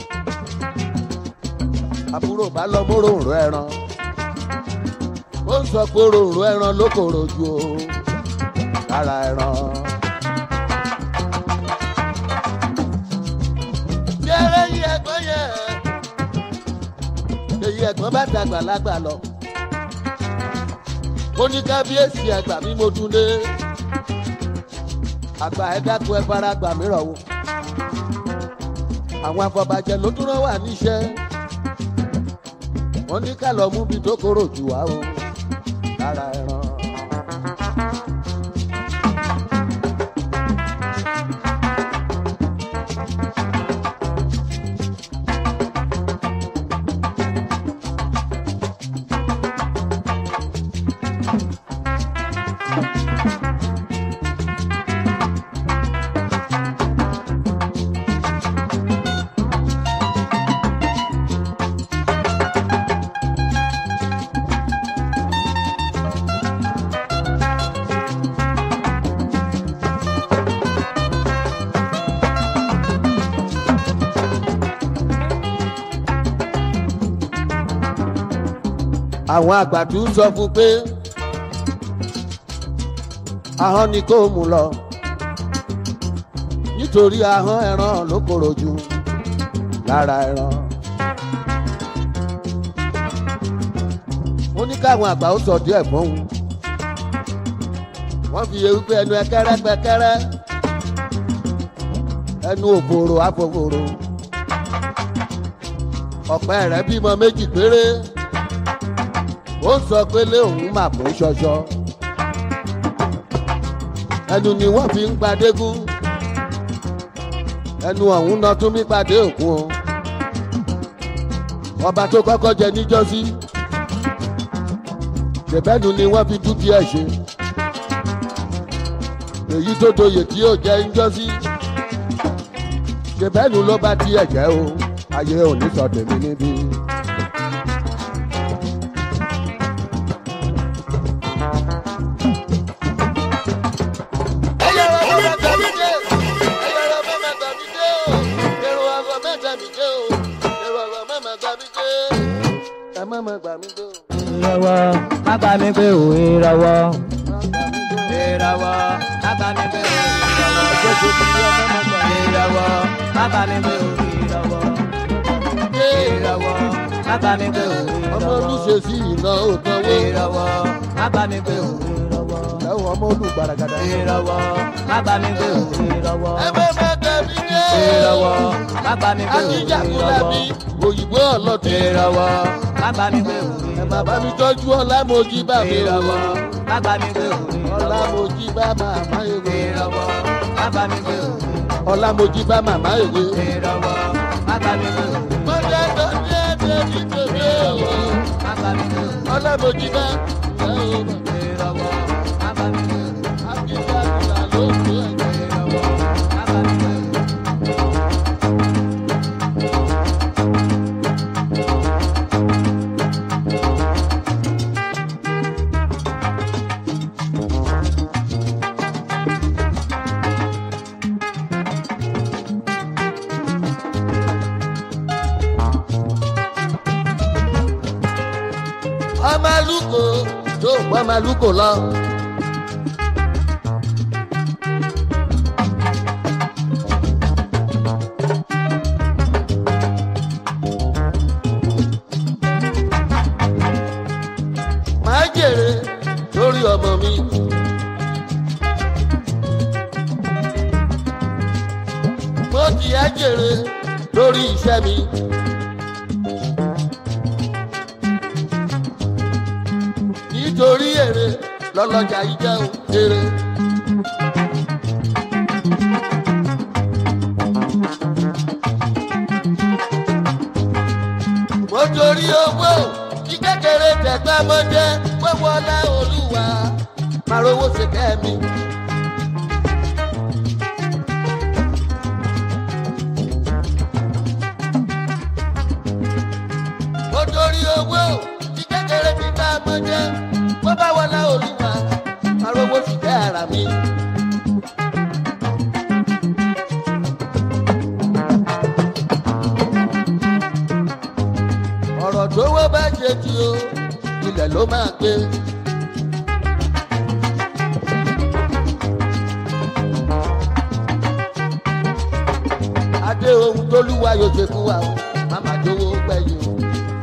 àbúrò bá lọ mú ròǹrò ẹran ó ń sọ pé ròǹrò ẹran ló kòrò ju o lára ẹran. bí ẹrẹ yí ẹgbọ́n yẹn èyí ẹ̀gbọ́n bá dàgbà lágbà lọ ó ní kábíyèsí ẹgbà mi mo dún lé àgbà ẹ dákun ẹ fara gbà mí rọ̀ wò àwọn afọbajẹ ló dúró wà níṣẹ́ wọ́n ní ká lọ mú bi tó kóró jù wá o lára ẹran. àwọn àgbàdo sọ fún pé ahọ́n ni kò mú lọ nítorí ahọ́n ẹran ló korò jù lára ẹran. ó ní káwọn àgbà ó sọ díẹ̀ fún un wọ́n fi ewu pé ẹnu ẹkẹrẹ pẹkẹrẹ ẹnu òfòrò àfòfòrò ọ̀pẹ rẹ̀ bímọ méjì péré ó sọ pé lé òun mà bó ṣọṣọ ẹnu ni wọ́n fi ń padégún ẹnu ọ̀hún náà tún mí padé òkun o ọba tó kọ́kọ́ jẹ níjọ́sí ṣèbẹ́nu ni wọ́n fi dúkìá ṣe èyí tó doyè tí yóò jẹ níjọ́sí ṣèbẹ́nu ló bá tiẹ̀ jẹ́ o ayé òní sọ tèmi níbí. mọ̀mọ́ gbà mí gbé o. ìràwọ̀ má bá mi gbé o ìràwọ̀. ìràwọ̀ má bá mi gbé o ìràwọ̀. Jésù ti rí ọmọ mọ̀ gbà mí. ìràwọ̀ má bá mi gbé o ìràwọ̀. ìràwọ̀ má bá mi gbé o ìràwọ̀. ọmọ olùṣe sí iná òtánwó. ìràwọ̀ má bá mi gbé o ìràwọ̀. lẹ́wọ̀n ọmọ olùgbàràgàdà. ìràwọ̀ má bá mi gbé o ìràwọ̀. ẹ bá má gbà mí gbé. ìràwọ̀ má bá mi gbé o akíjàkúlà ìràwọ̀. mi òyìnbó ọlọ́tí. ìràwọ̀ má bá mi gbé o ẹ má bá mi tọ́jú ọlámojì bá mi o. ìràwọ̀ má bá mi gbé o ìràwọ̀. ọlámojì bá màmá ewé. ìràwọ̀ má bá mi gbé o ọlámojì bá màmá ewé. ìràwọ̀ má bá mi gbé o mo jẹ́ tó ní ẹ̀jẹ̀ ní tòbí o. má bá mi gbé o ọlámojì bá ìyá o. ìràwọ̀ má bá mi gbé o akíjàkúlà ló ń tó ẹ̀jẹ̀. ìràwọ̀ má bá mi gbé o. ọmọ alúkò tó pọ̀ ọmọ alúkò lọ. máa jèrè lórí ọmọ mi. mo ti á jèrè lórí iṣẹ́ mi. nítorí èrè lọ́lọ́jà yìí jẹ́ o èrè. mo torí owó kí kékeré tẹ̀gbá mọ́jẹ́ gbogbo ọlá olúwa máa rówó ṣe kẹ́mi. mo torí owó kí kékeré ti bá mọ́jẹ́ bó bá wọlé olúwa máa rówó ṣe kẹ́ ara mi. ọ̀rọ̀ tó wọ́ bá ṣe tí o ilẹ̀ ló máa gbé. adé ohun tó lúwa yóò ṣe fún wa o màmá jówó gbẹ̀yìn o.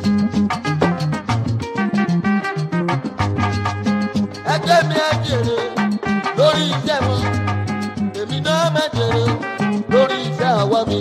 ẹgbẹ́ mi á jèrè lórí iṣẹ́ wọn èmi náà má jèrè lórí iṣẹ́ ọwọ́ mi.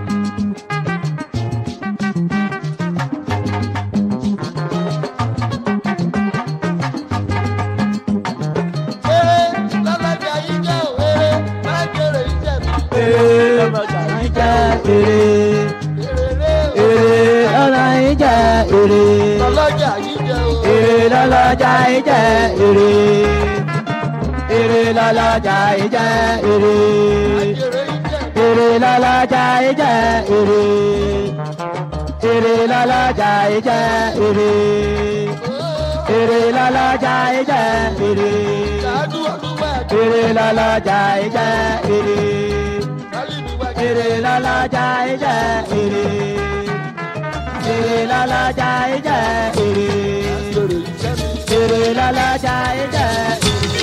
Eré lọ́lọ́jà yìí jẹ́ òwéré, má jèrè iṣẹ́ mi. èrè ìjà èrè Èrè èrè ọ̀la ìjà èrè lọ́lọ́jà yìí jẹ́ òwéré. èrè lọ́lọ́jà ìjà èrè èrè lọ́lọ́jà ìjà èrè Jèrè iṣẹ́ mi. èrè lọ́lọ́jà ìjà èrè èrè lọ́lọ́jà ìjà èrè èrè lọ́lọ́jà ìjà èrè Ṣáájú ọdún wá èrè lọ́lọ́jà ìjà èrè. kálí mi wá èrè lọ́lọ́jà ìjẹ́ èrè èrè lọ́lọ́jà ìjẹ́ èrè jèrè iṣẹ́ mi. èrè lọ́lọ́jà ìjẹ́ èrè.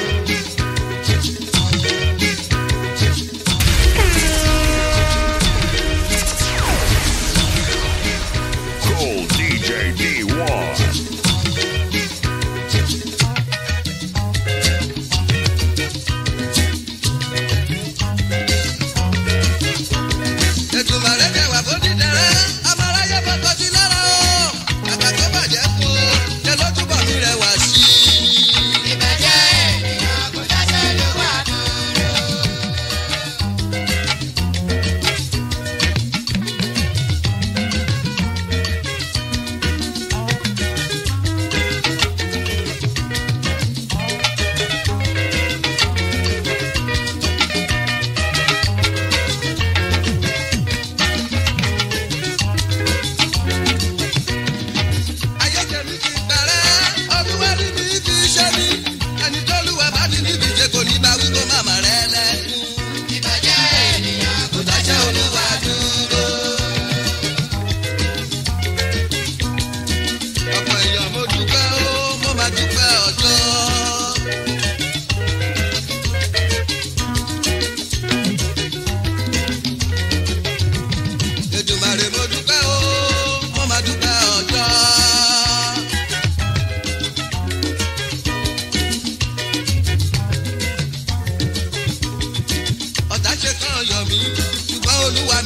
Cool DJ D1. ètùmọ̀rẹ́ kẹwà bó ti dẹ̀rẹ́ amáráyé bọ́tọ̀ sí lára o kàkà tó bàjẹ́ kú ṣe ló túbọ̀ mi rẹwà sí i. ìbàjẹ́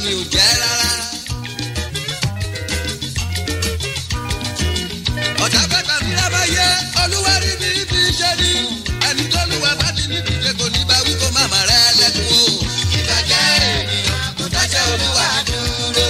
mi ò jẹ́ rárá. ọ̀tá bàtà mi rá bá yẹ olúwa rí mi bí ṣe ní ẹni tó lùwà bá ti ní ìdíje kò ní bá wí kó má má rẹ lẹ́kùn o. ìbàjẹ́ ènìyàn kò dáṣẹ́ olúwa dúró.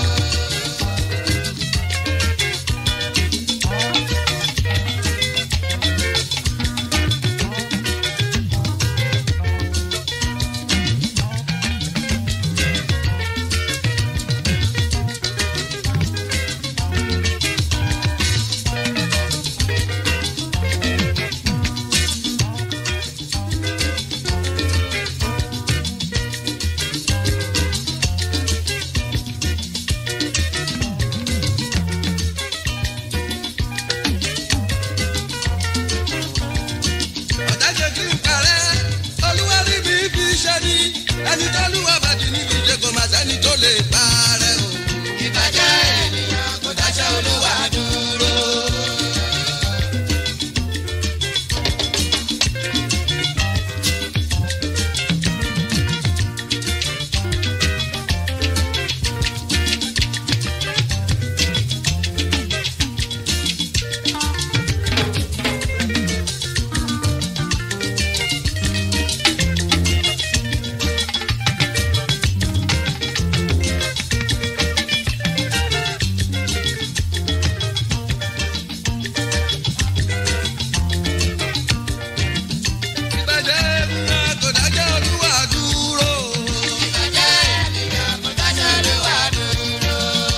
ọ̀dájọ́ kí n kàrẹ́ olúwa rí mi fi ṣe ní ẹni tó lùwà bá ti ní ìdíje kò má sẹ́ni tó lè bá rẹ̀ o. ìbàjẹ́ ènìyàn kò dáṣẹ́ olúwa dúró. ìbàjẹ́ ènìyàn kò dáṣẹ́ olúwa dúró. ìbàjẹ́ ènìyàn kò dáṣẹ́ olúwa dúró.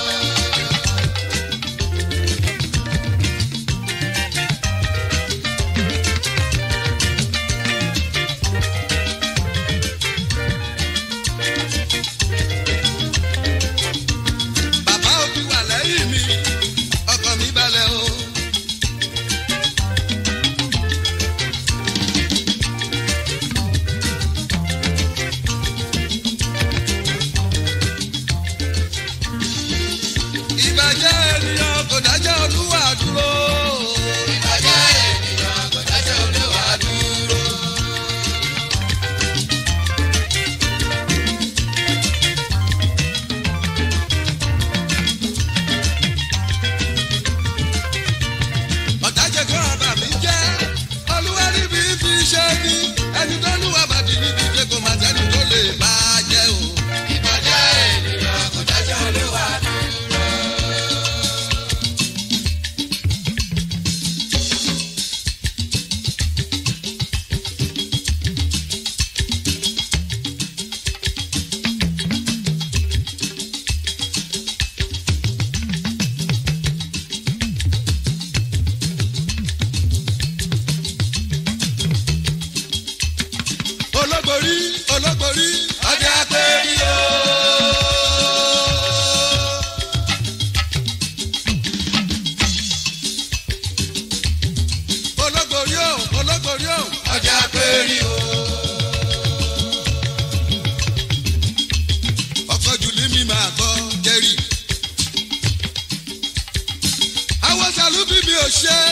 bàbá òbí wà lẹ́yìn mi ọkàn mi balẹ̀ o. ìbàjẹ́ ènìyàn kò dájọ́ olúwa dúró. ìbàjẹ́ ènìyàn kò dájọ́ olúwa dúró. ọ̀dájẹ́ kan àbá mi jẹ́ olúwa níbi fi ṣe ní ẹni tó lúwa bàdí níbi jẹ́ kó má sẹ́ni tó lè bá a jẹ́ o. ìbàjẹ́ ènìyàn kò dájọ́ olúwa dúró. olóborí olóborí ọjà péré o. olóborí o olóborí o ọjà péré o. ọkọ̀ jùlí mi máa gbọ́ jẹ́rì. àwọn sàlùbí mi ò ṣe é.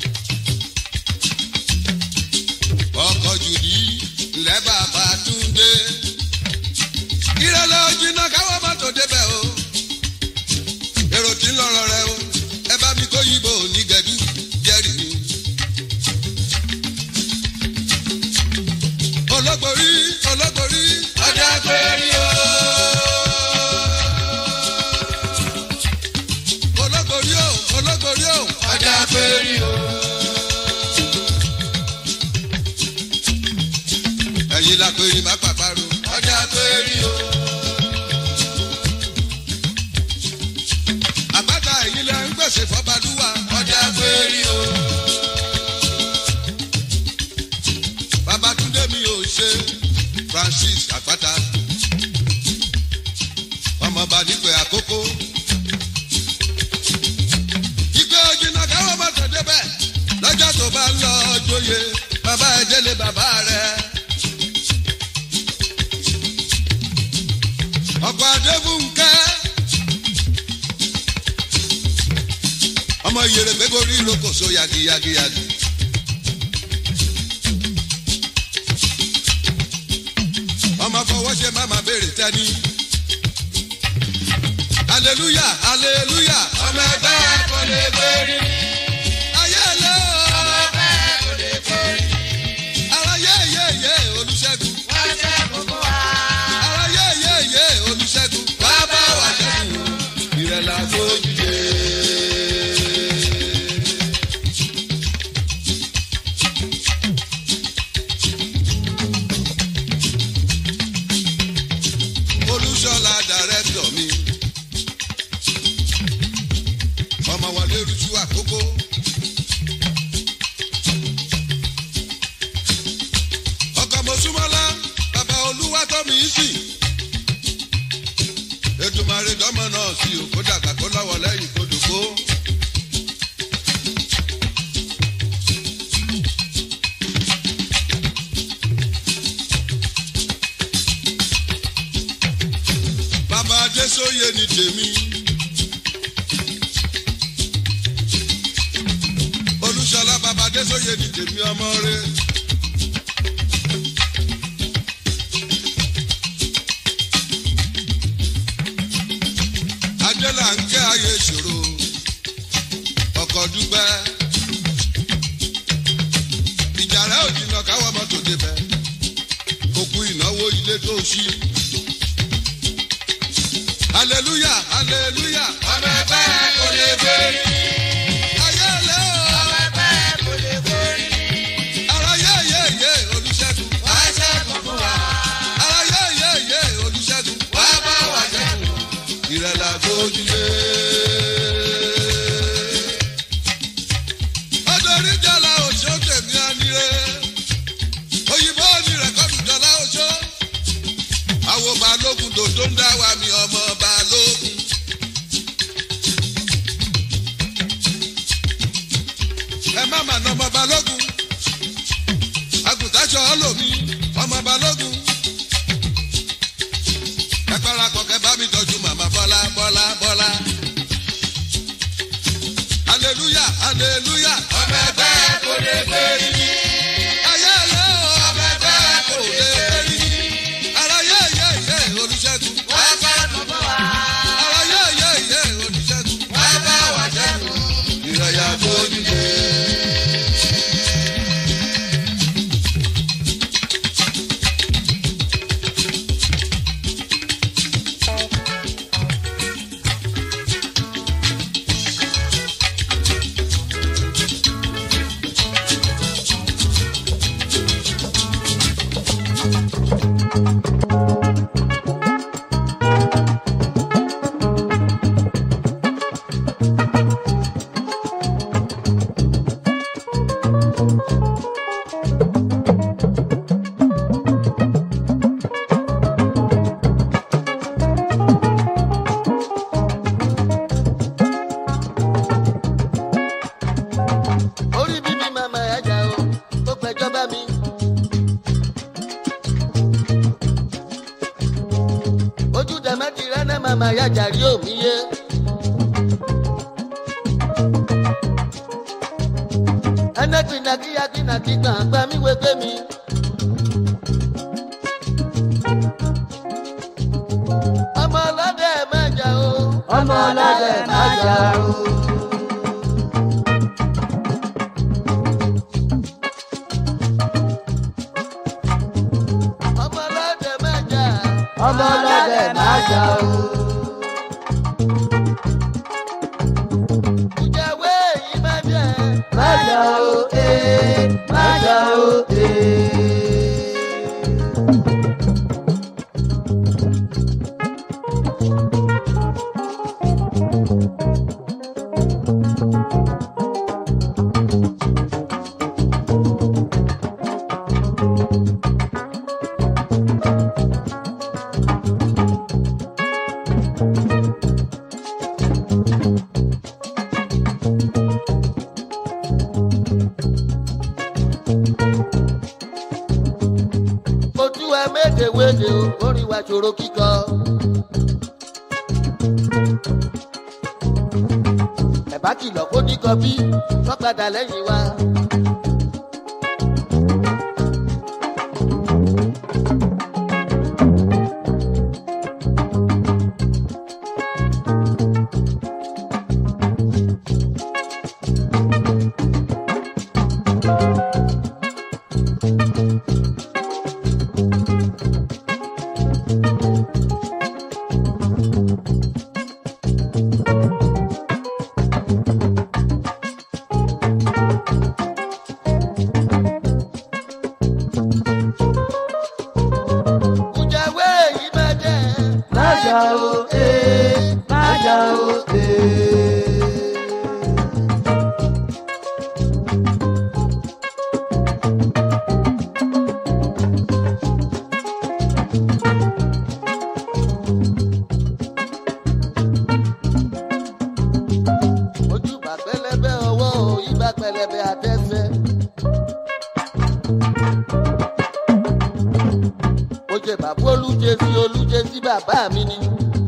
ọkọ̀ jùlí ńlẹ́ bàbá túndé. ìrẹ̀lẹ̀ òjìnà káwọ́ mọ́tò débẹ̀ o. èrò tí ń lọ́rọ̀ rẹ o. ẹ bá mi kó yìnbó ní gẹ̀dú jẹ́rì mi. olóborí olóborí ọjà péré o. olóborí o olóborí o ọjà péré o. ẹ̀yin la péré má pàpàrọ̀ ọjà péré o. àpáta ẹ̀yin lẹ ń gbèsè fọ́balúwa ọjà péré o. babatunde mi ò ṣe francis àpáta ọmọọba nípe àkókò. ìgbé ojìnà káwọn bá tẹ̀ débẹ̀ lọ́jọ́ tó bá ń lọ joyè bàbá ẹ̀ délé bàbá rẹ̀. ọkọ̀ adébúnkẹ́ ọmọ yèrè gbégorí lókòso yagiyagiyagi. ọmọ fọwọ́ ṣe máma béèrè tẹ́ni aleluya aleluya ọmọ ẹgbẹ́ kò lè gbérí. ayé lé o ọmọ ẹgbẹ́ kò lè gbérí. ara yé yé yé olùṣègùn. wá ṣẹ́gun fún wa. ara yé yé yé olùṣègùn. wá bá wa ṣẹ́gun. ìrẹ̀lẹ̀ àgbójúde. olùṣọ́lá dàrẹ́tọ̀ mi. ọmọ wọlé rújú àkókò. ọkọ̀ mọ̀súmọ́lá bàbá olúwa tó mi í sìn. ètùmàrè dọ́mọ náà sí o kó dàgbà kó lọ́wọ́ lẹ́yìn kó dògbò. bàbá adésóye ni tèmi. olùṣọlá bàbá adésóye ni tèmi ọmọ rẹ. adélà ń kẹ́ ayé ìṣòro ọkọ̀ dúpẹ́. ìjà rẹ̀ ò jìnnà káwọ́ mọ́tò débẹ̀ òkú ìnáwó ilé tó ṣí hallelujah hallelujah. ọmọ ẹgbẹ́ kò lè gbérí. ayé lé o. ọmọ ẹgbẹ́ kò lè gbérí. ara yé yé yé olùṣègùn. wá ṣẹ́gun fún wa. ara yé yé yé olùṣègùn. wá bá wa ṣẹ́gun. ìrẹ̀lẹ̀ àgbójúlé. ọdọọrí jọlá òṣó tèmi àníré. òyìnbó ni rẹ̀kọ́dù jọlá òṣó àwọn balógun dòdó ń dá wa mi ọmọ balógun. ẹ má mà ná ọmọ balógun àgùntàṣọ ọlọ́mi ọmọ balógun. ẹ parapọ̀ kẹ bá mi tọ́jú màmá bọ́lá bọ́lá bọ́lá. aleluya aleluya ọmọ ẹgbẹ́ kò lè gbé rí. ayé lé o ọmọ ẹgbẹ́ kò lè gbé rí ara yé yé yé olùṣègùn. wá bá bàbá wa. ara yé yé yé olùṣègùn. wá bá wa ṣẹ́gun. ìrẹ̀yà bójú dé. orí bíbí màmá ẹja o ó gbẹjọ bá mi. ojú dẹ̀mẹ́tì rẹ́nẹ́ màmá yájà rí òmí yé. ẹnẹ́ tìǹkìyà tìǹkì gbọ̀n gbà mí wégbé mi. ọmọ ọlọ́dẹ mẹ́jà o. ọmọ ọlọ́dẹ májà o. ọmọ ọlọ́dẹ mẹ́jà. ọmọ ọlọ́dẹ májà o. ìjàwé yìí máa jẹ. májà o ee májà o ee. ojú ẹ méje wéde o orin wa ṣòro kíkọ. ẹ̀bá kìlọ̀ kó ní kọfí wọ́n padà lẹ́yìn wa. jà o ee má jà o ee. ojú bá pẹlẹbẹ ọwọ́ o ibà pẹlẹbẹ àtẹsẹ̀. mo jẹ bàbá olújẹ sí olújẹ sí bàbá mi ni.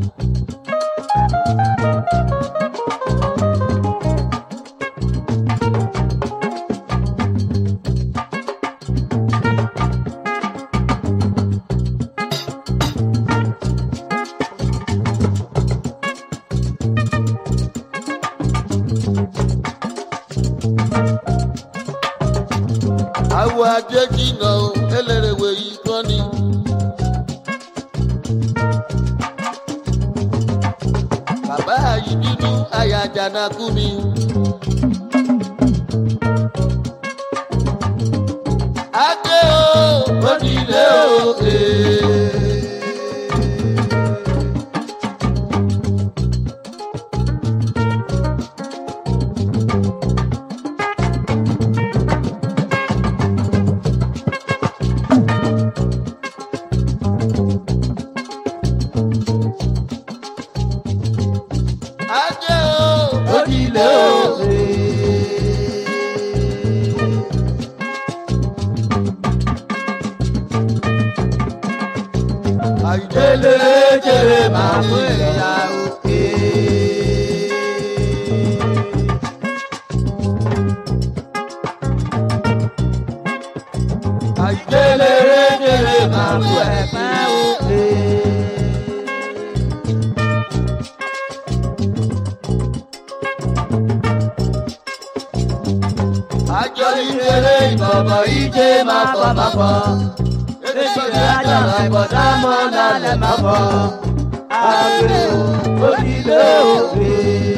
àwọ̀ ajé jìnnà o elérèwé yìí kọ́ ni. bàbá yìí bínú àyà jàǹdàkú mi. adé o ó nílé o. ee. adé o ó nílé o. àìjẹlẹ jẹrẹ máa mú ẹ̀yà òkè. àìjẹlẹ jẹrẹ máa mú ẹ̀pẹ́ òkè. àjọ ìjẹlẹ ìbọ̀bọ̀ ìjẹ máa pọ̀ máa pọ̀. Èdèkọ̀dé àjàrà ìbọ̀dá mọ́ lálẹ́ máa bọ̀. Àgbèrè òdìlé òwe.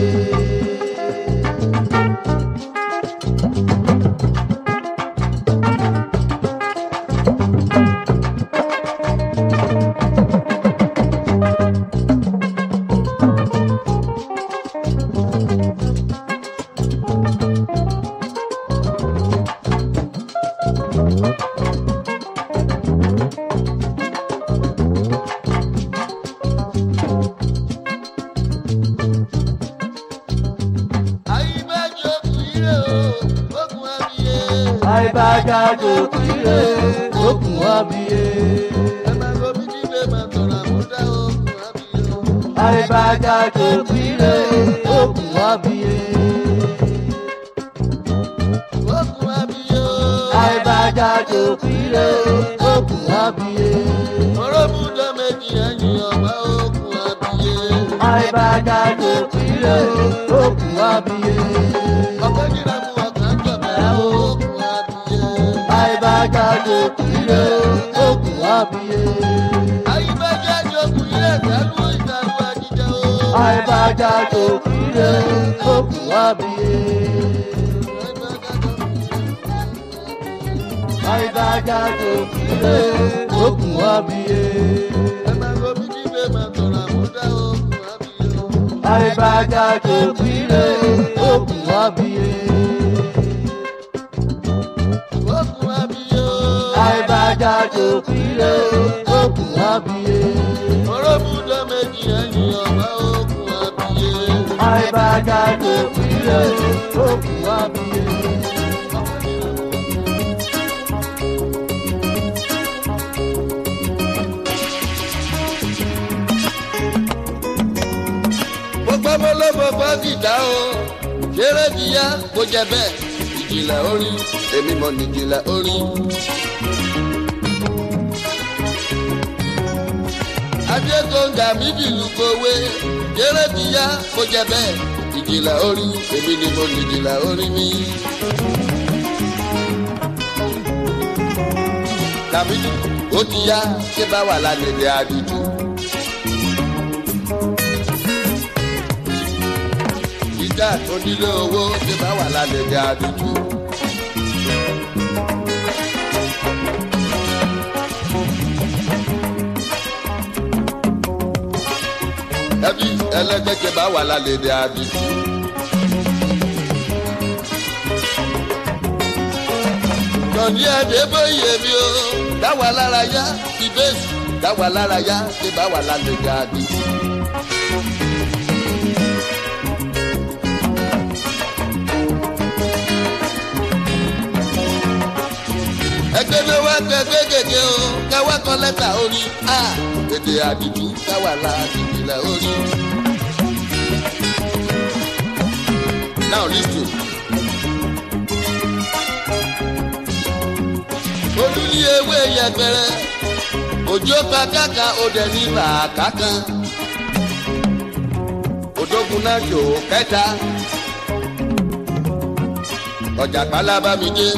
àyíbájọ kùírè o okùn abiyẹ. Àìbájáde kúrè okùn abiyẹ. ẹ máa lo bí nílé máa tọrọ àmúdá okùn abiyẹ o. Àìbájáde kúrè okùn abiyẹ. okùn abiyẹ o. Àìbájáde kúrè okùn abiyẹ. mọ̀rọ́bùdó méjì ẹ̀yìn ọ̀gbá okùn abiyẹ. Àìbájáde kúrè okùn abiyẹ. ọ̀pẹ́ nira mú ọkàn jọ̀bẹ̀ okùn abiyẹ. Àìbájáde kúrè okùn abiyẹ. àyíbájọ kùírè sálú ìsàlù àjíjẹ o. Àìbájáde kúrè okùn abiyẹ. Àìbájáde kúrè okùn abiyẹ. ẹ máa lo bí nílé máa tọrọ àmúdá okùn abiyẹ o. Àìbájáde kúrè okùn abiyẹ. okùn abiyẹ o. Àìbájáde kúrè okùn abiyẹ. mọ̀rọ́bùdó méjì ẹ̀yìn ọ̀gbá okùn abiyẹ. Àìbájáde kúrè okùn abiyẹ. gbogbo ọmọlọ́mọ fásitì o ṣeré díyà kó jẹ bẹ́ẹ̀ ìjìnlẹ̀ orin èmi mọ̀ ní ìjìnlẹ̀ orin. adékòǹgà mi dìlù kòwé ṣeré díyà kó jẹ bẹ́ẹ̀ ìjìnlẹ̀ orin èmi ni mo ní ìjìnlẹ̀ orin mi. làmídì ó ti yá ṣé bá wà lálẹ́ àdìjú. ìjà tó nílé owó ṣé bá wà lálẹ́ àdìjú. bá wà lálẹ́ dé àdìsí. Yọ̀ní ẹ̀dẹ́ bóyè mi o, dáwà lára yá, ìbéèsì, dáwà lára yá, ṣé bá wà lálẹ́ dé àdìsí. ẹgbẹ́ ló wá gbẹgbẹ́ gègé o káwá kan lẹ́tà orí a èdè àdìdú káwá la ìpìlẹ̀ orí. now lis ten. olú ní ewé yẹpẹrẹ òjò kàkàkà òdẹ ní bàákà kan òdógun náà jò kẹta ọjà pálábá mi dé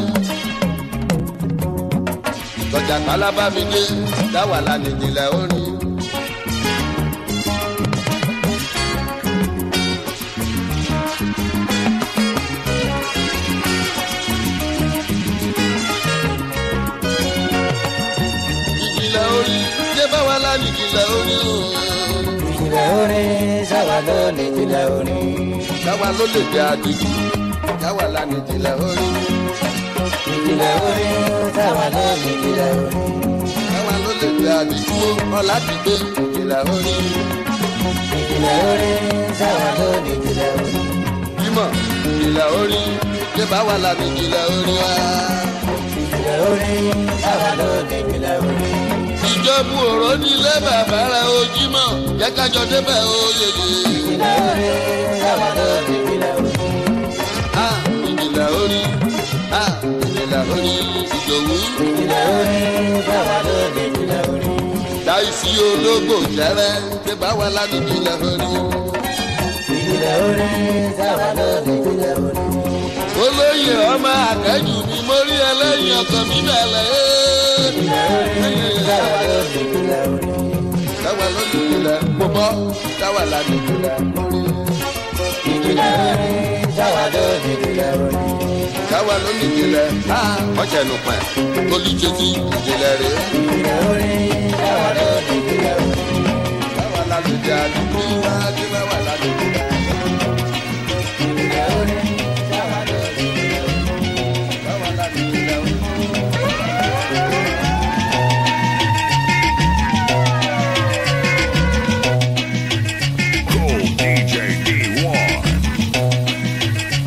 tọjà pálábá mi dé dáwà lánìjìnlẹ̀ orí. ìjìnlẹ̀ orí ṣé báwa lánìjìnlẹ̀ orí o. ìjìnlẹ̀ orin sábà ló ní ìjìnlẹ̀ orin. dáwà ló lè dé àdìjú dáwà lánìjìnlẹ̀ orí. ìjìnlẹ̀ orin sábà ló ní ìjìnlẹ̀ orin. dáwà ló lè dé àdìjú ọ̀là ti gbé ìjìnlẹ̀ orí. ìjìnlẹ̀ orin sábà ló ní ìjìnlẹ̀ orin. bímọ ìjìnlẹ̀ orí ṣé báwa lánìjìnlẹ̀ orí wa. ìjìnlẹ̀ orin sábà ló ní ìjìnlẹ̀ orin. ìjọba òró nílé bàbá rẹ ojúmọ jẹ kájọ débẹ oyeye. ìjìnlẹ̀ orin sábà ló ní ìjìnlẹ̀ orin. a ìjìnlẹ̀ orí a ìjìnlẹ̀ orí ìdòwú. ìjìnlẹ̀ orin sábà ló ní ìjìnlẹ̀ orin. láìsí ológbò jẹrẹ ṣé báwa lánìí ìjìnlẹ̀ orí. ìjìnlẹ̀ orin sábà ló ní ìjìnlẹ̀ orin. olóyè ọmọ akẹ́jù mi mo rí ẹlẹ́yìn ọkàn mi bẹ̀rẹ̀ ìjìnlẹ̀ orin sábà ló ní ìjìnlẹ̀ orin. dáwà ló ní ìjìnlẹ̀ mo bọ́ dáwà lánìí ìjìnlẹ̀ orí. ìjìnlẹ̀ orin sábà ló ní ìjìnlẹ̀ orin. dáwà ló ní ìjìnlẹ̀ a ọ̀jẹ̀ nù pẹ̀ olùjẹ́sí ìjìnlẹ̀ rẹ̀. ìjìnlẹ̀ orin sábà ló ní ìjìnlẹ̀ orin. dáwà lánìí ìjìnlẹ̀ àdúgbò wa dé dáwà lánìí ìjìnlẹ̀. ìjìnlẹ̀ orin sábà ló ní ìjìnlẹ̀ orin. dáwà lánìí ìjìnlẹ̀. Cool DJ D1.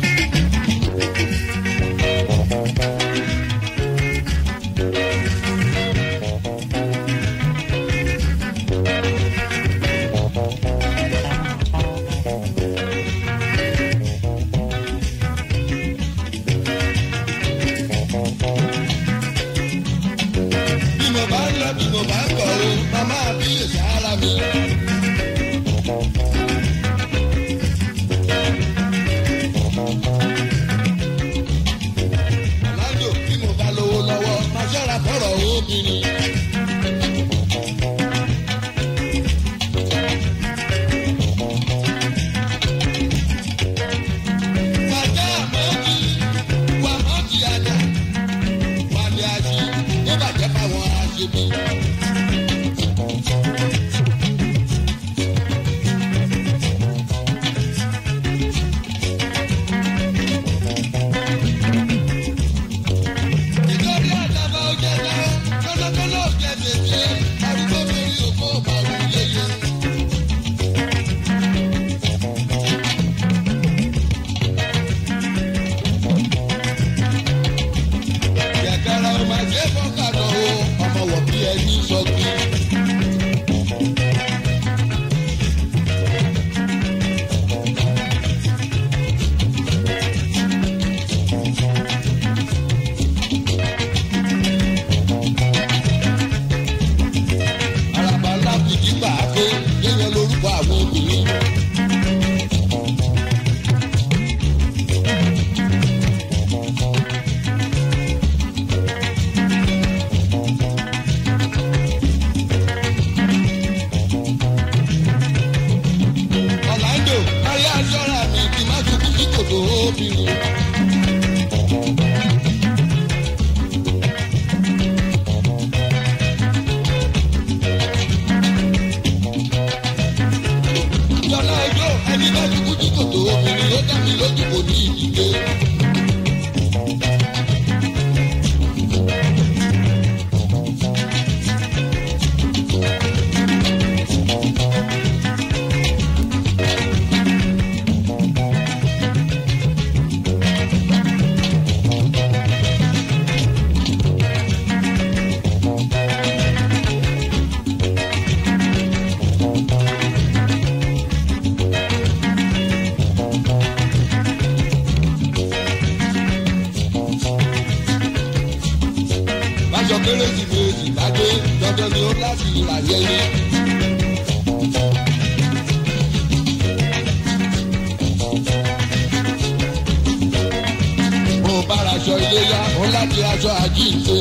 bí mo bá ń lọ bí mo bá ń bọ̀ o màmá bí lè sára mi. Ọ̀làjò bí mo bá lówó lọ́wọ́ máa ṣọ́ra fọ́rọ̀ obìnrin. Wàjá àmọ́jì, wà mọ́jì àjà, wàlẹ̀ àjì, ó bàjẹ́ fáwọn aṣebi. Nítorí àdàbà ó jẹ́ náà, kọ́lọ́kọ́lọ́ ò jẹ́ tètè, arúgbó lórí òkú ọ̀bà òun yéye. Yàgàrà ò máa ṣe fọ́kànà o, ọmọ wọ̀ bí ẹni sọ́gbìn. Àràbà ńlá kìkì gbà á pé yíyan lórúkọ àwọn obìnrin. dandan ni ó láti ìlàyé ni. mo bára aṣọ iléyà ó láti aṣọ àjíǹde.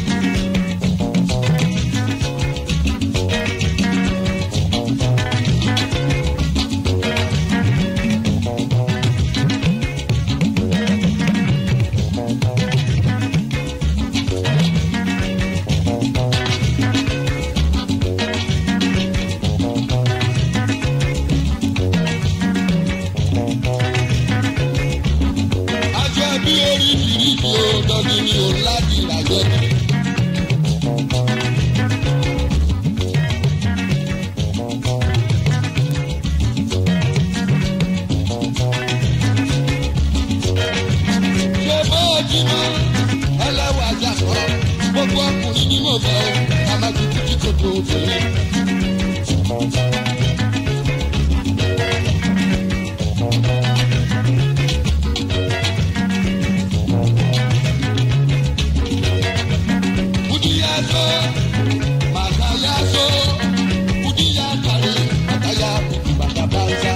aṣọ ẹbí oríṣiríṣi ó dọ́ni ni ó láti ìlàyé ni. ṣé bó o jí mọ́ ẹlẹ́wàá àjàkọ́ gbogbo ọkùnrin ní mò fẹ́ o ká má tutù tí kò tó obìnrin. Kudiyaso, makayaso, kudiyakare, makaya kuti bakabanza.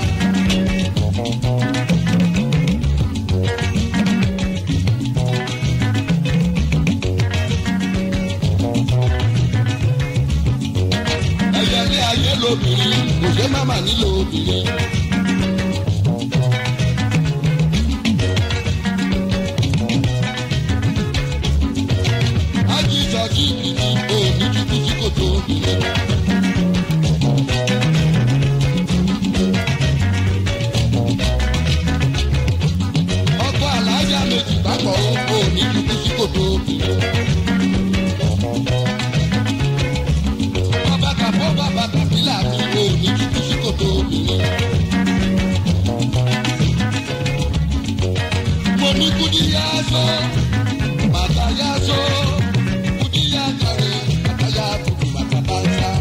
Ẹyẹlé ayé lobìnrin, kò ṣe má mà nílò obìnrin. Ajíjọ jí ìdí òní títí tí kò tó obìnrin. Ọkọ àlàájá méjì bákọ̀ òní títí tí kò tó obìnrin. Bàbá kàfọ́ bàbá kàfílà mi òní títí tí kò tó obìnrin. Mo ní kúdíyá sọ, bàtà yá sọ, kúdíyá kàrí, bàtà yá kùkù bàtà bá ń sá.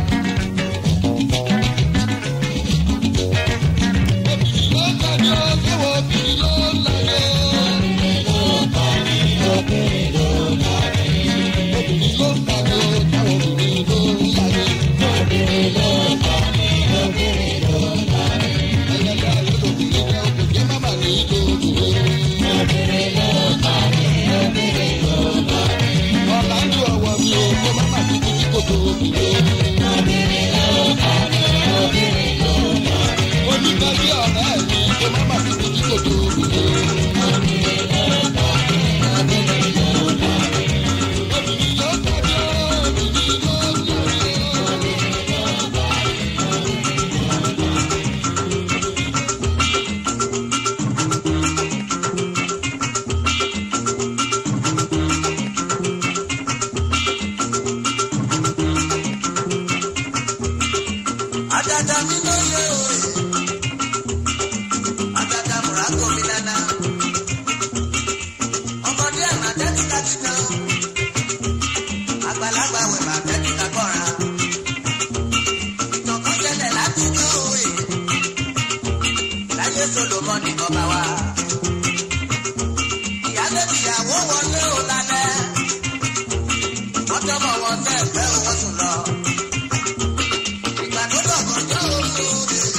Obìnrin ló ń tàbí ó, káwọ́ obìnrin ló ń láyé. Obìnrin ló ń tàbí, obìnrin ló ń tàbí. Obìnrin ló ń tàbí ó, káwọ́ obìnrin ló ń láyé. Obìnrin ló ń tàbí, obìnrin ló ń tàbí. Ẹlẹ́dàá ayé lobìnrin jẹ́ òkùnkùn máma ní ìlú obìnrin. Obìnrin ló ń tàbí, obìnrin ló ń tàbí. Ọ̀làjú ọ̀wọ́ mi ò kó máma dúdú tí kò tó obìnrin. Obìnrin ló ń tàbí, obìnrin ló ń tàbí. Olùtọ́jú ọ̀rẹ́ mi kó máma dúdú tí kò tó obìnrin. Obìnrin ló ń tàbí, obìnrin ló ń tàbí. Obìnrin ló ń tàbí, obìnrin ló ń tàbí. Adada mi ló yẹ òye. Adada múra gómi nana. Ọmọdé àná tẹ́tí ká ti tán. Àgbàlagbà wẹ̀ bá tẹ́tí ká kọ́ra. Ìtàn kan ṣẹlẹ̀ látijọ́ òye. Láyé Solomoni ọba wa. Ìyálé ìyàwó wọlé ò lálẹ́. Wọ́n tọ́mọ̀ wọn sẹ́ẹ̀fẹ́ owó sùn lọ. Ìgbà tó dọ̀gọ́jọ́ òru rè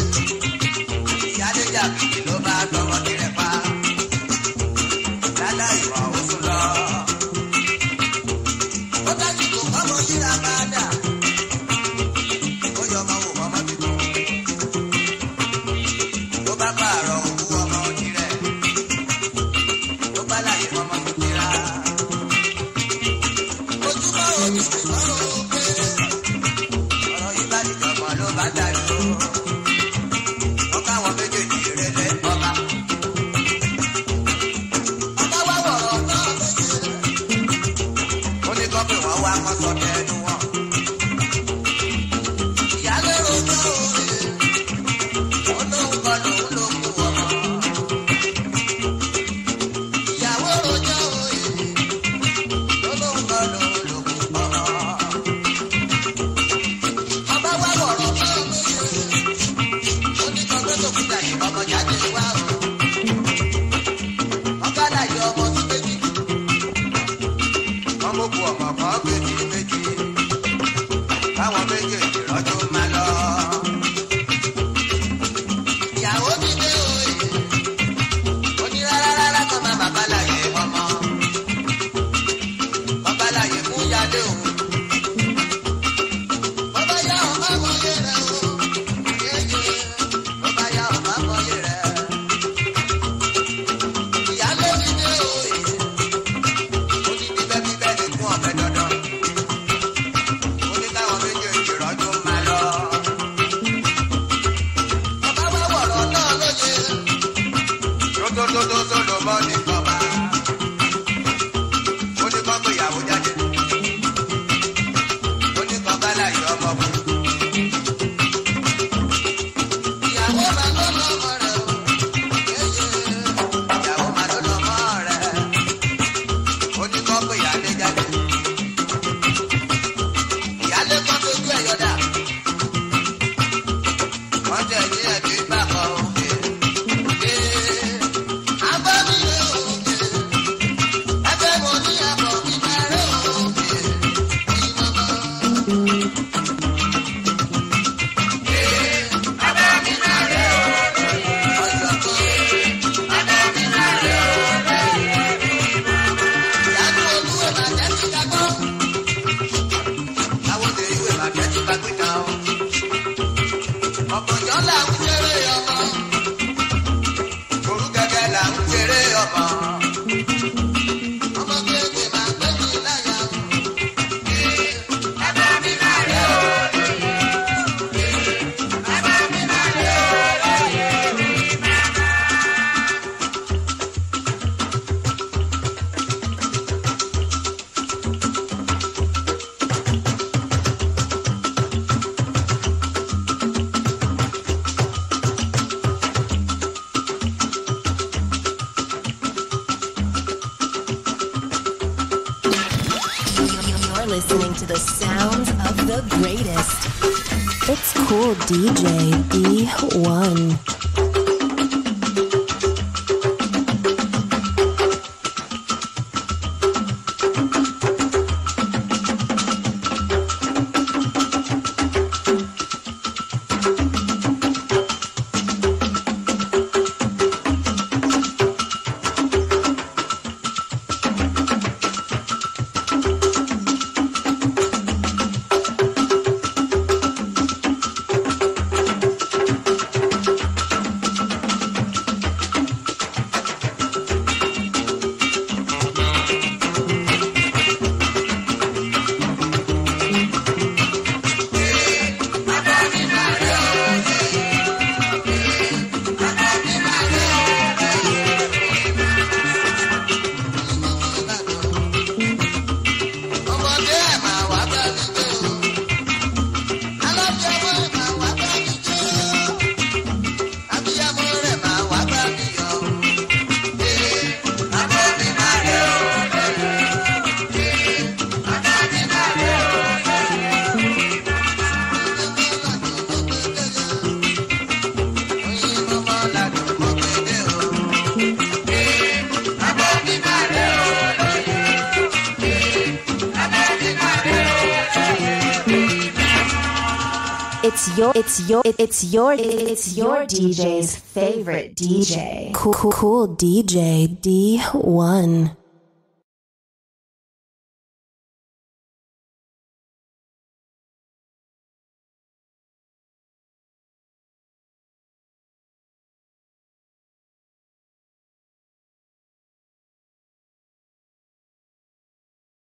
káwọn méjèèjì rọ́jò máa lọ. ìyàwó mi dé òye onírárárá kan máa bàbá láyé ọmọ bàbá láyé fún yálé òun. bàbá yá ọmọ mọ̀lẹ́ rẹ̀ o yéyé bàbá yá ọmọ mọ̀lẹ́ rẹ̀. ìyálé mi dé òye ó ní bíbẹ́ bíbẹ́ ní fún ọ̀bẹ dandan ó ní káwọn méjèèjì rọ́jò máa lọ. bàbá wá wọ̀rọ̀ náà lóye tótótótó ló mọ́ ní kọ́ba. ó ní kọ́ pé ìyàwó jáde. ó ní kọ́ bá láyé ọmọ kù. ìyàwó máa ló lọ́mọ rẹ̀ o. yéyé ìyàwó máa ló lọ́mọ rẹ̀. ó ní kọ́ pé ìyáálé jáde. ìyáálé kọ́ tójú ẹ̀ yọ̀dà. wọ́n tẹ̀ ní ẹ̀bí bá kọ́ òkè. Ọ̀pọ̀jọ́ là ń kéré ọmọ orúkẹ́kẹ́ là ń kéré ọmọ. ọmọ kéèké máa gbé mi láyà o. bàbá mi máa rẹ̀ o. bàbá mi máa rẹ̀ o. You're listening to the sounds of the greatest. It's cool DJ D1. ọmọdé ẹ̀ máa wá bá mi gbé o. alábíàmọ́ ẹ̀ máa wá bá mi gbé o. abíyamọ́ rẹ̀ máa wá bá mi yọ o. ee bàbá mi máa rẹ̀ o. ee bàbá mi máa rẹ̀ o. oyin mọ́mọ́ ládùn mọ́ gbédè o. ee bàbá mi máa rẹ̀ o. It's your, it's your, it's your, it's your DJ's favorite DJ. Cool, cool, cool DJ D1.